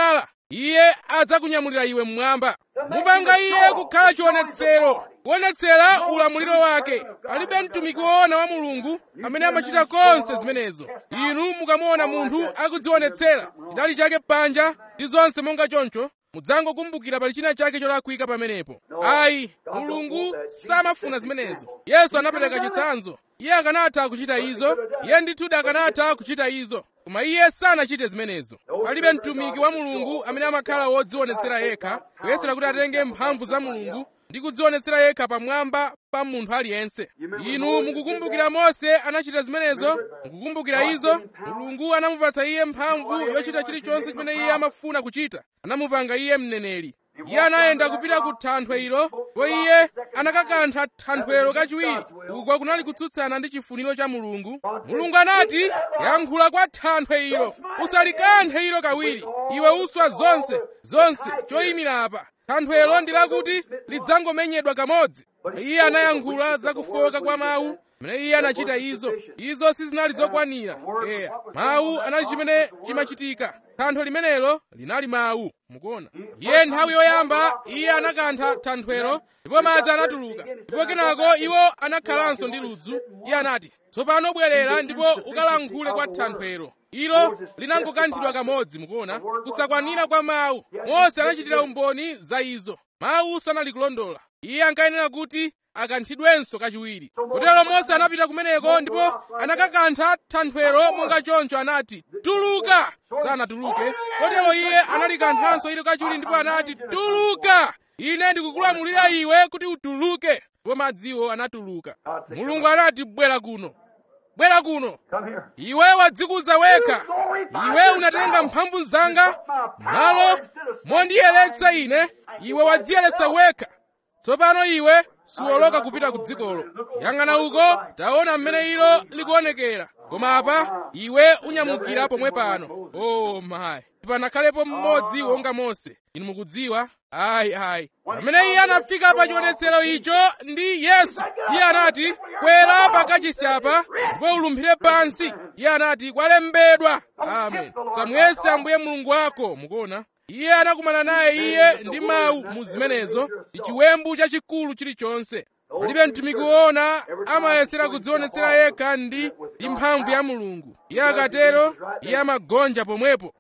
iye adzakunyamulira iwe mmwamba mupanga iye kukhala chionetsero kuonetsera ulamuliro wake alibe mtumiki woona wa mulungu amene amachita konse zimenezo inu mukamuona munthu akudzionetsera chidali chake panja ndi zonse monga choncho mudzangokumbukira pali china chake cholakwika pamenepo ayi mulungu samafuna zimenezo yesu anapereka chitsanzo iye akanatha kuchita izo iye ndithudi akanatha kuchita izo koma iye sanachite zimenezo palibe mtumiki wa mulungu amene amakhala wodzionetsera yekha kuyesera kuti atenge mphamvu za mulungu ndi kudzionetsera yekha pamwamba pa munthu aliyense inu mukukumbukira mose anachita zimenezo mukukumbukira izo mulungu anamupatsa iye mphamvu yochita chilichonse chimene iye amafuna kuchita anamupanga iye mneneri iye anayenda kupita ku thanthwe ilo ndipo iye anakakantha thanthwelo kachiwiri uko kunali kutsutsana ndi chifuniro cha mulungu mulungu anati yankhula kwa thanthwe ilo usalikanthe ilo kawiri iwe uswa zonse zonse choyimira apa thanthwelo ndi lakuti lidzangomenyedwa kamodzi iye anayankhula za kufoka kwa mawu mene iye anachita izo izo sizinali zokwanira eya mawu anali chimene chimachitika thanthwe limenelo linali mawu mukuona iye nthawi yoyamba iye anakantha thanthwelo ndipo madzi anatuluka ndipo kenako iwo anakhalanso ndi ludzu iye anati tsopano bwerera ndipo ukalankhule kwa thanthwelo ilo linangokanthidwa kamodzi mukuona kusakwanira kwa mawu mose anachitira umboni za izo mawu sanali kulondola iye ankayenera kuti akanthidwenso kachiwiri kotero mose anapita kumeneko ndipo anakakantha thanthwelo monga choncho anati tuluka sanatuluke kotero iye analikanthanso ilo kachiwiri ndipo anati tuluka ine ndikukulamulira iwe kuti utuluke ndipo madziwo anatuluka mulungu anati bwera kuno bwera kuno iwe wadzikuza wekha iwe unatenga mphamvu zanga malo mondiyeretsa ine iwe wadziyeretsa wekha tsopano iwe suwoloka kupita ku dzikolo yang'ana uko taona mmene ilo likuonekera koma apa iwe unyamukira pomwe pano oh mayi panakhalepo mmodzi wonga mose inu mukudziwa ayi ayi pamene iye anafika pa chionetsero icho ndi yesu iye anati kwera pakachisi apa ndipo ulumphire pansi iye anati kwalembedwa amen samuyese ambuye mulungu wako mukuona iye anakumana naye iye ndi mawu mu zimenezo ndi chiwembu chachikulu chilichonse palibe mtumiki woona amayesera kudzionetsera yekha ndi ndi mphamvu ya mulungu iye akatero iye amagonja pomwepo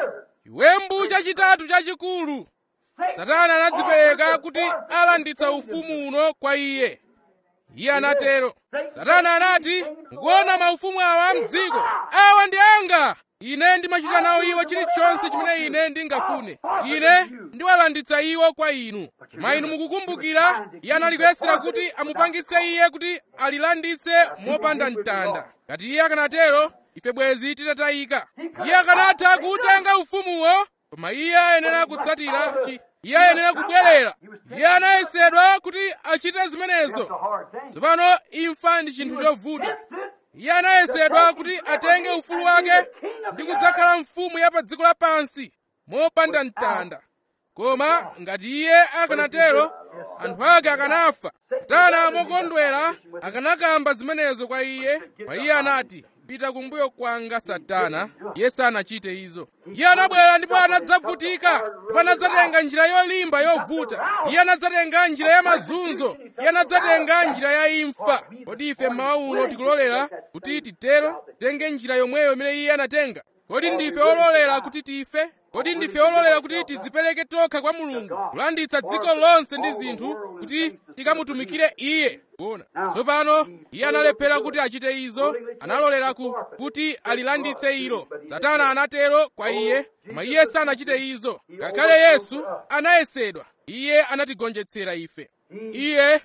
chiwembu chachitatu chachikulu satana anadzipereka kuti alanditsa ufumu uno kwa iye iye anatero satana anati mukuona maufumu awa mdziko awa ndi anga ine ndimachita nawo iwo chilichonse chimene ine ndingafune ine ndiwalanditsa iwo kwa inu ma inu mukukumbukira iye anali kuyesera kuti amupangitse iye kuti alilanditse mopanda mtanda ngati iye akanatero ife bwezi titatayika iye akanatha kutenga ufumuwo koma iye ayenera kutsatira iye ayenera kubwerera iye anayesedwa kuti achite zimenezo tsopano imfa ndi chinthu chovuta iye anayesedwa kuti atenge ufulu wake ndi kudzakhala mfumu ya pa dziko lapansi mopanda mtanda koma ngati iye akanatero anthu ake akanafa satana mokondwera akanakamba zimenezo kwa iye pa iye anati pita kumbuyo kwanga satana iye sanachite izo iye anabwera ndipo anadzavutika ndipo anadzatenga njira yolimba yovuta iye anadzatenga njira ya mazunzo iye anadzatenga njira ya imfa kodi ife mmawa uno tikulolera kuti titero tenge njira yomweyo imene iye anatenga kodi ndife ololera kuti tife kodi ndife ololera kuti tizipereke tokha kwa mulungu kulanditsa dziko lonse ndi zinthu kuti tikamutumikire iye kuona tsopano iye analephera kuti achite izo analolera ku, kuti alilanditse ilo satana anatero kwa iye koma iye sanachite izo ngakhale yesu anayesedwa iye anatigonjetsera ife iye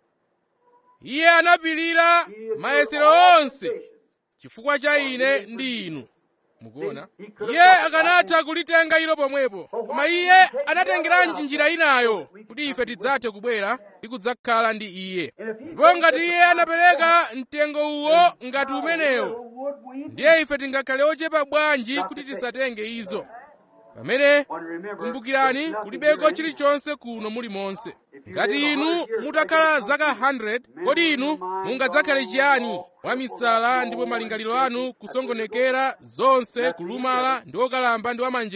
iye anapirira mayesero onse chifukwa cha ine ndi inu mukuona iye akanatha kulitenga ilo pomwepo koma iye anatengeranji njira inayo kuti ife tidzathe kubwera ndi kudzakhala ndi iye ndipo ngati iye anapereka mtengo uwo ngati umenewo ndiye ife tingakhale ochepa bwanji kuti tisatenge izo pamene kumbukirani kulibeko chilichonse kuno muli monse ngati inu mutakhala zaka 100 kodi inu mungadzakhale chiyani wamisala ndipo malingaliro anu kusongonekera zonse kulumala ndi wokalamba ndi wamanjenje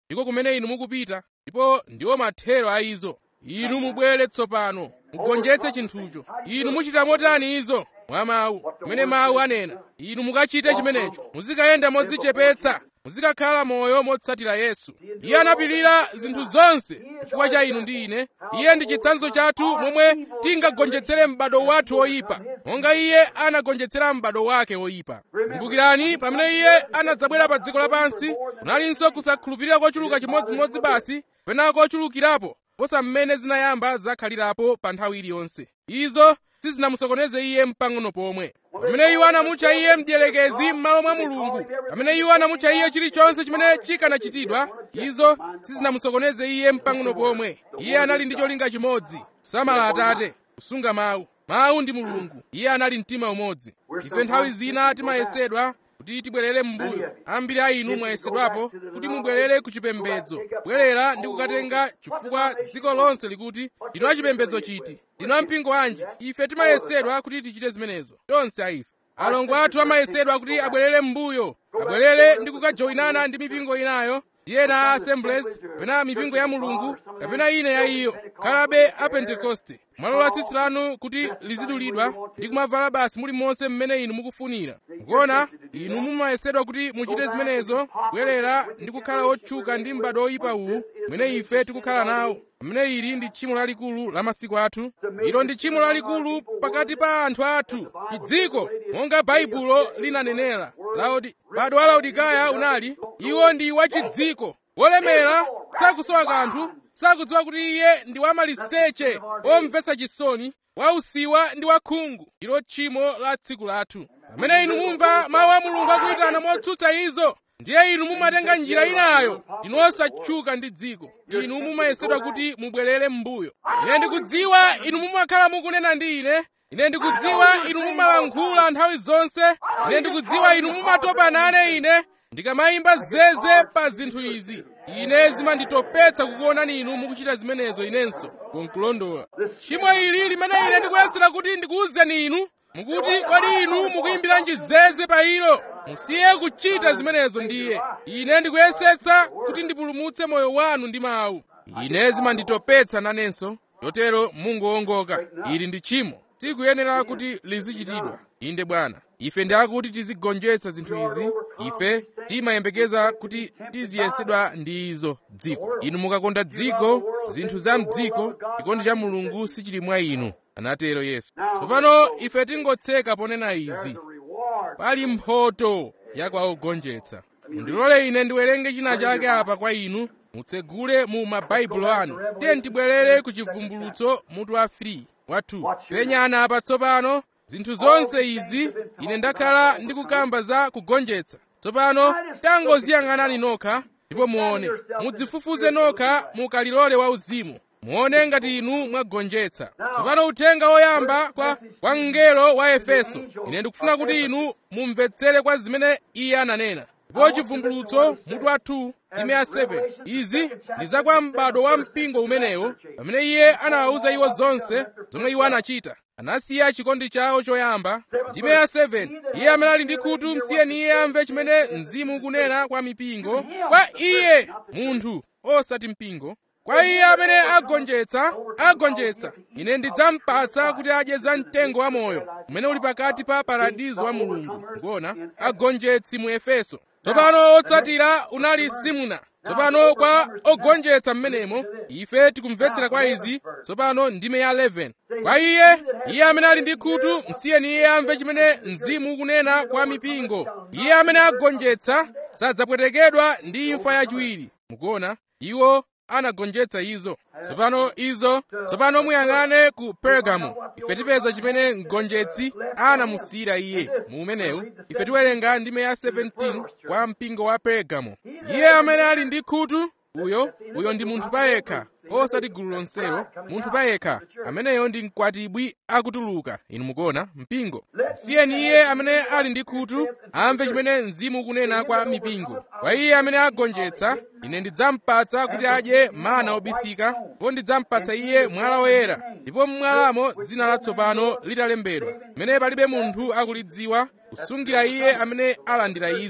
ndiko kumene inu mukupita ndipo ndiwo mathero a izo inu mubwere tsopano mugonjetse chinthucho inu muchita motani izo mwa mawu kumene mawu anena inu mukachite chimenecho muzikayenda modzichepetsa muzikakhala moyo motsatira yesu iye anapirira zinthu zonse chifukwa cha inu ndi ine iye ndi chitsanzo chathu momwe tingagonjetsere m'bado wathu woyipa monga iye anagonjetsera m'bado wake woyipa kumbukirani pamene iye anadzabwera pa dziko lapansi kunalinso kusakhulupirira kochuluka chimodzimodzi basi pena kochulukirapo posa mmene zinayamba zakhalirapo pa nthawi iliyonse izo sizinamusokoneze iye mpang'ono pomwe pamene iwo anamutcha iye mdierekezi m'malo mwa mulungu pamene iwo anamutcha iye chilichonse chimene chikanachitidwa izo sizinamusokoneze iye mpang'ono pomwe iye anali ndi cholinga chimodzi kusamala atate kusunga mawu mawu ndi mulungu iye anali mtima umodzi ife nthawi zina timayesedwa kuti tibwerere m'mbuyo ambiri a inu mwayesedwapo kuti mubwerere ku chipembedzo bwerera ndi kukatenga chifukwa dziko lonse likuti ndinu achipembedzo chiti ndinu ampingo wanji ife timayesedwa kuti tichite zimenezo tonse a ife alongo athu amayesedwa kuti abwerere m'mbuyo abwerere ndi kukajoyinana ndi mipingo inayo ndi ena a assemblies kapena mipingo ya mulungu kapena ina ya iyo khalabe a pentekoste mwalola tsitsi lanu kuti lizidulidwa ndi kumavala basi muli monse mmene inu mukufunira mukuona inu mumayesedwa kuti muchite zimenezo kubwerera ndi kukhala otchuka ndi m'bado oyipa uwu mmene ife tikukhala nawo pamene ili ndi tchimo lalikulu la masiku athu ilo ndi tchimo lalikulu pakati pa anthu athu chidziko monga baibulo linanenera laodi m'bado wa laodikaya unali iwo ndi wachidziko wolemera sakusowa kanthu sakudziwa kuti iye ndi wamaliseche omvetsa chisoni wausiwa ndi wakhungu ndilo tchimo la tsiku lathu pamene inu mumva mawu a mulungu akuyitana motsutsa izo ndiye inu mumatenga njira inayo inu osatchuka ndi dziko inu mumayesedwa kuti mubwerere m'mbuyo ine ndikudziwa inu mumakhala mukunena ndi ine ine ndikudziwa inu mumalankhula nthawi zonse ine ndikudziwa inu mumatopa nane ine ndikamayimba zeze pa zinthu izi ine zimanditopetsa kukuonani inu mukuchita zimenezo inenso konkulondola tchimo ili limene ine ndikuyesera kuti ndikuwuzeni inu mukuti kodi inu mukuyimbiranji zeze pa ilo musiye kuchita zimenezo ndiye ine ndikuyesetsa kuti ndipulumutse moyo wanu ndi mawu ine zimanditopetsa nanenso chotero mungowongoka ili ndi tchimo sikuyenera kuti lizichitidwa inde bwana ife ndi akuti tizigonjetsa zinthu izi ife timayembekeza kuti tiziyesedwa ndi izo dziko inu mukakonda dziko zinthu za mdziko chikondi cha mulungu sichili mwa inu anatero yesu tsopano ife tingotseka ponena izi pali mphoto ya kwa ogonjetsa mundilole ine ndiwerenge china chake apa kwa inu mutsegule mu mabaibulo anu tiye tibwerere ku chivumbulutso mutu wa 3 wa 2 penyana apa tsopano zinthu zonse izi ine ndakhala ndikukamba za kugonjetsa tsopano tangoziyang'anani nokha ndipo muone mudzifufuze nokha mukalilole wauzimu muone ngati inu mwagonjetsa tsopano uthenga woyamba kwa kwa mngelo wa efeso ine ndikufuna kuti inu mumvetsere kwa zimene iye ananena ndipo chivumbulutso mutu wa 2 ime ya 7 izi ndi za kwa m'bado wa mpingo umenewo pamene iye anawawuza iwo zonse zomwe iwo anachita anasiya chikondi chawo choyamba ndime ya 7 iye amene ali ndi khutu msiyeni iye amve chimene mzimu ukunena kwa mipingo kwa iye munthu osati mpingo kwa iye amene agonjetsa agonjetsa ine ndidzampatsa kuti adye za mtengo wa moyo umene uli pakati pa paradizo wa mulungu ngona agonjetsi mu efeso tsopano otsatira unali simuna tsopano kwa ogonjetsa mmenemo ife tikumvetsera kwa izi tsopano ndime ya 11 kwa iye iye amene ali ndi khutu msiyeni iye amve chimene mzimu ukunena kwa mipingo iye amene agonjetsa sadzapwetekedwa ndi imfa yachiwiri mukuona iwo anagonjetsa izo tsopano izo tsopano muyang'ane ku pergamo ife tipeza chimene mgonjetsi anamusiyira iye mu umenewu ife tiwerenga ndime ya 17 kwa mpingo wa pergamo iye amene ali ndi khutu uyo uyo ndi munthu payekha osati gulu lonselo munthu payekha ameneyo ndi mkwatibwi akutuluka inu mukuona mpingo siyeni iye amene ali ndi khutu amve chimene mzimu ukunena kwa mipingo kwa iye amene agonjetsa ine ndidzampatsa kuti adye mana obisika ndipo ndidzampatsa iye mwala woyera ndipo mmwalamo dzina latsopano litalembedwa limene palibe munthu akulidziwa kusungira iye amene alandira izo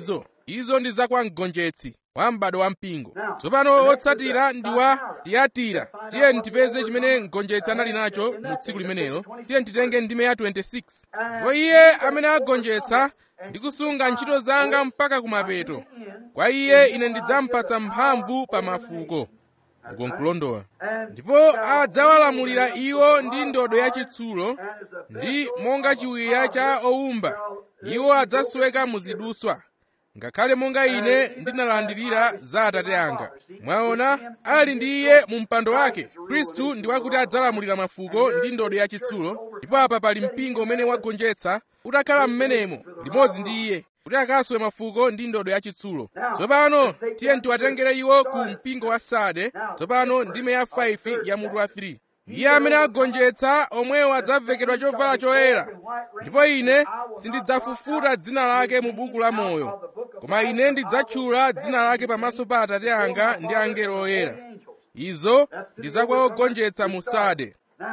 izo ndi za kwa mgonjetsi wa m'bado wa mpingo tsopano otsatira ndi wa tiyatira tiye tipeze chimene mgonjetsi anali nacho mu tsiku limenelo tiye titenge ndime ya 26 ndipo iye amene agonjetsa ndi kusunga ntchito zanga mpaka kumapeto kwa iye ine ndidzampatsa mphamvu pa mafuko ukonkulondola ndipo adzawalamulira iwo ndi ndodo yachitsulo ndi monga chiwiya cha owumba iwo adzasweka muziduswa ngakhale monga ine ndinalandirira za atate anga mwaona ali ndi iye mu mpando wake khristu ndi wakuti adzalamulira mafuko ndi ndodo yachitsulo ndipo apa pali mpingo umene wagonjetsa utakhala m'menemo limodzi ndi iye kuti akaswe mafuko ndi ndodo yachitsulo tsopano tiye tiwatengere iwo ku mpingo wa sade tsopano ndime ya 5 ya mutu wa 3 iye amene agonjetsa omwewo adzavekedwa chovala choyera ndipo ine sindidzafufuta dzina lake mu buku la moyo koma ine ndidzatchula dzina lake pamaso pa atate anga ndi angelo oyera izo ndi zakwa ogonjetsa mu sade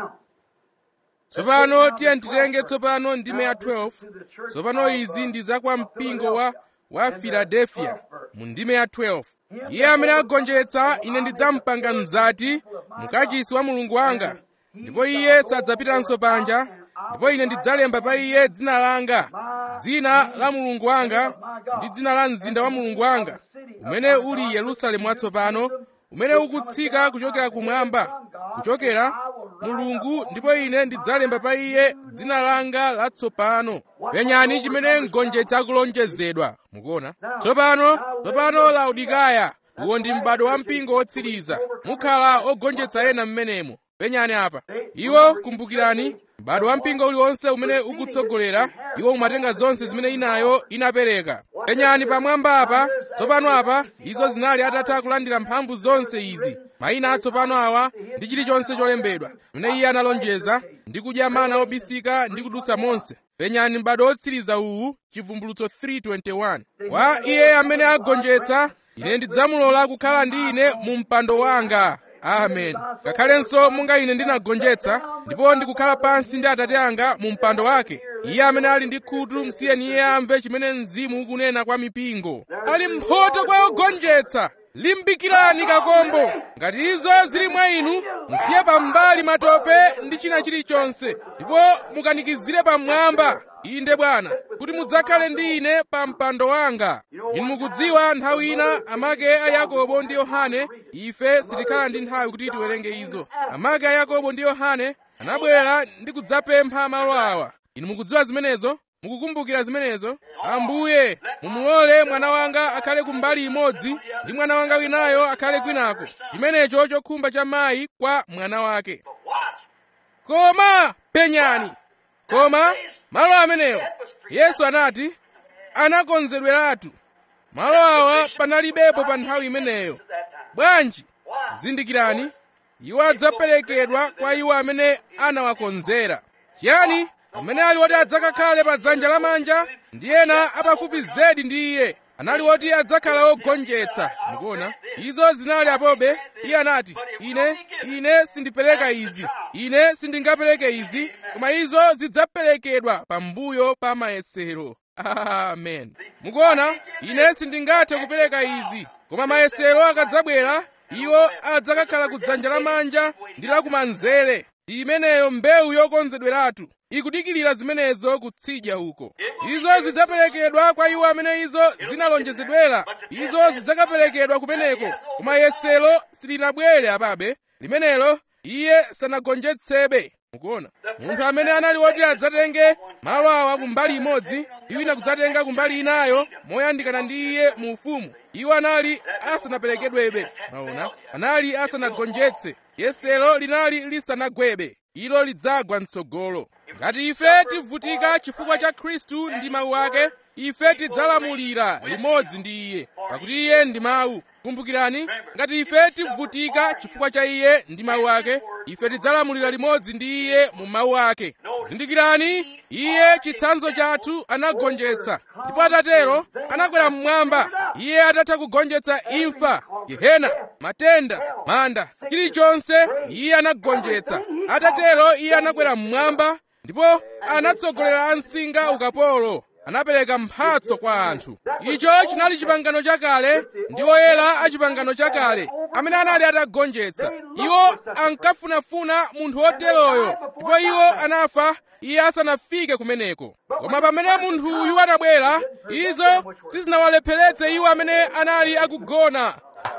tsopano tiye titenge tsopano ndime ya 12 tsopano izi ndi zakwa mpingo wa wa filadelfiya mu ndime ya 12 iye amene agonjetsa ine ndidzampanga mzati mkachisi wa mulungu wanga ndipo iye sadzapitanso panja ndipo ine ndidzalemba pa iye dzina langa dzina la mulungu wanga ndi dzina la mzinda wa mulungu wanga umene uli yerusalemu watsopano umene ukutsika kuchokera kumwamba kuchokera mulungu ndipo ine ndidzalemba pa iye dzina langa latsopano penyani chimene mgonjetsi akulonjezedwa mukuona tsopano tsopano laodikaya uwo ndi m'bado wa mpingo wotsiriza mukhala ogonjetsa ena m'menemo penyani apa iwo kumbukirani m'bado wa mpingo uliwonse umene ukutsogolera iwo umatenga zonse zimene inayo inapereka penyani pamwamba apa tsopano apa izo zinali atatha kulandira mphamvu zonse izi mayina atsopano awa ndi chilichonse cholembedwa pamene iye analonjeza ndi kudya mana obisika ndi kudutsa monse penyani m'bado wotsiriza uwu chivumbulutso 321 kwa iye amene agonjetsa ine ndidzamulola kukhala ndi ine mu mpando wanga amen ngakhalenso monga ine ndinagonjetsa ndipo ndikukhala pansi ndi atate anga mu mpando wake iye amene ali ndi khutu msiyeni iye amve chimene mzimu ukunena kwa mipingo ali mphoto kwa ogonjetsa limbikirani kakombo ngati izo zili mwa inu musiye pambali matope ndi china chilichonse ndipo mukanikizire pamwamba inde bwana kuti mudzakhale ndi ine pa mpando wanga inu mukudziwa nthawi ina amake a yakobo ndi yohane ife sitikhala ndi nthawi kuti tiwerenge izo amake a yakobo ndi yohane anabwera ndi kudzapempha malo awa inu mukudziwa zimenezo mukukumbukira zimenezo ambuye mumulole mwana wanga akhale kumbali imodzi ndi mwana wanga winayo akhale kwinako chimenecho chokhumba cha mayi kwa mwana wake koma penyani koma malo amenewo yesu anati anakonzedweratu malo awa panalibepo pa nthawi imeneyo bwanji zindikirani iwo adzaperekedwa kwa iwo amene anawakonzera chiyani amene ali woti adzakakhale pa dzanja lamanja ndi ena apafupi zedi ndi iye anali woti adzakhala ogonjetsa mukuona izo zinali apobe iye anati ine ine sindipereka izi ine sindingapereke izi koma izo zidzaperekedwa pambuyo pa mayesero amen mukuona ine sindingathe kupereka izi koma mayesero akadzabwera iwo adzakakhala ku dzanja lamanja ndi lakumanzere ndi imeneyo mbewu yokonzedweratu ikudikirira zimenezo kutsidya uko izo zidzaperekedwa kwa iwo amene izo zinalonjezedwera izo zidzakaperekedwa kumeneko koma yesero silinabwere apabe limenelo iye sanagonjetsebe mukuona munthu amene anali woti adzatenge malo awa kumbali imodzi ndi wina kudzatenga kumbali inayo moyandikana ndi iye mu ufumu iwo anali asanaperekedwebe maona anali asanagonjetse yesero linali lisanagwebe ilo lidzagwa mtsogolo ngati ife tivutika chifukwa cha khristu ndi mawu ake ife tidzalamulira limodzi ndi iye pakuti iye ndi mawu kumbukirani ngati ife tivutika chifukwa cha iye ndi mawu ake ife tidzalamulira limodzi ndi iye mu mawu ake zindikirani iye chitsanzo chathu anagonjetsa ndipo atatero anakwera mmwamba iye atatha kugonjetsa imfa gehena matenda manda chilichonse iye anagonjetsa atatero iye anakwera mmwamba ndipo anatsogolera ansinga ukapolo anapereka mphatso kwa anthu icho chinali chipangano chakale ndi oyera a chipangano chakale amene anali atagonjetsa iwo ankafunafuna munthu woteroyo ndipo iwo anafa iye asanafike kumeneko koma pamene munthuyu anabwera izo sizinawalepheretse iwo amene anali akugona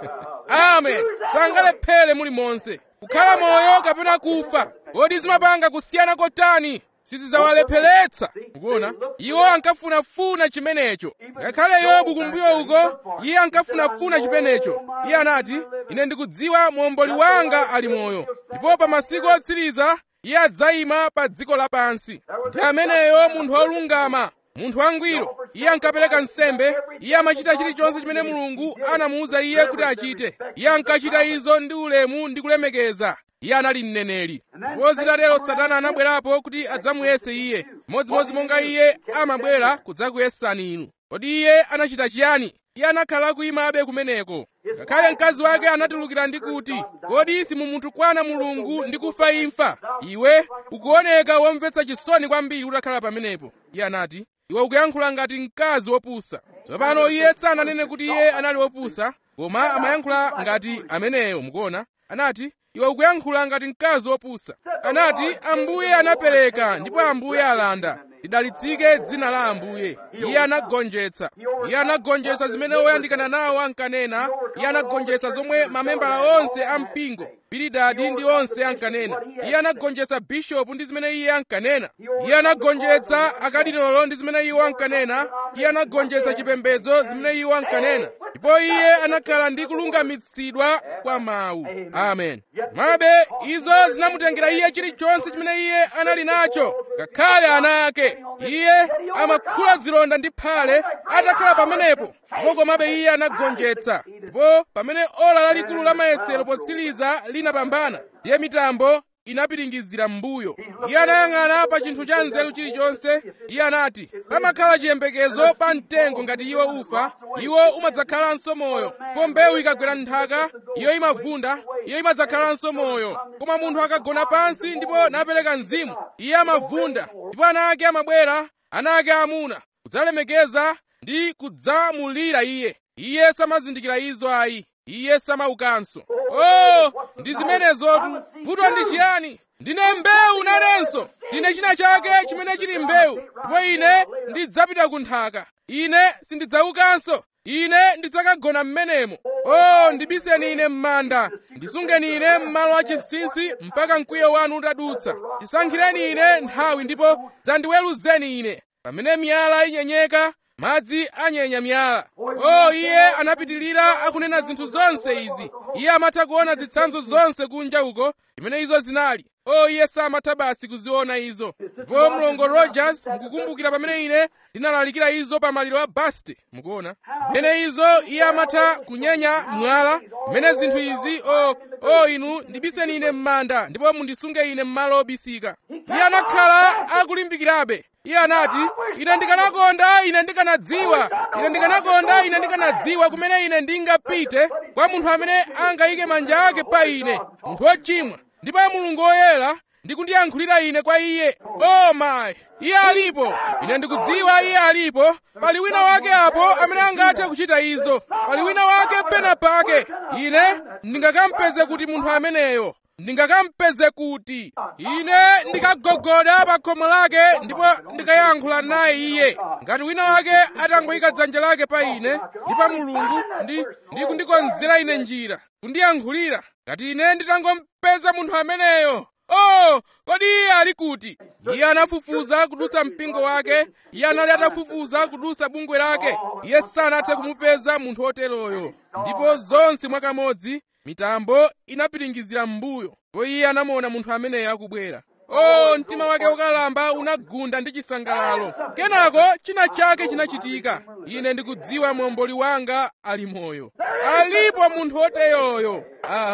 amen sangalephere mulimonse kukhala moyo kapena kufa kodi zimapanga kusiyana kotani sizidzawalepheretsa mukuona iwo ankafunafuna chimenecho ngakhale yobu kumbuyo uko iye ankafunafuna chimenecho iye anati ine ndikudziwa muomboli wanga ali moyo ndipo pa masiku otsiriza iye adzayima pa dziko lapansi ndi ameneyo munthu wolungama munthu wangwiro iye ankapereka nsembe iye amachita chilichonse chimene mulungu anamuwuza iye kuti achite iye ankachita izo ndi ulemu ndi kulemekeza iye anali mneneri ndipo zitatero satana anabwerapo kuti adzamuyese iye modzimodzi monga iye amabwera kudzakuyesani inu kodi iye anachita chiyani iye anakhala akuyimabe kumeneko ngakhale mkazi wake anatulukira ndi kuti kodi simumutukwana mulungu ndi kufa imfa iwe ukuoneka womvetsa chisoni kwambiri utakhala pamenepo iye anati iwe ukuyankhula ngati mkazi wopusa tsopano iye sananene kuti iye anali wopusa koma amayankhula ngati ameneyo mukuona anati iwe ukuyankhula ngati mkazi wopusa anati ambuye anapereka ndipo ambuye alanda lidalitsike dzina la ambuye iye anagonjetsa iye anagonjetsa zimene oyandikana nawo ankanena iye anagonjetsa zomwe mamembala onse a mpingo bilidadi ndi onse ankanena iye anagonjetsa bishopu ndi zimene iye ankanena iye anagonjetsa akadinolo ndi zimene iwo ankanena iye anagonjetsa chipembedzo zimene iwo ankanena ndipo iye anakhala ndi kulungamitsidwa kwa mawu amen mabe izo zinamutengera iye chilichonse chimene iye anali nacho ngakhale ana ake iye amakhula zilonda ndi phale atakhala pamenepo ndipo komabe iye anagonjetsa ndipo pamene ola lalikulu la mayesero potsiriza linapambana ndiye mitambo inapiringizira m'mbuyo iye anayang'ana pa chinthu cha nzeru chilichonse iye anati pamakhala chiyembekezo pa mtengo ngati iwo ufa iwo umadzakhalanso moyo po mbewu ikagwera nthaka iyo imavunda iyo imadzakhalanso moyo koma munthu akagona pansi ndipo napereka mzimu iye amavunda ndipo ana ake amabwera ana ake amuna kudzalemekeza ndi kudzamulira iye iye samazindikira izo ayi iye samaukanso oh ndi zimenezotu vuto ndi chiyani ndine mbewu nanenso ndine china chake chimene chili mbewu ndipo ine ndidzapita ku nthaka ine sindidzaukanso ine ndidzakagona m'menemo oh ndibiseni ine m'manda ndisungeni ine m'malo achinsinsi mpaka mkwiyo wanu utadutsa ndisankhireni ine nthawi ndipo dzandiweruzeni ine pamene miyala inyenyeka madzi anyenya miyala oh iye anapitilira akunena zinthu zonse izi iye amatha kuona zitsanzo zonse kunja uko imene izo zinali oh iye samatha basi kuziona izo ndipo mlongo rogers mukukumbukira pamene ine ndinalalikira izo pa maliro a baste mukuona mmene izo iye amatha kunyenya mwala mmene zinthu izi oh oh inu ndibiseni ine m'manda ndipo mundisunge ine m'malo obisika iye anakhala akulimbikirabe iye anati ine ndikanakonda ine ndikanadziwa ine ndikanakonda ine ndikanadziwa kumene ine ndingapite kwa munthu amene angayike manja ake pa ine munthu wochimwa ndipo mulungu woyera ndikundiyankhulira ine kwa iye oh my iye alipo ine ndikudziwa iye alipo pali wina wake apo amene angathe kuchita izo pali wina wake pena pake ine ndingakampeze kuti munthu ameneyo ndingakampeze kuti ine ndikagogoda pa khomo lake ndipo ndikayankhula naye iye ngati wina wake atangoyika dzanja lake pa ine ndi pa mulungu ndi, ndi kundikonzera ine njira kundiyankhulira ngati ine nditangompeza munthu ameneyo oh kodi iye ali kuti iye anafufuza kudutsa mpingo wake iye anali atafufuza kudutsa bungwe lake iye sanathe kumupeza munthu woteroyo ndipo zonse mwakamodzi mitambo inapiringizira m'mbuyo ndipo iye anamuona munthu ameneyo akubwera oh mtima wake wokalamba unagunda ndi chisangalalo kenako china chake chinachitika ine ndikudziwa momboli wanga ali moyo alipo munthu woteroyo amen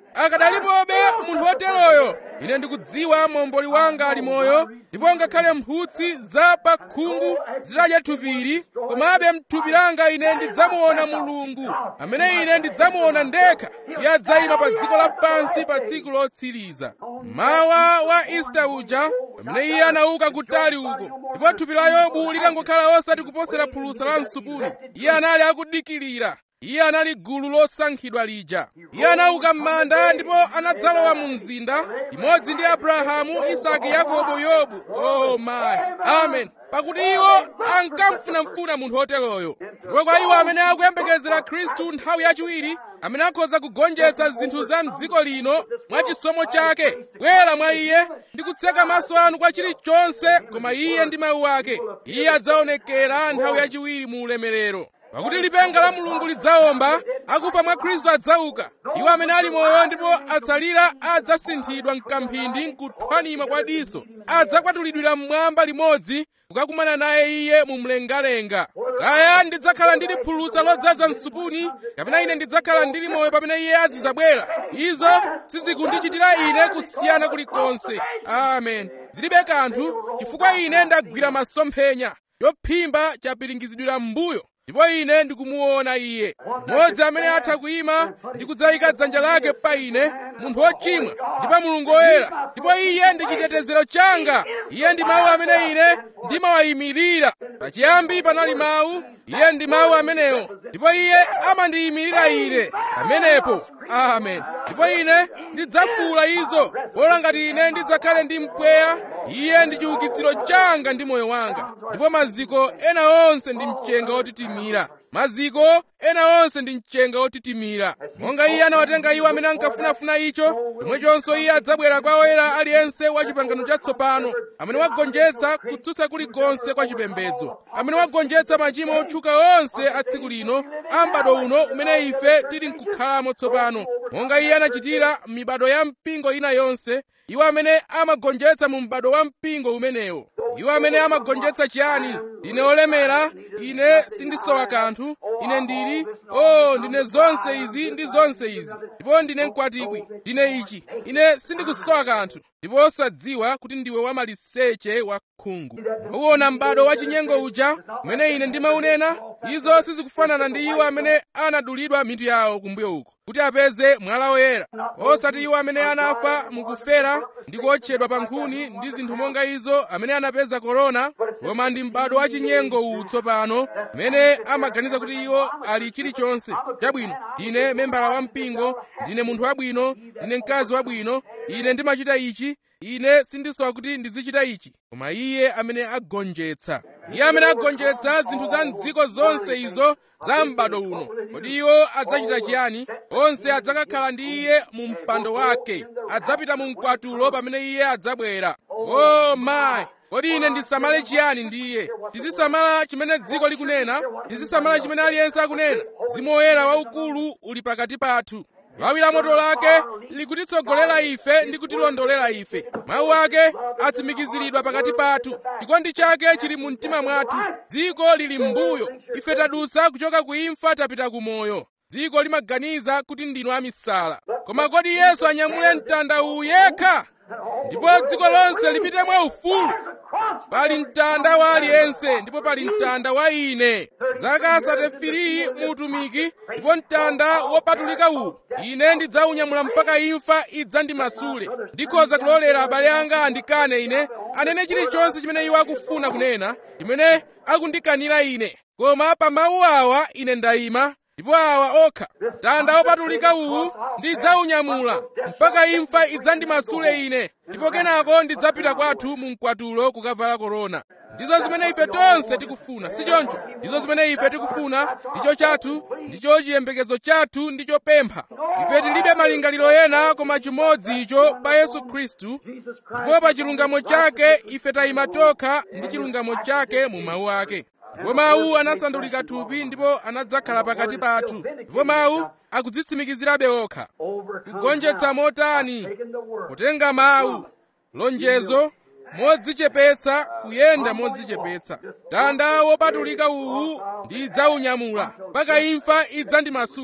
akadalipobe munthu woteroyo ine ndikudziwa momboli wanga ali moyo ndipo ngakhale mphutsi za pa khungu zitadya thupili komabe mthupi langa ine ndidzamuona mulungu amene ine ndidzamuona ndekha iye adzayima pa dziko lapansi pa tsiku lotsiriza mawa wa ista uja pamene iye anauka kutali uko ndipo thupi la yobu litangokhala osati kuposera phulusa la msupuni iye anali akudikilira iye anali gulu losankhidwa lija iye anauka m'manda ndipo anadzalowa mu mzinda imodzi ndi abrahamu isaki yakobo yobu oh my amen pakuti iwo ankamfunafuna munthu woteroyo ndipo kwa iwo amene akuyembekezera khristu nthawi yachiwiri amene akhoza kugonjetsa zinthu za mdziko lino mwa chisomo chake bwera mwa iye ndi kutseka maso anu kwa chilichonse koma iye ndi mawu ake iye adzaonekera nthawi yachiwiri mu ulemerero pakuti lipenga la mulungu lidzawomba akufa mwa khristu adzauka iwo amene ali moyo ndipo atsalira adzasinthidwa mkamphindi nkuthwanima kwa diso adzakwatulidwira mmwamba limodzi kukakumana naye iye mu mlengalenga kaya ndidzakhala ndili phulutsa lodzaza msupuni kapena ine ndidzakhala ndili moyo pamene iye azidzabwera izo sizikundichitira ine kusiyana kulikonse amen zilibe kanthu chifukwa ine ndagwira masomphenya yophimba chapiringizidwira m'mbuyo ndipo ine ndikumuona iye mmodzi amene atha kuyima ndi kudzayika dzanja lake pa ine munthu wochimwa ndi pa mulungu woyera ndipo iye ndi chitetezero changa iye ndi mawu amene ine ndimawayimirira pachiyambi panali mawu iye ndi mawu amenewo ndipo iye amandiyimirira ine pamenepo amen ndipo ine ndidzafuula izo bola ngati ine ndidzakhale ndi mpweya iye ndi chiukitsiro changa ndi moyo wanga ndipo maziko ena onse ndi mchenga wotitimira maziko ena onse ndi mchenga wotitimira monga iye anawatenga iwo amene ankafunafuna icho chomwechonso iye adzabwera kwa oyera aliyense wa chipangano chatsopano amene wagonjetsa kutsutsa kulikonse kwa chipembedzo amene wagonjetsa machimo otchuka onse a tsiku lino a m'bado uno umene ife tili nkukhalamo tsopano monga iye anachitira m'mibado ya mpingo ina yonse iwo amene amagonjetsa mu m'bado wa mpingo umenewo iwo amene amagonjetsa chiyani ndine olemera ine sindisowa kanthu ine ndili o oh, ndine zonse izi ndi zonse izi ndipo ndine mkwatibwi ndine ichi ine sindikusowa kanthu ndipo osadziwa kuti ndiwe wamaliseche wa khungu uwona m'bado wa chinyengo uja umene ine ndimaunena izo sizikufanana ndi iwo amene anadulidwa mitu yawo kumbuyo uko kuti apeze mwala woyera osati iwo amene anafa mukufera ndi kuotchedwa pa nkhuni ndi zinthu monga izo amene anapeza korona koma ndi m'bado wa chinyengo uwu tsopano umene amaganiza kuti iwo ali chilichonse chabwino ndine membala wa mpingo ndine munthu wabwino ndine mkazi wabwino ine ndimachita ichi ine sindisowa kuti ndizichita ichi koma iye amene agonjetsa iye amene agonjetsa zinthu za mdziko zonse izo za m'bado uno kodi iwo adzachita chiyani onse adzakakhala ndi iye mu mpando wake adzapita mu mkwatulo pamene iye adzabwera o mayi kodi ine ndisamale chiyani ndi iye tizisamala chimene dziko likunena tizisamala chimene aliyense akunena mzimu woyera waukulu uli pakati pathu lawi la moto lake likutitsogolera ife ndi kutilondolera ife mawu ake atsimikiziridwa pakati pathu chikondi chake chili mu mtima mwathu dziko lili m'mbuyo ife tadusa kuchoka ku imfa tapita ku moyo dziko limaganiza kuti ndinu amisala koma kodi yesu anyamule mtanda uwu yekha ndipo dziko lonse lipite mwa ufulu pali mtanda wa aliyense ndipo pali mtanda wa ine zaka asatefiriyi mu utumiki ndipo mtanda wopatulika uwu ine ndidzaunyamula mpaka imfa idzandimasule ndikhoza kulolera abale anga andikane ine anene chilichonse chimene iwo akufuna kunena chimene akundikanira ine koma pa mawu awa ine ndayima ndipo awa okha mtanda wopatulika uwu ndidzaunyamula mpaka imfa idzandimasule ine ndipo kenako ndidzapita kwathu mu mkwatulo kukavala korona ndizo zimene ife tonse tikufuna si choncho ndizo zimene ife tikufuna ndicho chathu ndicho chiyembekezo chathu ndi chopempha ife tilibe malingaliro ena koma chimodzi icho pa yesu khristu ndipo pa chilungamo chake ife tayima tokha ndi chilungamo chake mu mawu ake ndipo mawu anasandulika thupi ndipo anadzakhala pakati pathu ndipo mawu akudzitsimikizirabe okha kugonjetsa motani kutenga mawu lonjezo modzichepetsa kuyenda modzichepetsa mtanda wopatulika uwu ndidzaunyamula mpaka imfa idzandimasule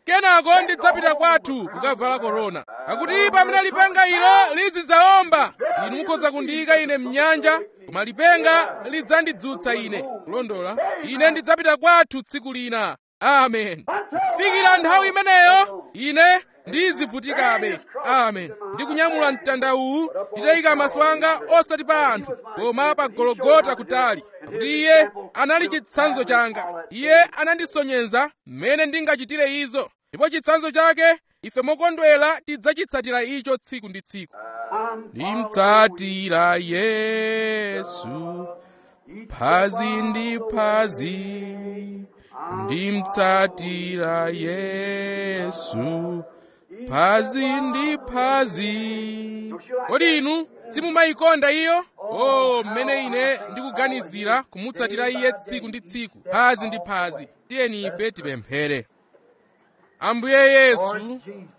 kenako ndidzapita kwathu kukavala korona pakuti pamene lipenga ilo lizidzaomba inu mukhoza kundiyika ine mnyanja koma lipenga lidzandidzutsa ine kulondola ine ndidzapita kwathu tsiku lina amen kufikira nthawi imeneyo ine ndizivutikabe amen ndikunyamula mtanda uwu nditayika maso anga osati pa anthu koma pa gologota kutali pakuti iye anali chitsanzo changa iye anandisonyeza mmene ndingachitire izo ndipo chitsanzo chake ife mokondwera tidzachitsatira icho tsiku ndi tsiku ndimtsatira yesu phazi ndi phazi ndimtsatira yesu phazi ndi phazi kodi inu simumayikonda iyo o mmene ine ndikuganizira kumutsatira iye tsiku ndi tsiku phazi ndi phazi tiyeni ife tipemphere ambuye yesu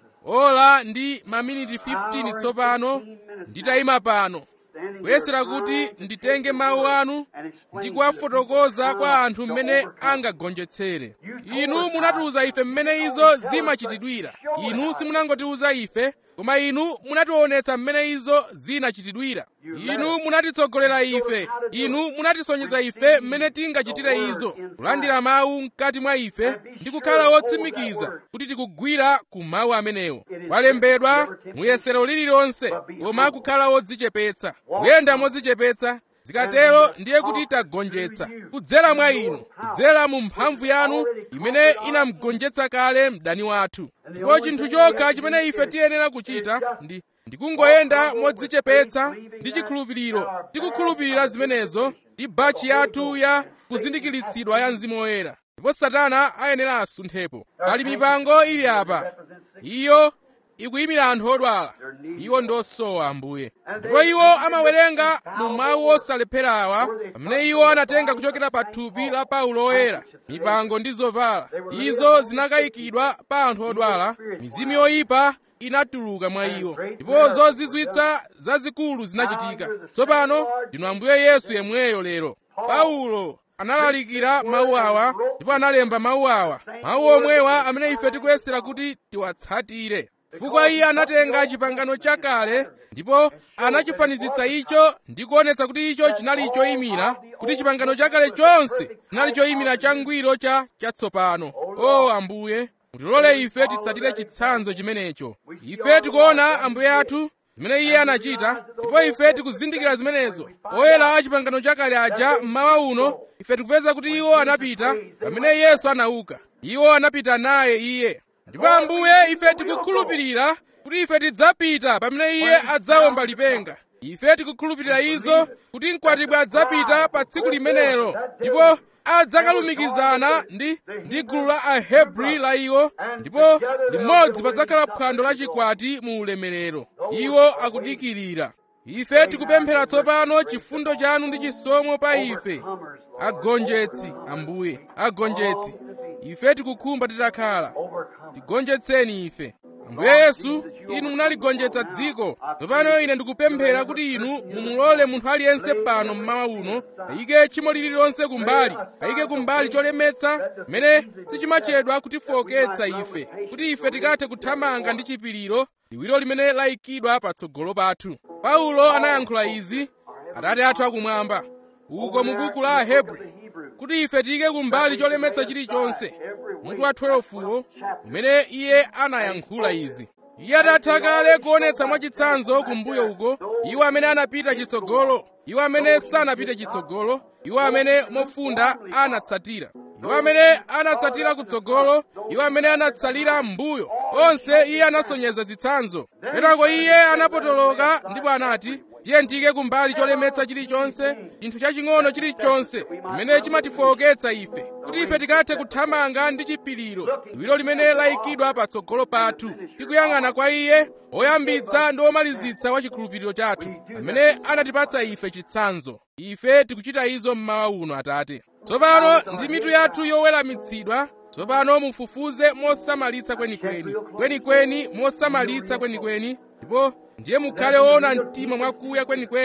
ola ndi maminiti 15 tsopano nditayima pano kuyesera kuti nditenge mawu anu ndi kuwafotokoza kwa anthu mmene angagonjetsere inu munatiuza ife mmene izo zimachitidwira inu simunangotiuza ife koma inu munationetsa mmene izo zinachitidwira inu munatitsogolera ife inu munatisonyeza ife mmene tingachitire izo kulandira mawu mkati mwa ife ndi kukhala wotsimikiza kuti tikugwira ku mawu amenewo kwalembedwa muyesero lililonse koma kukhala wodzichepetsa kuyenda modzichepetsa zikatero ndiye kuti tagonjetsa kudzera mwa inu kudzera mu mphamvu yanu imene inamugonjetsa kale mdani wathu ndipo chinthu chokha chimene ife tiyenera kuchita ndi ndikungoyenda modzichepetsa ndi chikhulupiriro tikukhulupirira zimenezo ndi bachi yathu ya kuzindikiritsidwa ya mzimu woyera ndipo satana ayenera asunthepo pali mipango ili apa iyo ikuyimira anthu odwala iwo ndosowa ambuye ndipo iwo amawerenga mu mawu osalepherawa pamene iwo anatenga kuchokera pa thupi la paulo oyera mipango ndi zovala izo zinakayikidwa pa anthu odwala mizimu yoyipa inatuluka mwa iwo ndipo zozizwitsa zazikulu zinachitika tsopano ndinu ambuye yesu yemweyo lero paulo analalikira mawu awa ndipo analemba mawu awa mawu omwewa amene ife tikuyesera kuti tiwatsatire chifukwa iye anatenga chipangano chakale ndipo anachifanizitsa icho ndi kuonetsa kuti icho chinali choyimira kuti chipangano chakale chonse chinali choyimira changwiro cha chatsopano o ambuye mutilole ife titsatire chitsanzo chimenecho ife tikuona ambuye athu zimene iye anachita ndipo ife tikuzindikira zimenezo oyera a chipangano chakale aja mmawa uno ife tikupeza kuti iwo anapita pamene yesu anauka iwo anapita naye iye ndipo ambuye ife tikukhulupirira kuti ife tidzapita pamene iye adzawomba lipenga ife tikukhulupirira izo kuti mkwatibwi adzapita pa tsiku limenelo ndipo adzakalumikizana ndi ndi gulu la ahebri la iwo ndipo limodzi padzakhala phwando la chikwati mu ulemerero iwo akudikirira ife tikupemphera tsopano chifundo chanu ndi chisomo pa ife agonjetsi ambuye agonjetsi ife tikukhumba titakhala tigonjetseni ife ambuye yesu inu munaligonjetsa dziko tsopano ine ndikupemphera kuti inu mumulole munthu aliyense pano mmawa uno ayike tchimo lililonse kumbali ayike kumbali cholemetsa mmene sichimachedwa kutifowoketsa ife kuti ife tikathe kuthamanga ndi chipiriro liwiro limene layikidwa patsogolo pathu paulo anayankhula izi atate athu akumwamba uko mu buku la ahebri kuti ife tiyike kumbali cholemetsa chilichonse mutu wa 12wo umene iye anayankhula izi iye atatha kale kuonetsa mwachitsanzo kumbuyo uko iwo amene anapita chitsogolo iwo amene sanapite chitsogolo iwo amene mofunda anatsatira iwo amene anatsatira kutsogolo iwo amene anatsalira m'mbuyo onse iye anasonyeza zitsanzo petako iye anapotoloka ndipo anati tiye tiyike kumbali cholemetsa chilichonse chinthu chaching'ono chilichonse chimene chimatifowoketsa ife kuti ife tikathe kuthamanga ndi chipiriro liwiro limene layikidwa patsogolo pathu tikuyang'ana kwa iye woyambitsa ndi womalizitsa wa chikhulupiriro chathu amene anatipatsa ife chitsanzo ife tikuchita izo mmawa uno atate tsopano ndi mitu yathu yoweramitsidwa tsopano mufufuze mosamalitsa kwenikweni kwenikweni mosamalitsa kwenikweni ndipo ndiye mukhale woona mtima mwakuya kwenikweni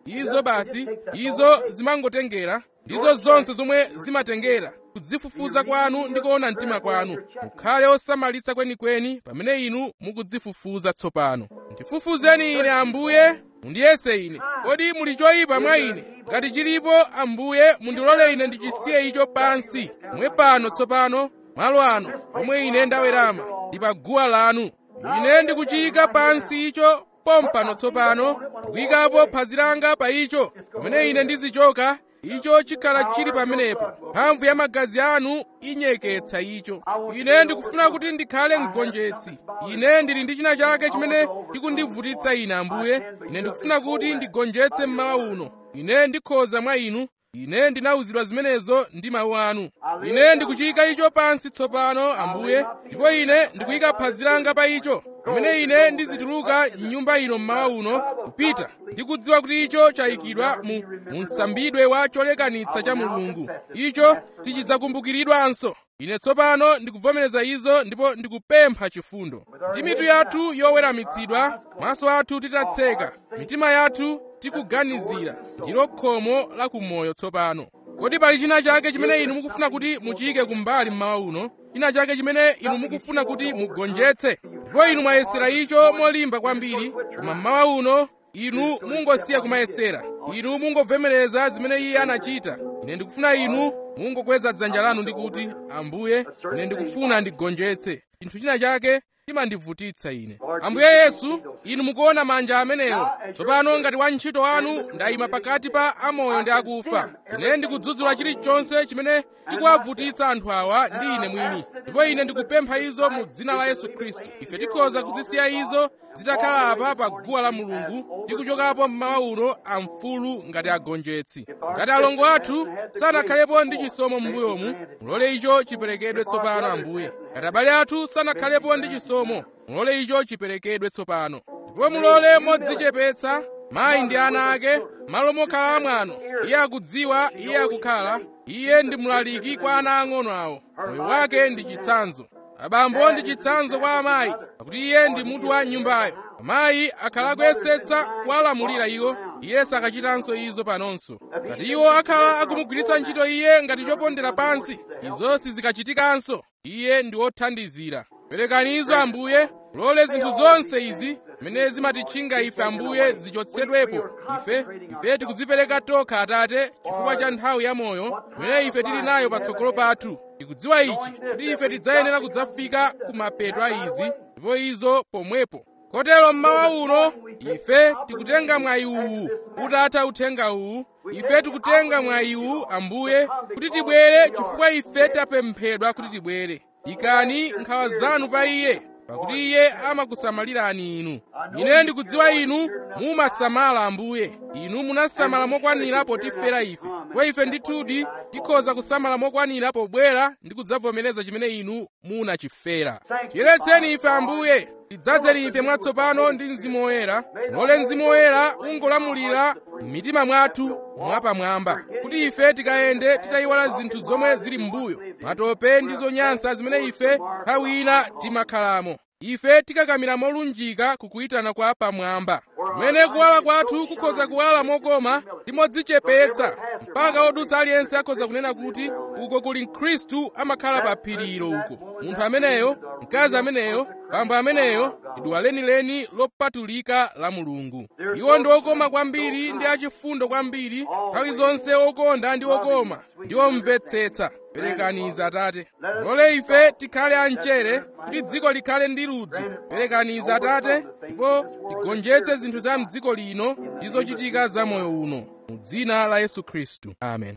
izo basi izo zimangotengera ndizo zonse zomwe zimatengera kudzifufuza kwanu ndi kuona mtima kwanu mukhale osamalitsa kwenikweni pamene inu mukudzifufuza tsopano ndifufuzeni ine ambuye mundiyese ine kodi muli choyipa mwa ine ngati chilipo ambuye mundilole ine ndichisiye icho pansi pomwe pano tsopano malo ano pomwe ine ndawerama ndi pa guwa lanu ine ndikuchiyika pansi icho pompano tsopano ndikuyikapo phazi langa pa icho pamene ine ndizichoka icho chikhala chili pamenepo mphamvu ya magazi anu inyeketsa icho ine ndikufuna kuti ndikhale mgonjetsi ine ndili ndi china chake chimene chikundivutitsa ine ambuye ine ndikufuna kuti ndigonjetse mmawa uno ine ndikhoza mwa inu ine ndinawuzidwa zimenezo ndi mawu anu ine ndikuchiyika icho pansi tsopano ambuye ndipo ine ndikuyika phazi langa pa icho pamene ine ndizituluka mnyumba ino mmawa uno kupita ndikudziwa kuti icho chayikidwa mu, mu msambidwe wa cholekanitsa cha mulungu icho sichidzakumbukiridwanso ine tsopano ndikuvomereza izo ndipo ndikupempha chifundo ndi mitu yathu yoweramitsidwa maso athu titatseka mitima yathu tikuganizira ndilo khomo la kumoyo tsopano kodi pali china chake chimene inu mukufuna kuti muchiyike kumbali mmawa uno china chake chimene inu mukufuna kuti mugonjetse ndipo inu mwayesera icho molimba kwambiri koma mmawa uno inu mungosiya kumayesera inu mungovomereza zimene iye anachita ine ndikufuna inu mungokweza dzanja lanu ndi kuti ambuye ine ndikufuna ndigonjetse chinthu china chake chimandivutitsa ine ambuye yesu inu mukuona manja amenewo tsopano ngati wantchito wanu ndayima pakati pa amoyo ndi akufa ine ndikudzudzula chilichonse chimene chikuwavutitsa anthu awa ndi ine mwini ndipo ine ndikupempha izo mu dzina la yesu khristu ife tikhoza kuzisiya izo zitakhala apa pa guwa la mulungu ndi kuchokapo mmawa uno amfulu ngati agonjetsi ngati alongo athu sanakhalepo ndi chisomo m'mbuyomu mulole icho chiperekedwe tsopano ambuye ngati abale athu sanakhalepo ndi chisomo mulole icho chiperekedwe tsopano ndipo mulole modzichepetsa mayi ndi ana ake malo mokhala amwano iye akudziwa iye akukhala iye ndi mlaliki kwa ana ang'ono awo moyo wake ndi chitsanzo abambo ndi chitsanzo kwa amayi pakuti iye ndi mutu wa nyumbayo amayi akhala akuyesetsa kuwalamulira iwo iye sakachitanso izo panonso ngati iwo akhala akumugwiritsa ntchito iye ngati chopondera pansi izo sizikachitikanso iye ndi wothandizira perekani izo ambuye mulole zinthu zonse izi zimene zimatitchinga ife ambuye zichotsedwepo ife ife tikuzipereka tokha atate chifukwa cha nthawi ya moyo imene ife tili nayo patsogolo pathu tikudziwa ichi kuti ife tidzayenera kudzafika ku mapeto a izi ndipo izo pomwepo kotero mmawa uno ife tikutenga mwayi uwu utatha uthenga uwu ife tikutenga mwayi uwu ambuye kuti tibwere chifukwa ife tapemphedwa kuti tibwere ikani nkhawa zanu pa iye pakuti iye amakusamalirani inu ine ndikudziwa inu mumasamala ambuye inu munasamala mokwanira potifera ife ndipo ife ndithudi tikhoza kusamala mokwanira pobwera ndi kudzavomereza chimene inu munachifera tiyeretseni ife ambuye tidzadzeni ife mwatsopano ndi mzimu woyera mulole mzimu woyera ungolamulira m'mitima mwathu mwapamwamba kuti ife tikayende titayiwala zinthu zomwe zili m'mbuyo matope ndi zonyansa zimene ife nthawi ina timakhalamo ife tikakamira molunjika kukuyitana kwa pamwamba kumene kuwala kwathu kukhoza kuwala mokoma ndi modzichepetsa mpaka odutsa aliyense akhoza kunena kuti uko kuli mkhristu amakhala pa phirilo uko munthu ameneyo mkazi ameneyo bambo ameneyo ndi duwa lenileni lopatulika la mulungu iwo ndi okoma kwambiri ndi achifundo kwambiri nthawi zonse okonda ndi okoma ndi omvetsetsa perekaniza atate mulole ife tikhale amchere kuti dziko likhale ndi ludzu perekaniza atate ndipo tigonjetse zinthu za mdziko lino ndi zochitika za moyo uno mu dzina la yesu khristu amen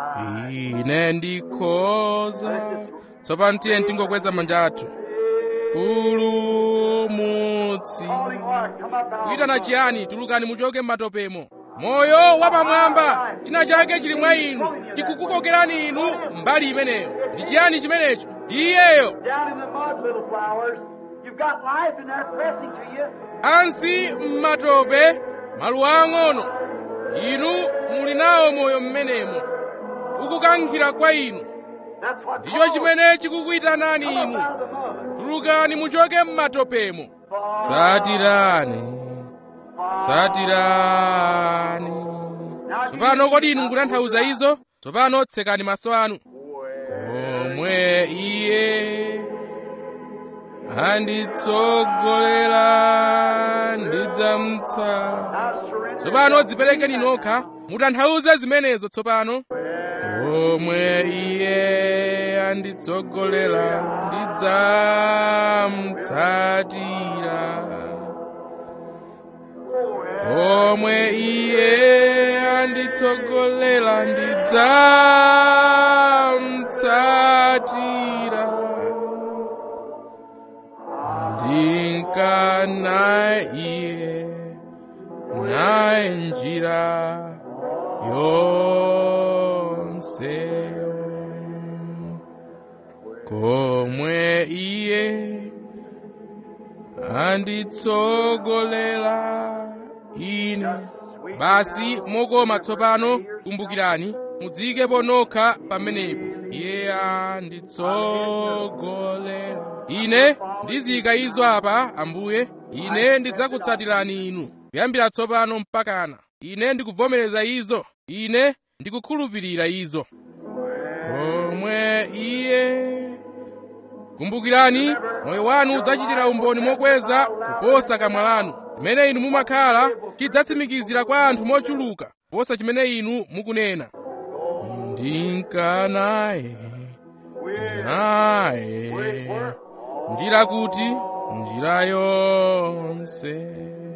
ine ndikhoza tsopano tiye tingokweza manja athu pulumutsi kuyitana chiyani tulukani muchoke m'matopemo moyo wapamwamba china chake chili mwa inu chikukukokerani inu mbali imeneyo ndi chiyani chimenecho ndi iyeyo Down in the mud, little flowers. You've got life in there pressing to you. ansi m'matope maluwa ang'ono inu muli nawo moyo m'menemo ukukankhira kwa inu That's what ndicho chimene chikukuyitanani inu out of the mud. tulukani muchoke m'matopemo satirani satirani tsopano kodi inu mukutanthauza izo tsopano tsekani maso anu komwe iye anditsogolera ndidzamutsa tsopano dziperekeni nokha mutanthauze zimenezo tsopano komwe iye anditsogolera ndidzamutsatira komwe iye anditsogolera ndidzamutsatira ndinkana iye naye njira yonseyo komwe iye anditsogolera ine basi mokoma tsopano kumbukirani mudziyikepo nokha pamenepo iye anditsogolera ine ndiziyika izo apa ambuye ine ndidzakutsatirani inu kuyambira tsopano mpakana ine ndikuvomereza izo ine ndikukhulupirira izo komwe iye kumbukirani moyo wanu udzachitira umboni mokweza kuposa kamwa lanu chimene inu mumakhala chidzatsimikizira kwa anthu mochuluka kuposa chimene inu mukunena ndinkanaye naye njira kuti njira yonse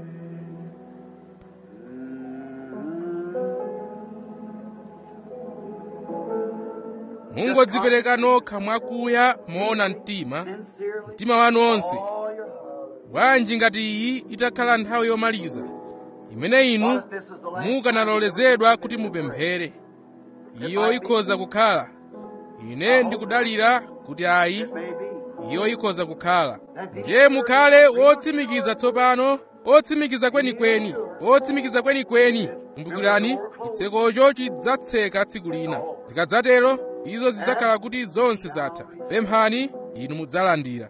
mungodzipereka nokha mwakuya moona mtima mtima wanu onse bwanji ngati iyi itakhala nthawi yomaliza imene inu mukanalolezedwa kuti mupemphere iyo ikhoza kukhala ine ndikudalira kuti ayi iyo ikhoza kukhala ndiye mukhale wotsimikiza tsopano otsimikiza kwenikweni otsimikiza kwenikweni kumbukirani chitsekocho chidzatseka tsiku lina zikadzatero izo zidzakhala kuti zonse zatha pemphani inu mudzalandira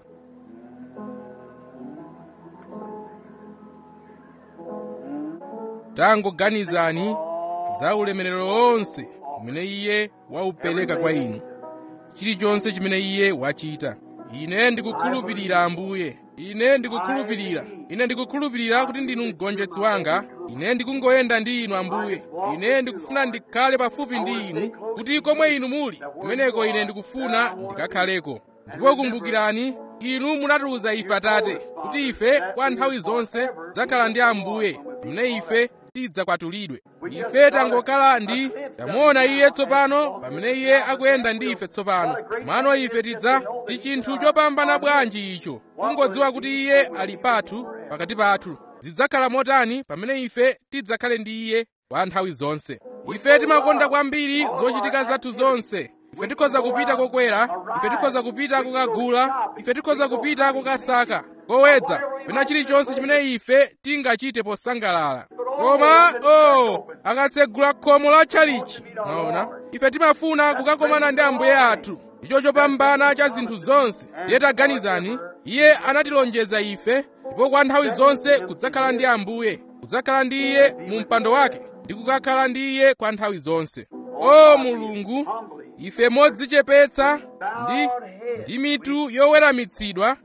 tangoganizani za ulemerero wonse umene iye waupereka kwa inu chilichonse chimene iye wachita ine ndikukhulupirira ambuye ine ndikukhulupirira ine ndikukhulupirira kuti ndinu mgonjetsi wanga ine ndikungoyenda ndi inu ambuye ine ndikufuna ndikhale pafupi ndi inu kuti komwe inu muli kumeneko ine ndikufuna ndikakhaleko ndipo kumbukirani inu munatiuza ife atate kuti ife kwa nthawi zonse tidzakhala ndi ambuye pamene ife tidzakwatulidwe ife tangokhala ndi tamuona iye tsopano pamene iye akuyenda ndi ife tsopano mano ife tidza ndi chinthu chopambana bwanji icho kungodziwa kuti iye ali pathu pakati pathu zidzakhala motani pamene ife tidzakhale ndi iye kwa nthawi zonse ife timakonda kwambiri zochitika zathu zonse ife tikhoza kupita kokwera ife tikhoza kupita kukagula ife tikhoza kupita kukasaka kowedza pena chilichonse chimene ife tingachite posangalala koma oh akatsegula khomo la tchalichi maona ife timafuna kukakomana ndi ambuye athu ndicho chopambana cha zinthu zonse ndiye taganizani iye anatilonjeza ife ndipo kwa nthawi zonse kudzakhala ndi ambuye kudzakhala ndi iye mu mpando wake ndi kukakhala ndi iye kwa nthawi zonse o mulungu ife modzichepetsa ndi ndi mitu yoweramitsidwa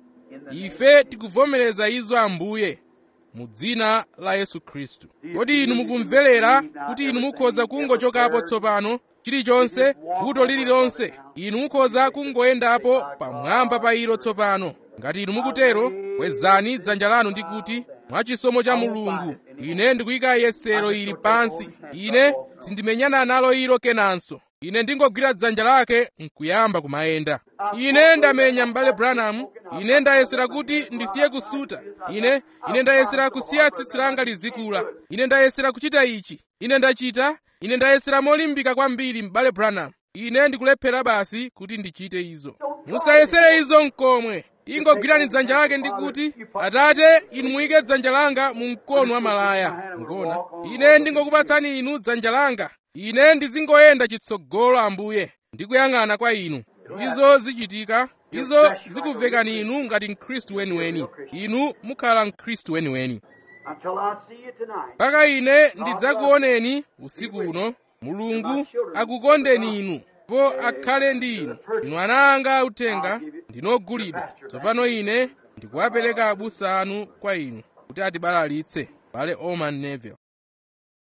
ife tikuvomereza izo ambuye mu dzina la yesu khristu kodi inu mukumverera kuti inu mukhoza kungochokapo tsopano chilichonse vuto lililonse inu mukhoza kungoyendapo pamwamba pa ilo tsopano ngati inu mukutero kwezani dzanja lanu ndi kuti mwachisomo cha mulungu ine ndikuyika yesero ili pansi ine sindimenyana nalo ilo kenanso ine ndingogwira dzanja lake nkuyamba kumayenda ine ndamenya m'bale branham ine ndayesera kuti ndisiye kusuta ine ine ndayesera kusiya tsitsi langa lizikula ine ndayesera kuchita ichi ine ndachita ine ndayesera molimbika kwambiri m'bale branham ine ndikulephera basi kuti ndichite izo musayesere izo mkomwe ingogwirani dzanja lake ndi kuti atate inu muyike dzanja langa mu mkono wa malaya mukuona ine ndingokupatsani inu dzanja langa ine ndizingoyenda chitsogolo ambuye ndikuyang'ana kwa inu izo zichitika izo zikuvekani inu ngati mkhristu weniweni inu mukhala mkhristu weniweni until I see you tonight. mpaka ine ndidzakuoneni usiku uno mulungu akukondeni inu po akhale ndi inu inu ana anga uthenga ndinogulidwa tsopano ine ndikuwapereka abusa anu kwa inu kuti atibalalitse bale oman neville